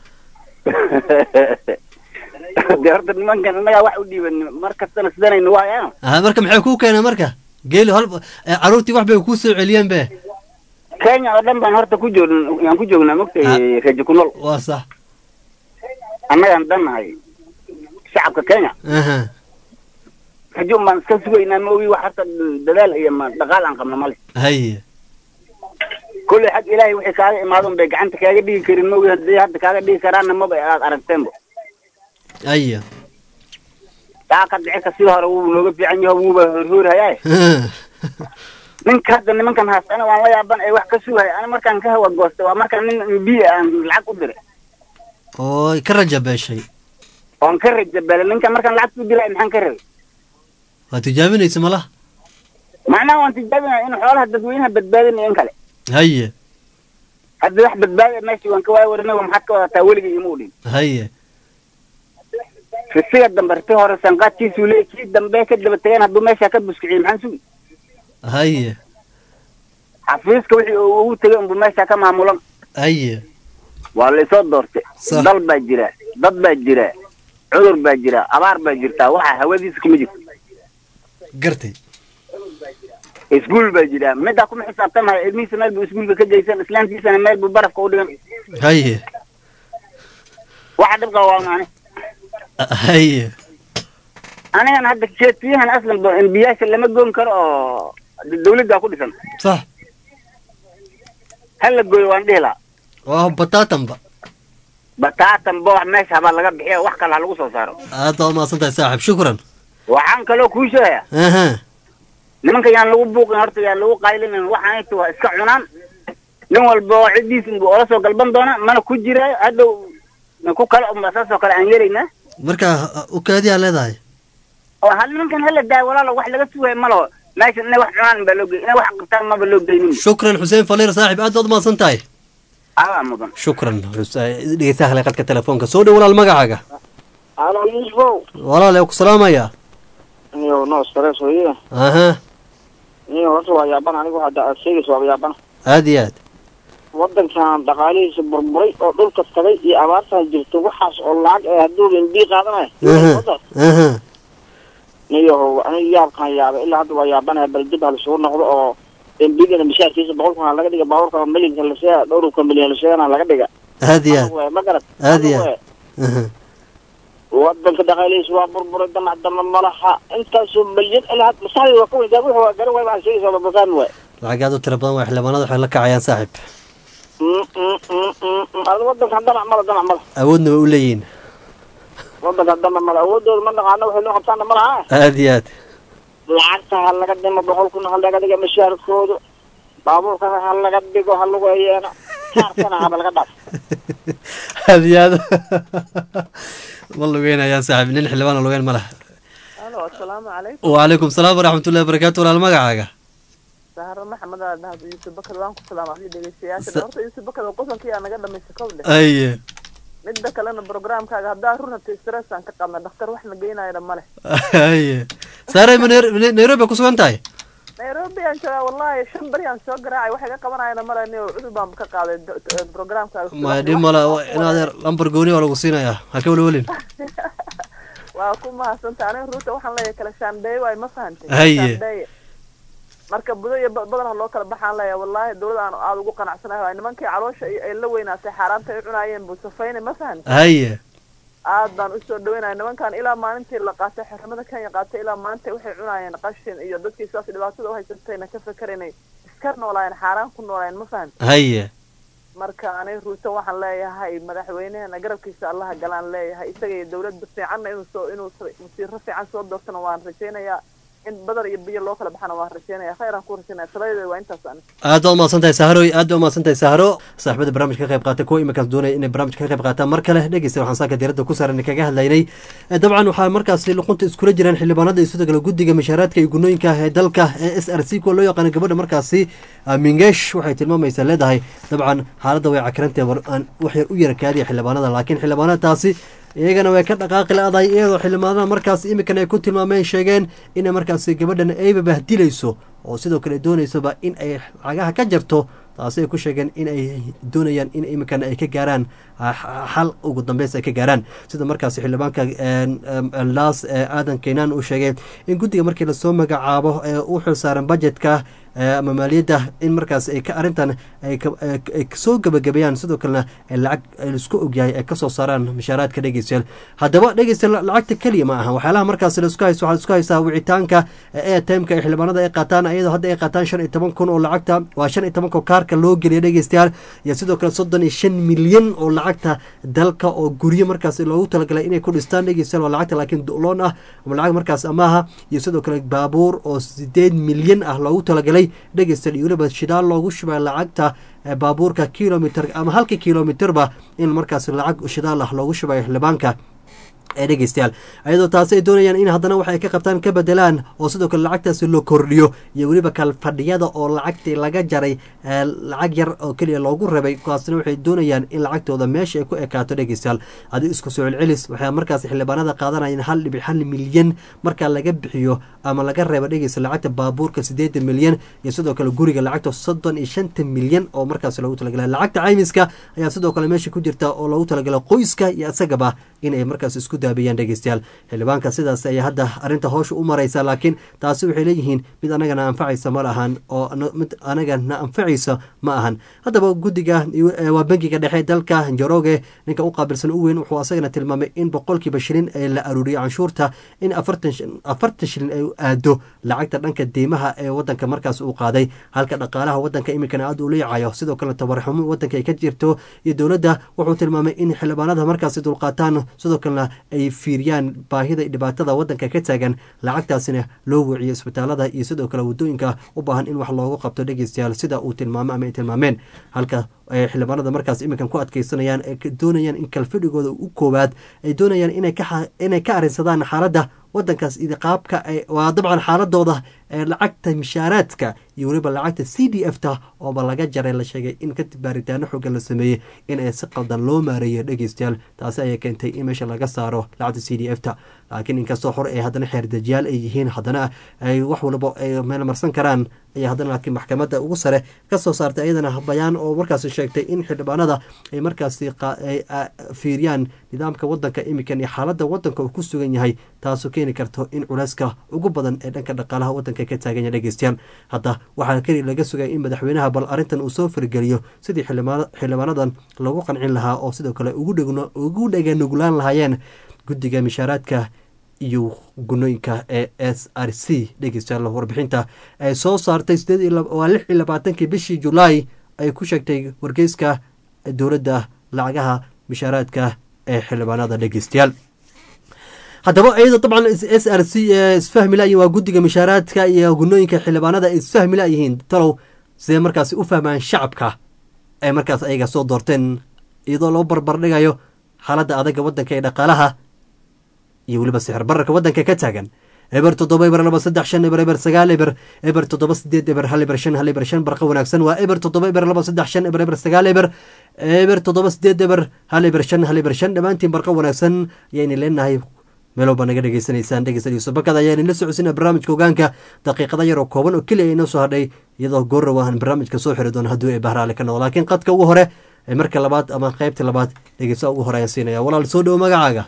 de horta nimankan innagaa wax u dhiiban mar kastana sidanaynu waayaan aha marka maxay kuu keeneen marka geeli hal eh, caruurtii wax bay kuu soo celiyeen be kenya oo dhan baan horta ku joogn yaan ku joognaa mogtay reejo ku nool waa sax annagaan dhannahay shacabka kenya aha rajoon baan iska sugaynaa ma ogi wax horta dadaal iyo ma dhaqaal aan qabno male haye kolley xag ilaahay wixii kaaga imaado un bay gacanta kaaga dhigi karin mogi haddii hadda kaaga dhigi karaanna maba aad aragteenba aya taa ka dhicirka sida hore wuu nooga fiican yaho wuuba horhoorhayaa ninka hadda nimankan haastana waan la yaaban ee wax ka sugaya ani markaan ka hawa goostay waa markaan nin mbiya aan lacag u diray oo ka raja beeshay oon ka rajabelay ninkan markaan lacag ku dilay maxaan ka rabay waa tijaabinaysa malaha macnaha waan tijaabinaya in xoolaha dadweynaha badbaadinayo in kale haye hadda wax badbaadaya meeshii waan ka waaya warinaga maxaad ka wadataa weliga ima udhin haye risiga dambe riti hore sanqaadkiisuu leeyay kii dambe ka daba tegeen hadduu meesha ka buskiciyey maxaan sugi haye xafiiska wixii uu ugu tegay unbu meesha ka maamulan haye waa laysoo doortay dal baa jira dad baa jira cudur baa jira abaar baa jirtaa waxa hawadiisa kuma jirto gartay iskuul baa jira middaa kuma xisaabtamaya ilmihiisa meel buu iskuulka ka geysan islaantiisana meel buu barafka u dhigan haye waxa dhibka waa maani haye anigan hadda jeetiyahan aslan ba embiyaasha lama goon karo oo dawladdaa ku dhisan sax hala gooyo waan dhihi lahaa waa bataatanba bataatan bo wax meesha habaa laga bixiya wax kale ha lagu soo saaro aad baad umahadsan tahay saaxib shukran waxaan kaloo kuu sheegaya aha nimanka yaan lagu buuqin horta yaan lagu qaylinin waxaanayta waa iska cunaan nin walba oo ciddiis unbu ola soo galban doona mana ku jiraayo hadhow ku kale unba saasoo kale aan yeelaynaa marka ukaadiyaa leedahay oo hal nimankan hala daayo walaalo wax laga sugaya ma laho meesha inay wax cunaan baa loo gey inay wax qabtaan maba loo geynin shukran xuseen faliir saaxib aad baad umahadsan tahay adaa mudan shukran dhegeystaha hale qadka telefoonka soo dhow walaal magacaaga alo yusufow walaal ee ku salaamaya iyo no stress weye aha iyo horta waa yaaban anigu hadda aad sheegayso waaba yaaban aad iyo aad wadankan dhaqaalihiisa burburay oo dhulka tagay iyo abaartaa jirta waxaas oo lacag ee hadduu mbi qaadanaya aha niyo aniga yaabkaan yaabay ilaa hadda waa yaabanaya bal dib ha lisugu noqdo oo mbigana mishaarkiisa boqol kun ha laga dhiga baabuurka milyanka la sheega dhowrka milyan la sheegana laga dhiga aad iyo aad ma garad aad iyo aad aha wadanka dhaqaalihiisa waa burburay damac dama malaha intaasoo milyan ilaa had maskaxdayda waa ka weyn wuxuu waa garan waay baan sheegaysa waa bafahmi waay lacag aad u tira badan waa xildhibaanada waxay la kacayaan saaxib ada wadankan damac mala damac mala awoodna way u leeyihiin wadankan damac mala awoodooda ma naqaano waxay noo qabtaana malaha aad iyo aad lacagta ha laga dhimo boqol kun ha laga dhiga mishaarkooda baabuurka ha laga dhigo ha lagu eyeeno kaarkana haba laga dhaaf aad iyo aad ma lugeynayaan saaxib nin xildhibaan oo lugeyn ma laha alo asalaamu calaykum wacalaykum salaam waraxmatullahi wabarakaatu walaal magacaaga sahro maxamed aa dhahdo yuusuf bakad waan ku salaama adii dhegeystayaasha horta yuusuf bakad oo qosolkii aa naga dhamaysa kow dheh aye midda kalena programkaaga haddaa run hata stress aan ka qabna dhakhtar wax na geynayana male aye saaray ma Nair- nairobi ku sugan tahay nairobi aan joogaa wallahi shan beri aan soo garaacay waxay ka qabanayana male ni cudur baan ka qaaday do- do- programkaaga ma dhib mala inaad lambar gooni waa lagu siinayaa ha ka welwelin waa ku mahadsanta aniga ruuta waxaan leeyahay kala shaandheeye waay ma fahantay Haye. Shaandheeye. marka budo iyo ba- badan ha loo kala baxaan leeyahay wallahi dawlada aan aada ugu qanacsanahay waay nimankii caloosha ay ay la weynaatay xaaraanta ay cunaayeen buu safayna ma fahantay haye aad baan usoo dhaweynaya nimankan ilaa maalintii la qaatay xornimada kenya qaatay ilaa maalinta waxay cunaayeen qashin iyo dadkii sidaas dhibaatada u haysatayna ka fakeraynay iska noolaayeen xaaraan ku noolaayeen ma fahantay haye marka aniga ruuto waxaan leeyahay madaxweynehena garabkiisa allaha galaan leeyahay isaga iyo dawladda fiicanna inuu soo inuu wasiiro fiican soo doortana waan rajaynayaa in badar iyo biyo loo kala baxana waan rajaynaya khayr aan ku rajaynaya taladeeda waa intaas ani aad baa umahadsan tahay saharo aad baa umahadsan tahay saharo saaxibada barnaamijka ka qayb qaatay kuwa iminkaas doonaya inay barnaamijka ka qayb qaataan mar kale dhegeysta waxaan saaka diiradda ku saaran kaga hadlaynay Eh, dabcan waxaa markaasi luqunta iskula jiraan xildhibaanada iyo sidoo kale guddiga mashaaraadka iyo gunooyinka ee dalka ee s r c kuwa loo yaqaano gabadha markaasi ah, mingeesh waxay tilmaamaysaa leedahay dabcan xaaladda way cakirantahay war aan wax yar u yara kaadiya xildhibaanada laakiin xildhibaanadaasi iyagana way ka dhaqaaqi la-dahay iyadoo xildhibaanada markaas imikan ay ku tilmaameen sheegeen inay markaasi gabadhan ayba bahdilayso oo sidoo kale doonaysoba in ay lacagaha ka jarto taasi ay ku sheegeen in ay doonayaan in imikan ay ka gaaraan ah, xal ugu dambeys ay ka gaaraan sida markaasi xildhibaanka een, em, laas ee aadan keenaan uu sheegay in guddiga markii lasoo magacaabo ee u xilsaaran budgetka ama maaliyadda in markaas ay ka arrintan ay soo gebagabeeyaan sidoo kalena lacag laisku ogyahay ay kasoo saaraan mushaaraadka dhegeystayaal haddaba dhegeystayaal lacagta keliya ma aha waxyaalaha markaas laisku haysto waxaa isku haystaa wicitaanka airtimeka ee xildhibaanada ay qaataan iyadoo hadda ay qaataan shan iyo toban kun oo lacagta waa shan iyo tobanka kaarka loo geliya dhegeystayaal iyo sidoo kale soddon iyo shan milyan oo lacagta dalka oo guryo markaas loogu talagalay inay ku dhistaan dhegeystayaal waa lacagta laakiin loon ah ama lacag markaas amaaha iyo sidoo kale baabuur oo sideed milyan ah loogu talagalay dhegeystayaal iyo weliba shidaal loogu shubay lacagta baabuurka kilomitr ama halka kilomitrba in markaas lacag shidaal ah loogu shubayo xildhibaanka ee dhegeystayaal ayadoo taasi ay doonayaan in haddana wax ay ka qabtaan ka bedelaan oo sidoo kale lacagtaasi loo kordhiyo iyo weliba kalfadhiyada oo lacagtii laga jaray lacag yar oo keliya loogu rabay kuwaasna waxay doonayaan in lacagtooda meesha ay ku ekaato dhegeystayaal adi isku soo celcelis waxay markaas xildhibaanada qaadanayaan hal dhibic hal milyan marka laga bixiyo ama laga reebo dhegeysta lacagta baabuurka sideetan milyan iyo sidoo kale guriga lacagta soddon iyo shanta milyan oo markaas loogu talagala lacagta caymiska ayaa sidoo kale meesha ku jirta oo loogu talagala qoyska iyo isagaba inay markaas isku daabiyaan dhegeystayaal xildhibaanka sidaas ayaa hadda arrinta howsha u maraysa laakiin taasi waxay leeyihiin mid anagana anfacaysa ma lahan oo mid anagana anfacaysa ma ahan haddaba guddiga waa bangiga dhexe dalka njoroge ninka u qaabilsan u weyn wuxuu asagana tilmaamay in boqolkiiba shilin ee la aruuriyo canshuurta in afartan shilin ay aado lacagta dhanka deymaha ee wadanka markaas uu qaaday halka dhaqaalaha wadanka iminkana aad uu leeyacayo sidoo kale tabarxumo wadanka ay ka jirto iyo dowladda wuxuu tilmaamay in xildhibaanada markaasi dulqaataan sidoo kalena ay fiiriyaan baahida dhibaatada wadanka ka taagan lacagtaasina loo wiciyo isbitaalada iyo sidoo kale wadooyinka u baahan in wax loogu qabto dhegeystayaal sida uu tilmaamo ama ay tilmaameen halka xildhibaanada markaas iminkan ku adkeysanayaan ee doonayaan in kalfadhigooda u koowaad ay doonayaan inay ka arinsadaan xaaladda wadankaas iyo qaabka waa dabcan xaaladooda lacagta mishaaraadka iyo weliba lacagta c d f ta ooba laga jaray la sheegay in kadib baaritaano xoogan la sameeyey in ay si qaldan loo maareeyo dhegeystayaal taasi ayaa keentay in meesha laga saaro lacagta c d f ta laakiin inkastoo hore ay haddana xeerdajiyaal ay yihiin haddana ay wax walba ay meel marsan karaan ayaa haddana laakiin maxkamadda ugu sare ka soo saartay ayadana bayaan oo markaasi sheegtay in xildhibaanada ay markaasi fiiriyaan nidaamka wadanka imikan iyo xaaladda wadanka uu ku sugan yahay taasoo keeni karto in culeyska ugu badan ee dhanka dhaqaalaha wadanka ka taagan yahay dhegeystayaal hadda waxaa keli laga sugaya in madaxweynaha bal arrintan uu soo fargeliyo sidii xildhibaanadan lagu qancin lahaa oo sidoo kale ugu dheganuglaan lahaayeen guddiga mishaaraadka iyo gunooyinka ee s r c dhegeystayaal warbixinta ay soo saartay waa lix iyo labaatankii bishii julaay ay ku sheegtay wargeyska dowladda lacagaha mishaaraadka ee xildhibaanada dhegeystayaal haddaba iyadoo dabcan s r c isfahmi layihin waa guddiga mishaaraadka iyo gunooyinka xildhibaanada ay isfahmi layihiin talow sidee markaas u fahmaan shacabka ay markaas ayaga soo doorteen iyadoo loo barbardhigayo xaaladda adaga wadanka ee dhaqaalaha iyo weliba sixir bararka wadanka ka taagan eber toddoba eber laba saddex shan eber eber sagaal eber eber toddoba sideed eber hal eber shan hal eber shan barqa wanaagsan waa eber toddoba eber laba saddex shan eber eber sagaal eber eber toddoba sideed eber hal eber shan hal eber shan dhammaantiin barqa wanaagsan ayayna leenahay meelow baa naga dhegeysanaysaan dhegeysan yuusuf bakada ayaan ila socodsiina barnaamijka ogaanka daqiiqada yar oo kooban oo keliya inoo soo hadhay iyadoo goorrow aan barnaamijka soo xiri doono hadduu ee bahraale ka noqo laakiin qadka ugu hore ee marka labaad ama qaybta labaad dhegeysa ugu hore ayaan siinaya walaal soo dhowo magacaaga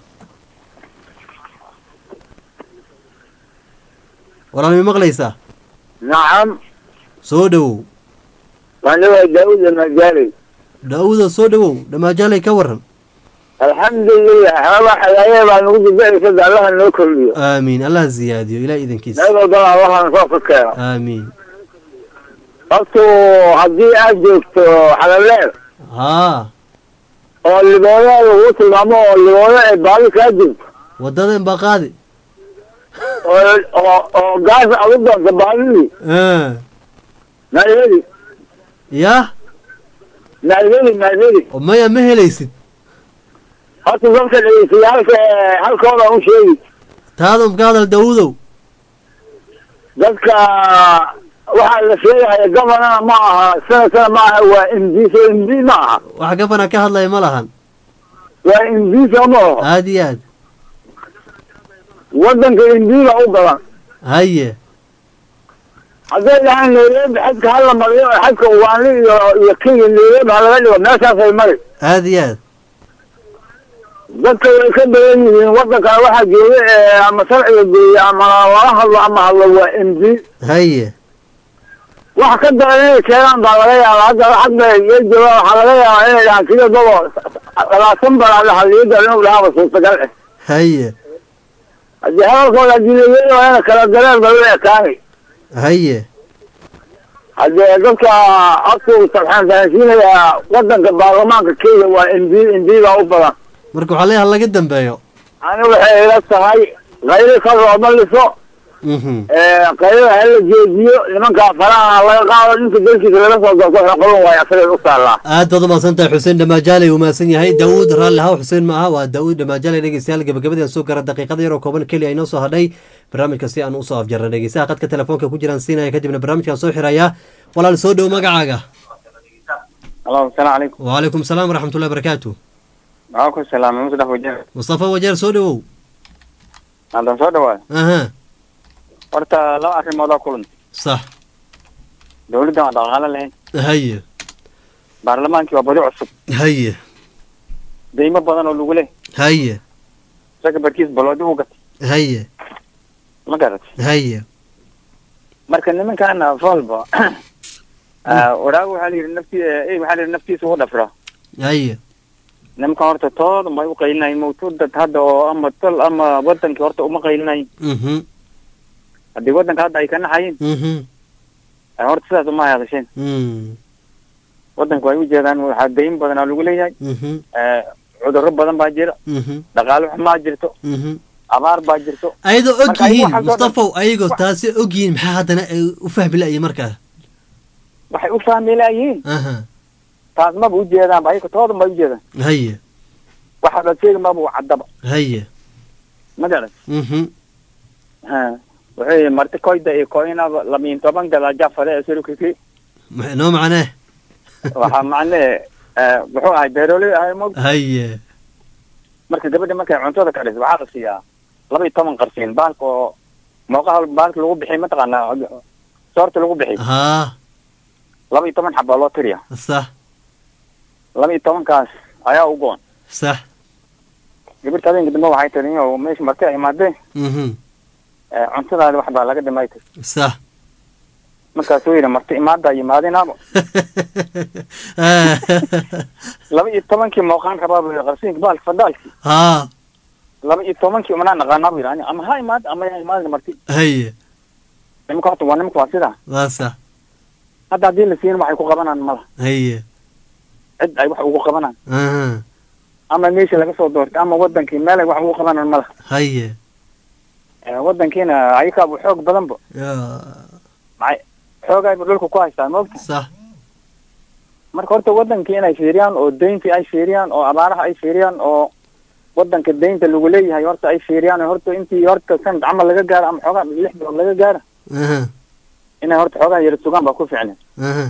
walaal mi maqlaysaa nacam soo dhowow waanawaa daawud almajaaley daawuda soo dhowow dhammaajaaley ka waran alxamdulilah xoogaa xagaayee baa nagu dibicisa allaha noo kordhiyo aamiin allah ziyaadiyo ilaah idankiisa meel walbana allahana soo ka keeno aamiin hortu haddii aad joogto xalaleer haa oo liboodo lagu tilmaamo oo liboodo ay baadi kaa jirto waddadan baa qaadi oo oo oo gaas aad u doonto baadidii maadheli yah maadheli maadheli maya ma helaysid horta dadka dhegeystayaalka halkooda u sheegi taada ka hadal daawudow dadka waxaa la sheegaya gabanana ma aha sanadkana ma aha waa md so md ma aha wax gabana ka hadlaya ma lahan waa md soo ma aho aada iyo aad wadanka md ba u badan haye hadday dhahaan nairobi xadka hala mariyo xadka ugaanli iyo iyo kenya nairobi ha laga dhigo meeshaasay mari aada iyo aad dadka way ka badan yihiin wadankana waxaa jooga ama sharciga geeya ama lala hadlo ama hadlo waa md haye wax ka daran inay keenaan baa laga yaabaa hadda hadda iyo jooga waxaa laga yaabaa inay dhahaan sida dabo labaatan balaad haliyada inuu dhahaaba suurtagal eh haye haddii hadalkooda adilayay waa ina kala dareen ba u ekaanay haye haddee dadka afku sabxaan fahansiinayaa wadanka baarlamaanka kenya waa mb mb baa u badan marka waxaa leeyahay laga dambeeyo ani waxay ila tahay qayli ka rooma liso mhm qaylada hala joojiyo nimanka faraha laga qaado ninka dalkiisa laga soo doorto xaqulun waay asagay u taallaa aad baad umahadsan tahay xuseen dhamaajaaley uu mahadsan yahay daawuud raalli haw xuseen ma aha waa daawuud dhamaajaaley dhegeystayaal gabagabadii aan soo gara daqiiqada yaroo kooban keliya inoo soo hadhay barnaamijka si aan usoo afjarnay dhegeystaha qadka telefoonka ku jiraan siinaya kadibna barnaamijkaan soo xiraya walaal soo dhow magacaaga alo asalaamu calaykum wacalaykum salaam waraxmatullahi barakaatu maxaa ku salaamay musdaf wajeer mustafa wajeer soo dhowow haddaan soo dhawaado aha horta laba arrimood oo kulan sax dawladdan waa dhaqaalo lahayn haye baarlamaankii waa badi cusub haye deymo badan oo lagu leh haye isaga barkiis baloodi u gatay haye ma garat haye marka nimankaana volba wadhaago waxaa la yidhi nafti eh, waxaa la yidhi naftiisa u dhafra haye nimankan horta tooda may u qaylinay mawtuudad hadda oo ama tol ama wadankii horta uma qaylinay mhm haddii wadanka hadda ay ka naxayin mhm eh, horta sidaas uma hadasheen mm wadanka way u jeedaan waxaa dayn badan oo lagu leeyahay mhm eh, cudurro badan baa jira mhm dhaqaalo xumaa jirto mhm abaar baa jirto ayadoo og Marka ayagu yihiin waxaa soo dhan- mustafaw ayagoo taasi og yihiin maxaa haddana ay u fahmi la'yiin markaa waxay u fahmi laayihiin aha taas maba u jeedaanba ayaga tooda ma u jeedaan haye waxa la sheegi maba u caddaba haye ma garan mhm ha wuxuu yihi marti koyda iyo koynaba lamiin toban gada jafade ee surukiki maxay noo macnee waxaa macnee eh, wuxuu ahay beeroley ahay mog haye marka gabadha markay cuntada kadhis waxaa la siiyaa laba iyo toban qarsiin baalka oo mooqaha baalka lagu bixiy mataqaanaa soorta lagu bixiy haa laba iyo toban xabaa loo tiriya sax laba iyo tobankaas ayaa u go-an sax gabadha habeenka dambe waxay tiri oo meesha marti ay imaadeen mhm eh, cuntadaada wax baa laga dhimay tiri sax markaasuu yidhi marti imaada yimaadinaaba laba iyo tobankii mooqaan rabaa buu yidhi qarsiinka baalka fadaalki haa laba iyo tobankii umanaa naqaanaa buu yidhi ani ama ha imaada ama ya imaadin marti haye nimanka horta waa nimanka waa sidaa waa sax hadda haddii la siin waxay ku qabanaan mala haye cid ay wax ugu qabanaan aha ama meesha laga soo doortay ama wadankii meel ay wax ugu qabanaan mala haye Eh, wadankiina ayakaaba xoog badanba yaa maxay xoogayba dhulka ku haystaan moogta sax marka horta wadankii inay fiiriyaan oo deyntii ay fiiriyaan oo abaaraha ay fiiriyaan oo wadanka deynta lagu leeyahay horta ay fiiriyaan oo horta intii horta sanad camal laga gaaro ama xoogaa lix bilood laga gaaro aha inay horta xoogaa yara sugaan baa ku ficnay aha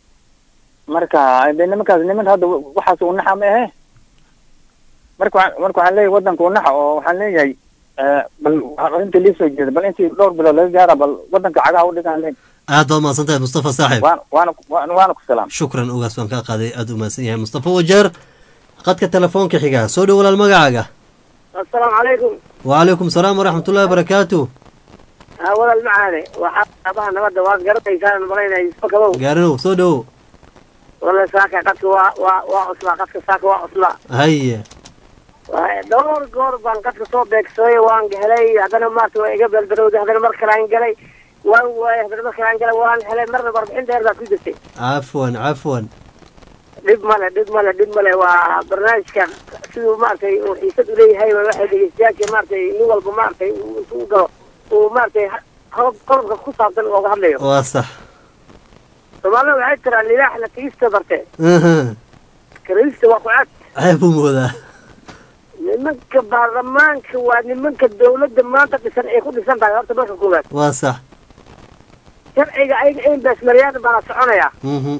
marka de nimankaas niman hadda waxaas u naxa ma ahe marka waxaan- marka waxaan leeyahay wadanka u naxa oo waxaan leeyahay eh, bal waxaa inta lii soo jeeda bal intii dhowr bilood laga gaara bal wadanka cagaha u dhigaan leen aad baad umahadsan tahay mustafa saaxib waana waana waana waana ku salaam shukran ogaas baan kaa qaaday aad u mahadsan yahay mustafa wajeer qadka telefoonka xiga soo dhow walaal magacaaga asalaamu calaykum wacalaykum salaam waraxmatullahi wabarakaatu haa walaal macaane waxaa aabaha nabadda waad garanaysaan malaynaya isma kabow gaarinow soo dhowo wala saaka qadka waa waa waa cuslaa qadka saaka waa cuslaa haye Waa- dhowr goor baan qadka soo beegsaday waan helay haddana maarta waa iga belberowday haddana mar kale aan galay waan waayay haddana mar kale aan galay waan helay marna warbixin dheer baa ku jirtay cafwan cafwan dhib male dhib male dhib male waa barnaamijka siduu maaragtay uu xiisad uleeyahay waa waxay dhegeystayaasha maaragtay nin walba maaragtay uu intuu u galo uu maaragtay qodob qodobka ku saabsan ooga hadlayo waa sax soomaalida waxay tiraa lilaax la tigista barte aha kariista waa ku cad ceeb u moodaa nimanka baarlamaanka waa nimanka dawladda maanta dhisan ay ku dhisan tahay horta marka koowaad waa sax sharciga ayaga in baasmariyaan baana soconaya mhm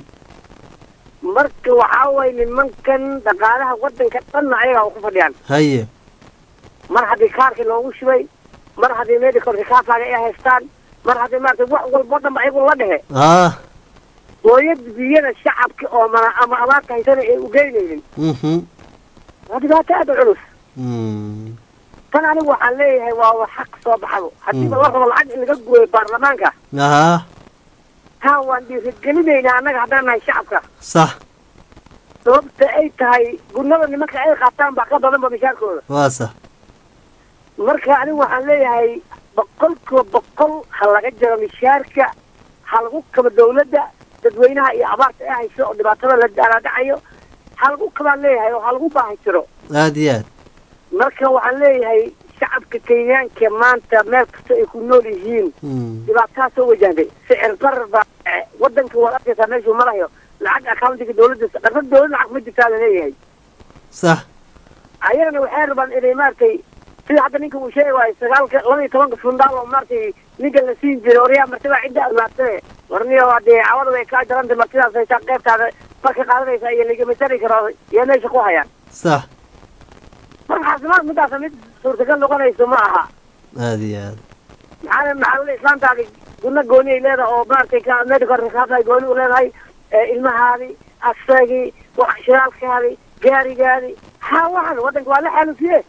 marka waxaa waye nimankan dhaqaalaha wadanka dhanna ayaga u ku fadhiyaan haye mar haddii kaarkii loogu shubay mar haddii medicalka kaafaaga ay haystaan mar haddii maarata wax walbo dhanba ayagu la dhehe ah hooyad biyada shacabka oo mana ama abaarta haysana ay ugeynaynin mhm waa dhibaato aad u culus Mm. tan anigu waxaan leeyahay waa wax xaq soo baxabo haddiiba la rabo lacag in laga gooyo baarlamaanka aha taa waan dhiirigelinaynaa annaga haddaan nahay shacabka sax sababta ay tahay gunada nimanka ay qaataan baa ka badanba mishaarkooda waa sax marka anigu waxaan leeyahay boqolkiiba boqol ha laga jaro mishaarka ha lagu kaba dawladda dadweynaha iyo abaarta ee hayso oo dhibaatada la daalaadhacayo ha lagu kabaan leeyahay oo ha lagu baahi jiro aad iyo aad marka waxaan leeyahay shacabka kenyaanka maanta meel kasta ay ku nool yihiin dhibaataha soo wajahday sicir barar baa dhacay. wadanka waad arkaysaa meeshuu marayo lacag accountiga dawladda dhaqan dawlad lacag ma jirtaa laleeyahay sax ayagana waxay rabaan inay maaragtay sida hadda ninka uu sheegi waayo sagaalka laba iyo tobanka fundaal oo maaragtay ninka la siin jiray oryaa martibaa cidda admaatane warniyo hadee cawada way kaa jaranta martidaas haysaa qeybtaada marka qaadanaysaa iyo ligamatari karo iyo meesha ku hayaan sax marka caafimaad midaasa mid suurtagal noqonayso ma aha aad iyo aad maxaa maxaa weli islaantaadi guna gooni ay leedahay oo maaragtay ka medical recapay gooni u leedahay ee ilmahaadi asagii wax shiraalkaadi gaarigaadi ha waxan wadanka waa la xaalufiye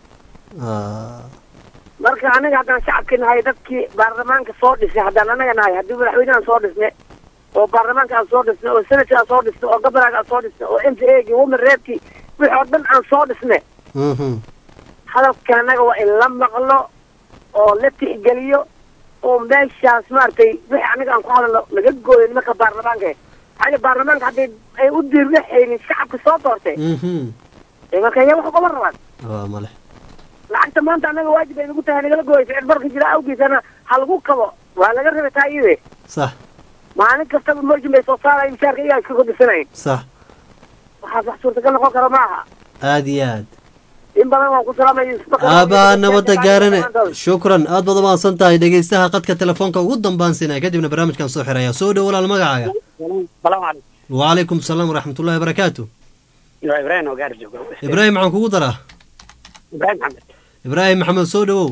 Ah, marka anaga haddaan shacabki nahay dadkii baarlamaanka soo dhisnay haddaan anaga nahay haddii madaxweynehan soo dhisnay oo baarlamaanka aan soo dhisnay oo senadka aan soo dhisnay oo gobonaga aan soo dhisnay oo m p a gi woman reebkii wixii oo dhan aan soo dhisnay mhm. hadalka anaga waa in la maqlo oo la tixgeliyo oo meeshaas maaragtay wixii anaga aan ku hadalno laga gooyo nimanka baarlamaanka maxaa yeele baarlamaanka haddii ay u diirlaxaynin shacabka soo doortay Mhm. ee marka ayaa wax ugama rabaan waa male lacagta maanta anaga waajib ay nagu tahay nagala gooyso cid barka jira awgiisana ha lagu kabo waa laga rabay taa iyade sax maalin kastaba moojin bay soo saaraya mishaarka iyaga iska kordhisanayn sax waxaas wax suurtagal noqon kara ma aha aad iyo aad in badan waan ku salaamaya aabaa nabadda gaarane shukran aad baad umahadsan tahay dhegeystaha qadka telefoonka ugu dambaansinaya kadibna barnaamijkan soo xiraya soo dhow walaal magacaaga salaamu calaykum wacalaykum salaam waraxmatullahi wabarakaatu waa ibraahim oo gaari jooga ibraahim maxaan kugu daraa ibraahim maxamed ibraahim maxamed soo dhowow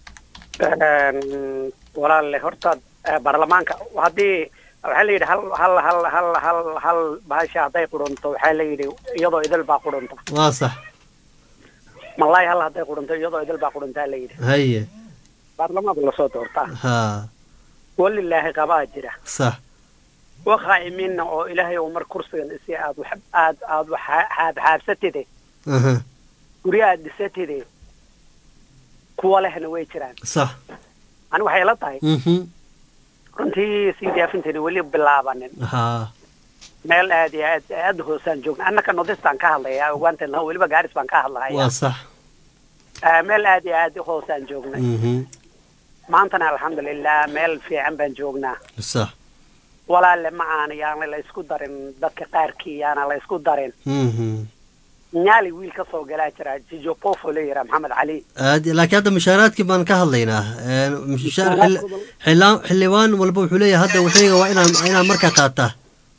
walaale horta eh, baarlamaanka haddii waxaa la yidhi hal hal hal hal hal hal bahasha hadday qudhunto waxaa la yidhi iyadoo idil baa qudhunta waa sax malaay hal hadday qudhunto iyadoo idil baa qudhuntaa la yidhi haye baarlamaanka lasoo doortaa ha walilaahi qabaa jira sax waqaa'iminna oo ilaahay uu mar kursigan isi aad wax aad aad wax xaab xaabsatide aha guryo aad dhisatide kuwa lehna way jiraan sax ani waxay la tahay mhm runtii sii diyaafinteena weli bilaabanin ha meel aad iyo aad aad hoosaan joogna annaka nodistaan ka hadlaya ogaanteena weliba gaaris baan ka hadlaya waa sax Ah, meel aad iyo aad hoosaan joognay mhm maantana alxamdulilah meel fiican baan joognaa sax walaale ma aana yaana la isku darin dadka qaarkii yaana la isku darin mhm nyaali wiil ka soo galaa jira jijo pofo la yidhaha maxamed cali aad laakiin hadda mushaaraadkii baan ka hadlaynaa Een, mushaar xil- xildhibaan xildhibaan walba wuxuu leeyahay hadda waxayga waa inaan inaan markaa qaataa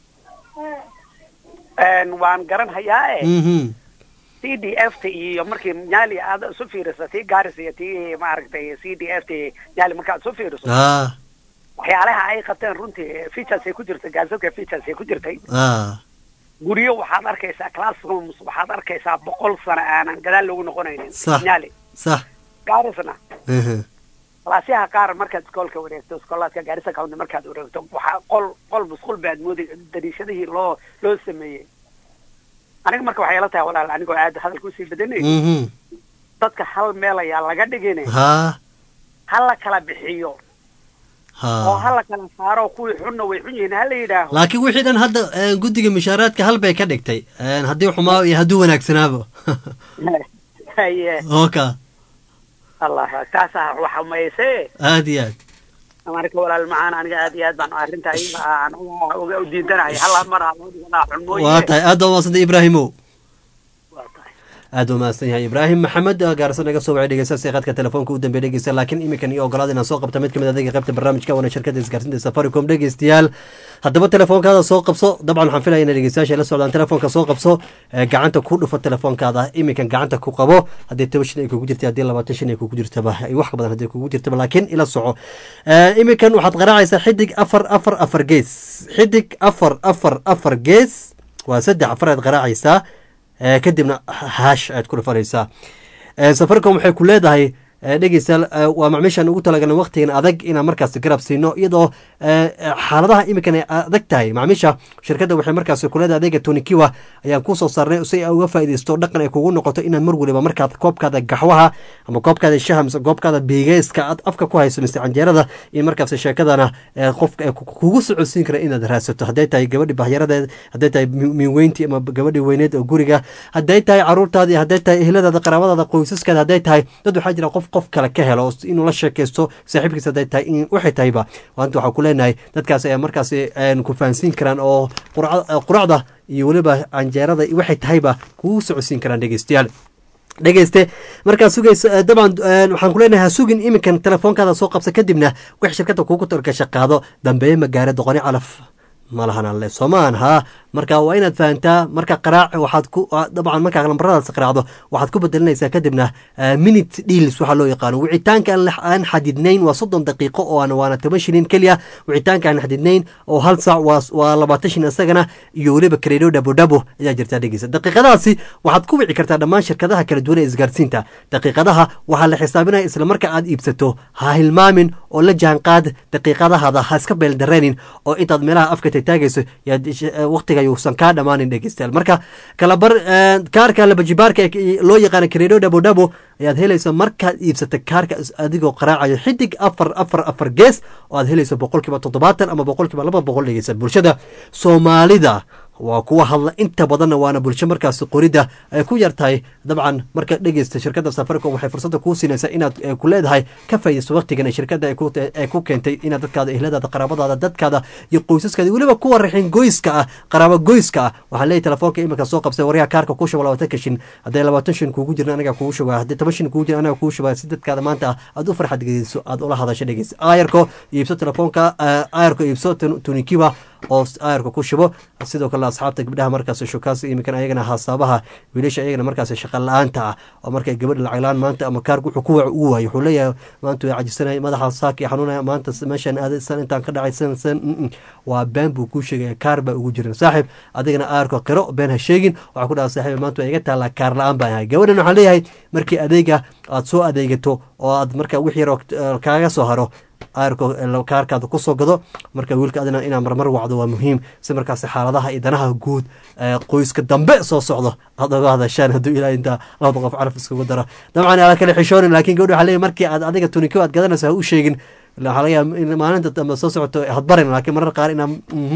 Een, waan garanhayaa e mhm c d f t iyo markii nyaali aad isu fiiriso tii garis iyo tii maaragtay c d f t nyaali markaad isu fiiriso ah waxyaalaha ay qabteen runtii features ay ku jirtay gaasadka features ay ku jirtay ah guryo waxaad arkaysaa classrooms waxaad arkaysaa boqol sano aanan gadaal loogu noqonaynin Sax. nyaali sax garisna mhm kalaasyaha qaar markaad iskoolka wareegto iskoolaadka gaarisa county markaad wareegto waxaa qol qol musqul baad moodi dariishadihii loo loo sameeyey aniga marka waxay la tahay walaal anigoo aad hadalka usii badanay mhm dadka hal meel ayaa laga dhigin ha ha la kala bixiyo oo ha ha la kala saaro kuwii xunna way xun yihiin ha la yidhaaho laakiin wixii dhan hadda een, guddiga mushaaraadka hal bay ka dhigtay Een, haddii xumaa iyo hadduu wanaagsanaaba haye oka allah taasaa wax xumayse aad iyo aad marka walaal macaan aniga aad iyo aad baan arrinta iyaga aan uga uga u diidanahay hal mar ha loo dhiganaa xunmooye waa tahay aad baa umahadsantay ibraahimow aad baa umahadsan yahay ibraahim maxamed gaarsan naga soo wacay dhegeystaasi qadka telefoonka u dambeey dhegeysta laakiin iminkan iyo ogolaada inaan soo qabta mid kamid adeega qaybta barnaamijka waana shirkada isgaarsinta safaricom dhegeystayaal haddaba telefoonkaada soo qabso dabcan waxaan filaya inay dhegeystayaasha la socdaan telefoonka soo qabso ee gacanta ku dhufo telefoonkaada iminkan gacanta ku qabo haddii toban shan ay kugu jirta haddii labaatan shan ay kugu jirtaba ay wax ka badan haddii kugu jirtaba laakiin ila soco Ee, iminkan waxaad qaraacaysaa xidig afar afar afar gees xidig afar afar afar gees waa saddex afar aad qaraacaysaa ee, kadibna hash aad ku dhufanaysaa Ee, safaricom waxay ku leedahay dhegeystayaal waa macmiishaan ugu talagalna waqtigan adag inaan markaas garab siino iyadoo xaaladaha iminkan ay adag tahay macmiisha shirkadda waxay markaas kuleeda adeega tonikiwa ayaan kusoo saarnay si ay uga faaideysto dhaqan ay kugu noqoto inaad mar waliba markaad koobkaada gaxwaha ama koobkaada shaha mise koobkaada biigeyska aad afka ku hayso mise canjeerada iyo markaas sheekadana qofka kugu socodsiin kara inaad raadsato hadday tahay gabadhi bahyaradeed hadday tahay miweyntii ama gabadhi weyneed oo guriga hadday tahay caruurtaadii hadday tahay ehladaada qaraabadaada qoysaskaada hadday tahay dad waxaa jira qof qof kale ka helo inuu la sheekaysto saaxiibkiis hadday tahay in waxay tahayba maanta waxaa ku leenahay dadkaas ayaa markaas ku fahansiin karaan oo quracda iyo weliba canjeerada waxay tahayba kugu socodsiin karaan dhegeystayaal dhegeyste markaad sugaysa dabcan waxaan kuleenahay ha sugin iminkan telefoonkaada soo qabsa kadibna wix shirkadda kuugu talgasha qaado dambeeye magaare doqoni calaf malahan alle soomaan haa marka waa inaad fahantaa marka qaraac waxaad ku dabcan markaa lambaradaas qaraacdo waxaad ku bedelinaysaa kadibna minute deals waxaa loo yaqaano wicitaanka aan xadidnayn waa soddon daqiiqo oo aan waana toban shilin keliya wicitaanka aan xadidnayn oo hal saac waa labaatan shilin isagana iyo weliba kareedo dhabo dhabo ayaa jirtaa dhegeysa daqiiqadaasi waxaad ku wici kartaa dhammaan shirkadaha kala duwan ee isgaarsiinta daqiiqadaha waxaa la xisaabinaya isla marka aad iibsato ha hilmaamin oo la jaanqaad daqiiqadahaada ha iska beeldareenin oo intaad meelaha afka taagayso waqtiga yuusan kaa dhammaanin dhegeystayaal marka kalabar kaarka labajibaarka loo yaqaana kareedo dhabo dhabo ayaad helaysa markaad iibsata kaarka adigoo qaraacayo xidig afar afar afar gees oo aad helayso boqolkiiba toddobaatan ama boqolkiiba laba boqol dhegeysa bulshada soomaalida waa kuwa hadla inta badanna waana bulsho markaas qoridda ay ku yar tahay dabcan marka dhegeysta shirkadda safaricom waxay fursadda kuu siinaysaa inaad ku leedahay ka faaidayso waqtigan ee shirkadda ay ku keentay inaad dadkaada ehladaada qaraabadaada dadkaada iyo qoysaskaada weliba kuwa raxin goyska ah qaraabo goyska ah waxaan leeyahy telefoonka iminka soo qabsay waryaha kaarka kuu shuba labaatan ka shin hadday labaatan shin kuugu jirin anaga kugu shubaa hadday toban shin kuugu jirin anaga kugu shubaa si dadkaada maanta aad u farxad gediso aad ula hadasho dhegeysa aayarko iibso telefoonka aayarko iibso tunikiwa oo aayarka ku shubo sidoo kale asxaabta gabdhaha markaas shukaas iminkan ayagana hasaabaha wiilasha ayagana markaas shaqa la-aanta ah oo markay gabadha lacag la-aan maanta ama kaarka wuxuu ku wac ugu waayo wuxuu leeyahay maanta way cajisanaya madaxa saaki xanuunaya maanta meeshaan aaday san intaan ka dhacay san san waa been buu kuu sheegaya kaar baa ugu jiran saaxiib adigana aayarka qiro been ha sheegin waxaa ku dhaha saaxiib maanta waa iga taallaa kaar la-aan baan ahay gabadhan waxaan leeyahay markii adeega aad soo adeegato oo aad marka wix yaroo kaaga soo haro kaarkaada kusoo gado marka wiilka adina inaa marmar wacdo waa muhiim si markaas xaaladaha iyo danaha guud qoyska dambe soo socdo aad oga hadashaan hadduu ilaa intaa labada qof caraf iskugu daro dabcan ala kale xishoonin laakiin gabdha waxaa leeyahy markii aad adiga tuniko aad gadanayso ha u sheegin waxaa laga yaaba in maalinta dambe soo socoto hadbarin laakiin marar qaar inaa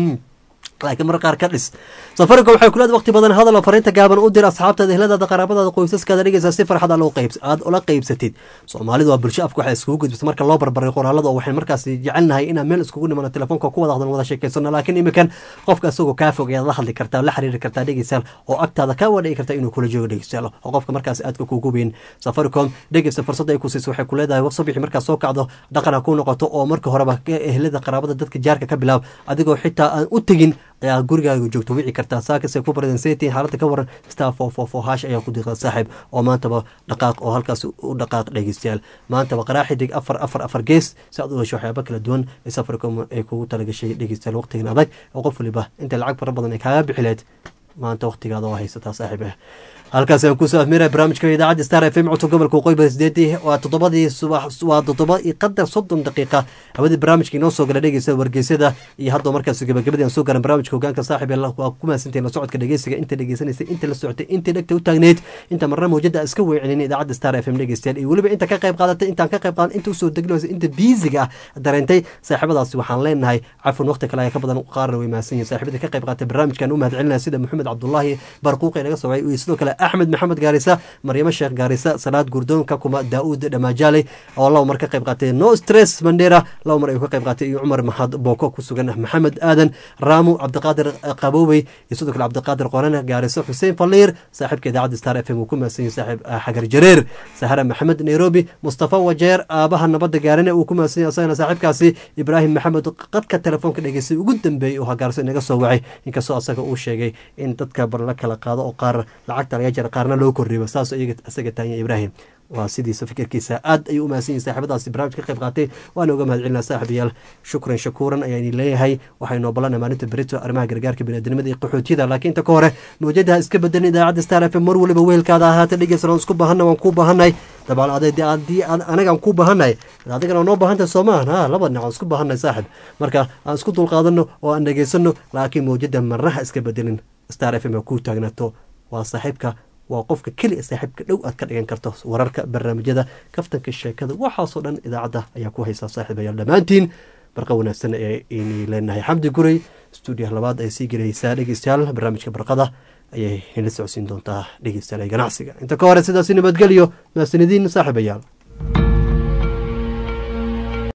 laakiin mar qaar ka dhis safaricom waxay kuleeda waqti badan hadal oo fariinta gaaban u dir asxaabtaada ehladaada qaraabadaada qoysaskaada dhegeysa si farxad aad ula qeybsatid soomaalidu waa bulsho afka waxay iskugu gudbisa marka loo barbaray qoraalada oo waxay markaas jecelnahay inaan meel iskugu nimano telefoonka ku wada hadlan wada sheekeysano laakiin iminkan qofka isagoo kaa fog ayaad la hadli kartaa la xiriiri kartaa dhegeysaal oo agtaada kaa wadhigi kartaa inuu kula joogo dhegeysaal oo qofka markaas aadka kugu weyn safaricom dhegeysa fursadda ay ku siiso waxay ku leedahay sabixi markaas soo kacdo dhaqan ha ku noqoto oo marka horeba ehlada qaraabada dadka jaarka ka bilaab adigoo xitaa aan u tegin ayaa gurigaaga joogto wici kartaa saakase ku baradenseti xaaladda ka waran star four four four hash ayaa ku diiqda saaxiib oo maantaba dhaqaaq oo halkaas u dhaqaaq dhegeystayaal maantaba qaraa xidig afar afar afar gees si aad u hesho waxyaaba kala duwan ee safaricom ay kugu talagashay dhegeystayaal waqtigan adag oo qof waliba intay lacag fara badan ay kaaga bixileed maanta waqtigaada oo haysataa saaxiib ah halkaas aan kusoo afmiray barnaamijka idaacadda star f m codka gobolka waqooyi sideedii waa toddobadii subax waa toddoba iyo qadar soddon daqiiqa hawadii barnaamijka inoo soo gala dhegeysa wargeysyada iyo haddoo markaas gabagabadii aan soo garan barnaamijka hogaanka saaxib ee waa ku mahadsantahin la socodka dhegeysiga inta dhegeysanaysay inta la socotay inta dhegta u taagneyd inta marna mawjada iska weecinin idaacadda star f m dhegeystayaal iyo weliba inta ka qayb qaadatay intaan ka qayb qaadan inta usoo deglinaysa inta biisiga ah dareentay saaxiibadaasi waxaan leenahay cafwan waqti kale ayaa ka badan qaarna way mahadsan yihin saaxiibada ka qayb qaatay barnaamijkan u mahadcelinaya sida maxamed cabdullaahi barquuqi naga soo wacay iyo sidoo kale axmed maxamed gaarisa maryamo sheekh gaarisa salaad gurdoon kakuma daauud dhamaajaaley oo laba mar ka qayb qaatay no stress mandera laba mar ayuu ka qayb qaatay iyo cumar maxad booko ku sugan maxamed aadan raamu cabdiqaadir qaboobey iyo sidoo kale cabdiqaadir qorane gaariso xuseen faliir saaxiibka idaacadda star f m uu ku mahadsan yahay saaxiib xagar jareer sahara maxamed nairobi mustafa wajeer aabaha nabadda gaarine uu ku mahadsan yahay asagana saaxiibkaasi ibraahim maxamed qadka telefoonka dhegeystay ugu dambeeyey oo hagaarso inaga soo wacay inkastoo asaga uu sheegay in dadka bar la kala qaado oo qaar lacagta laga jara qaarna loo kordhiyo saas isaga taanya ibraahim waa sidiisa fikirkiisa aad ayuu u mahadsan yahay saaxiibadaasi barnaamij ka qayb qaatay waana uga mahad celinaa saaxiibayaal shukran shakuuran ayaa idin leeyahay waxaynu obolana maalinta berito arrimaha gargaarka biniadamada iyo qaxootiyada laakiin inta ka hore mawjadaha iska bedelin idaacadda star f m mar waliba weelkaada ahaata dhegeysan waan isku baahanna waan kuu baahannahay dabcan haddii anagaan ku baahannahay adigana noo baahantahay soo maahan ha laba dhinac aan isku baahannahay saaxib marka aan isku dulqaadanno oo aan dhegaysano laakiin mawjada marnaha iska bedelin star f m ku taagnaato waa saaxiibka waa qofka keliya saaxiibka dhow aad ka dhigan karto wararka barnaamijyada kaftanka sheekada waxaasoo dhan idaacadda ayaa ku haysaa saaxiibayaal dhammaantiin barqa wanaagsan ee ini leenahay xamdi guray stuudiyaha labaad ay sii gelaysaa dhegeystayaal barnaamijka barqada ayay nila socodsiin doontaa dhegeystayaal ee ganacsiga inta ka hore sidaasi nabadgelyo mahasanidiin saaxiibayaal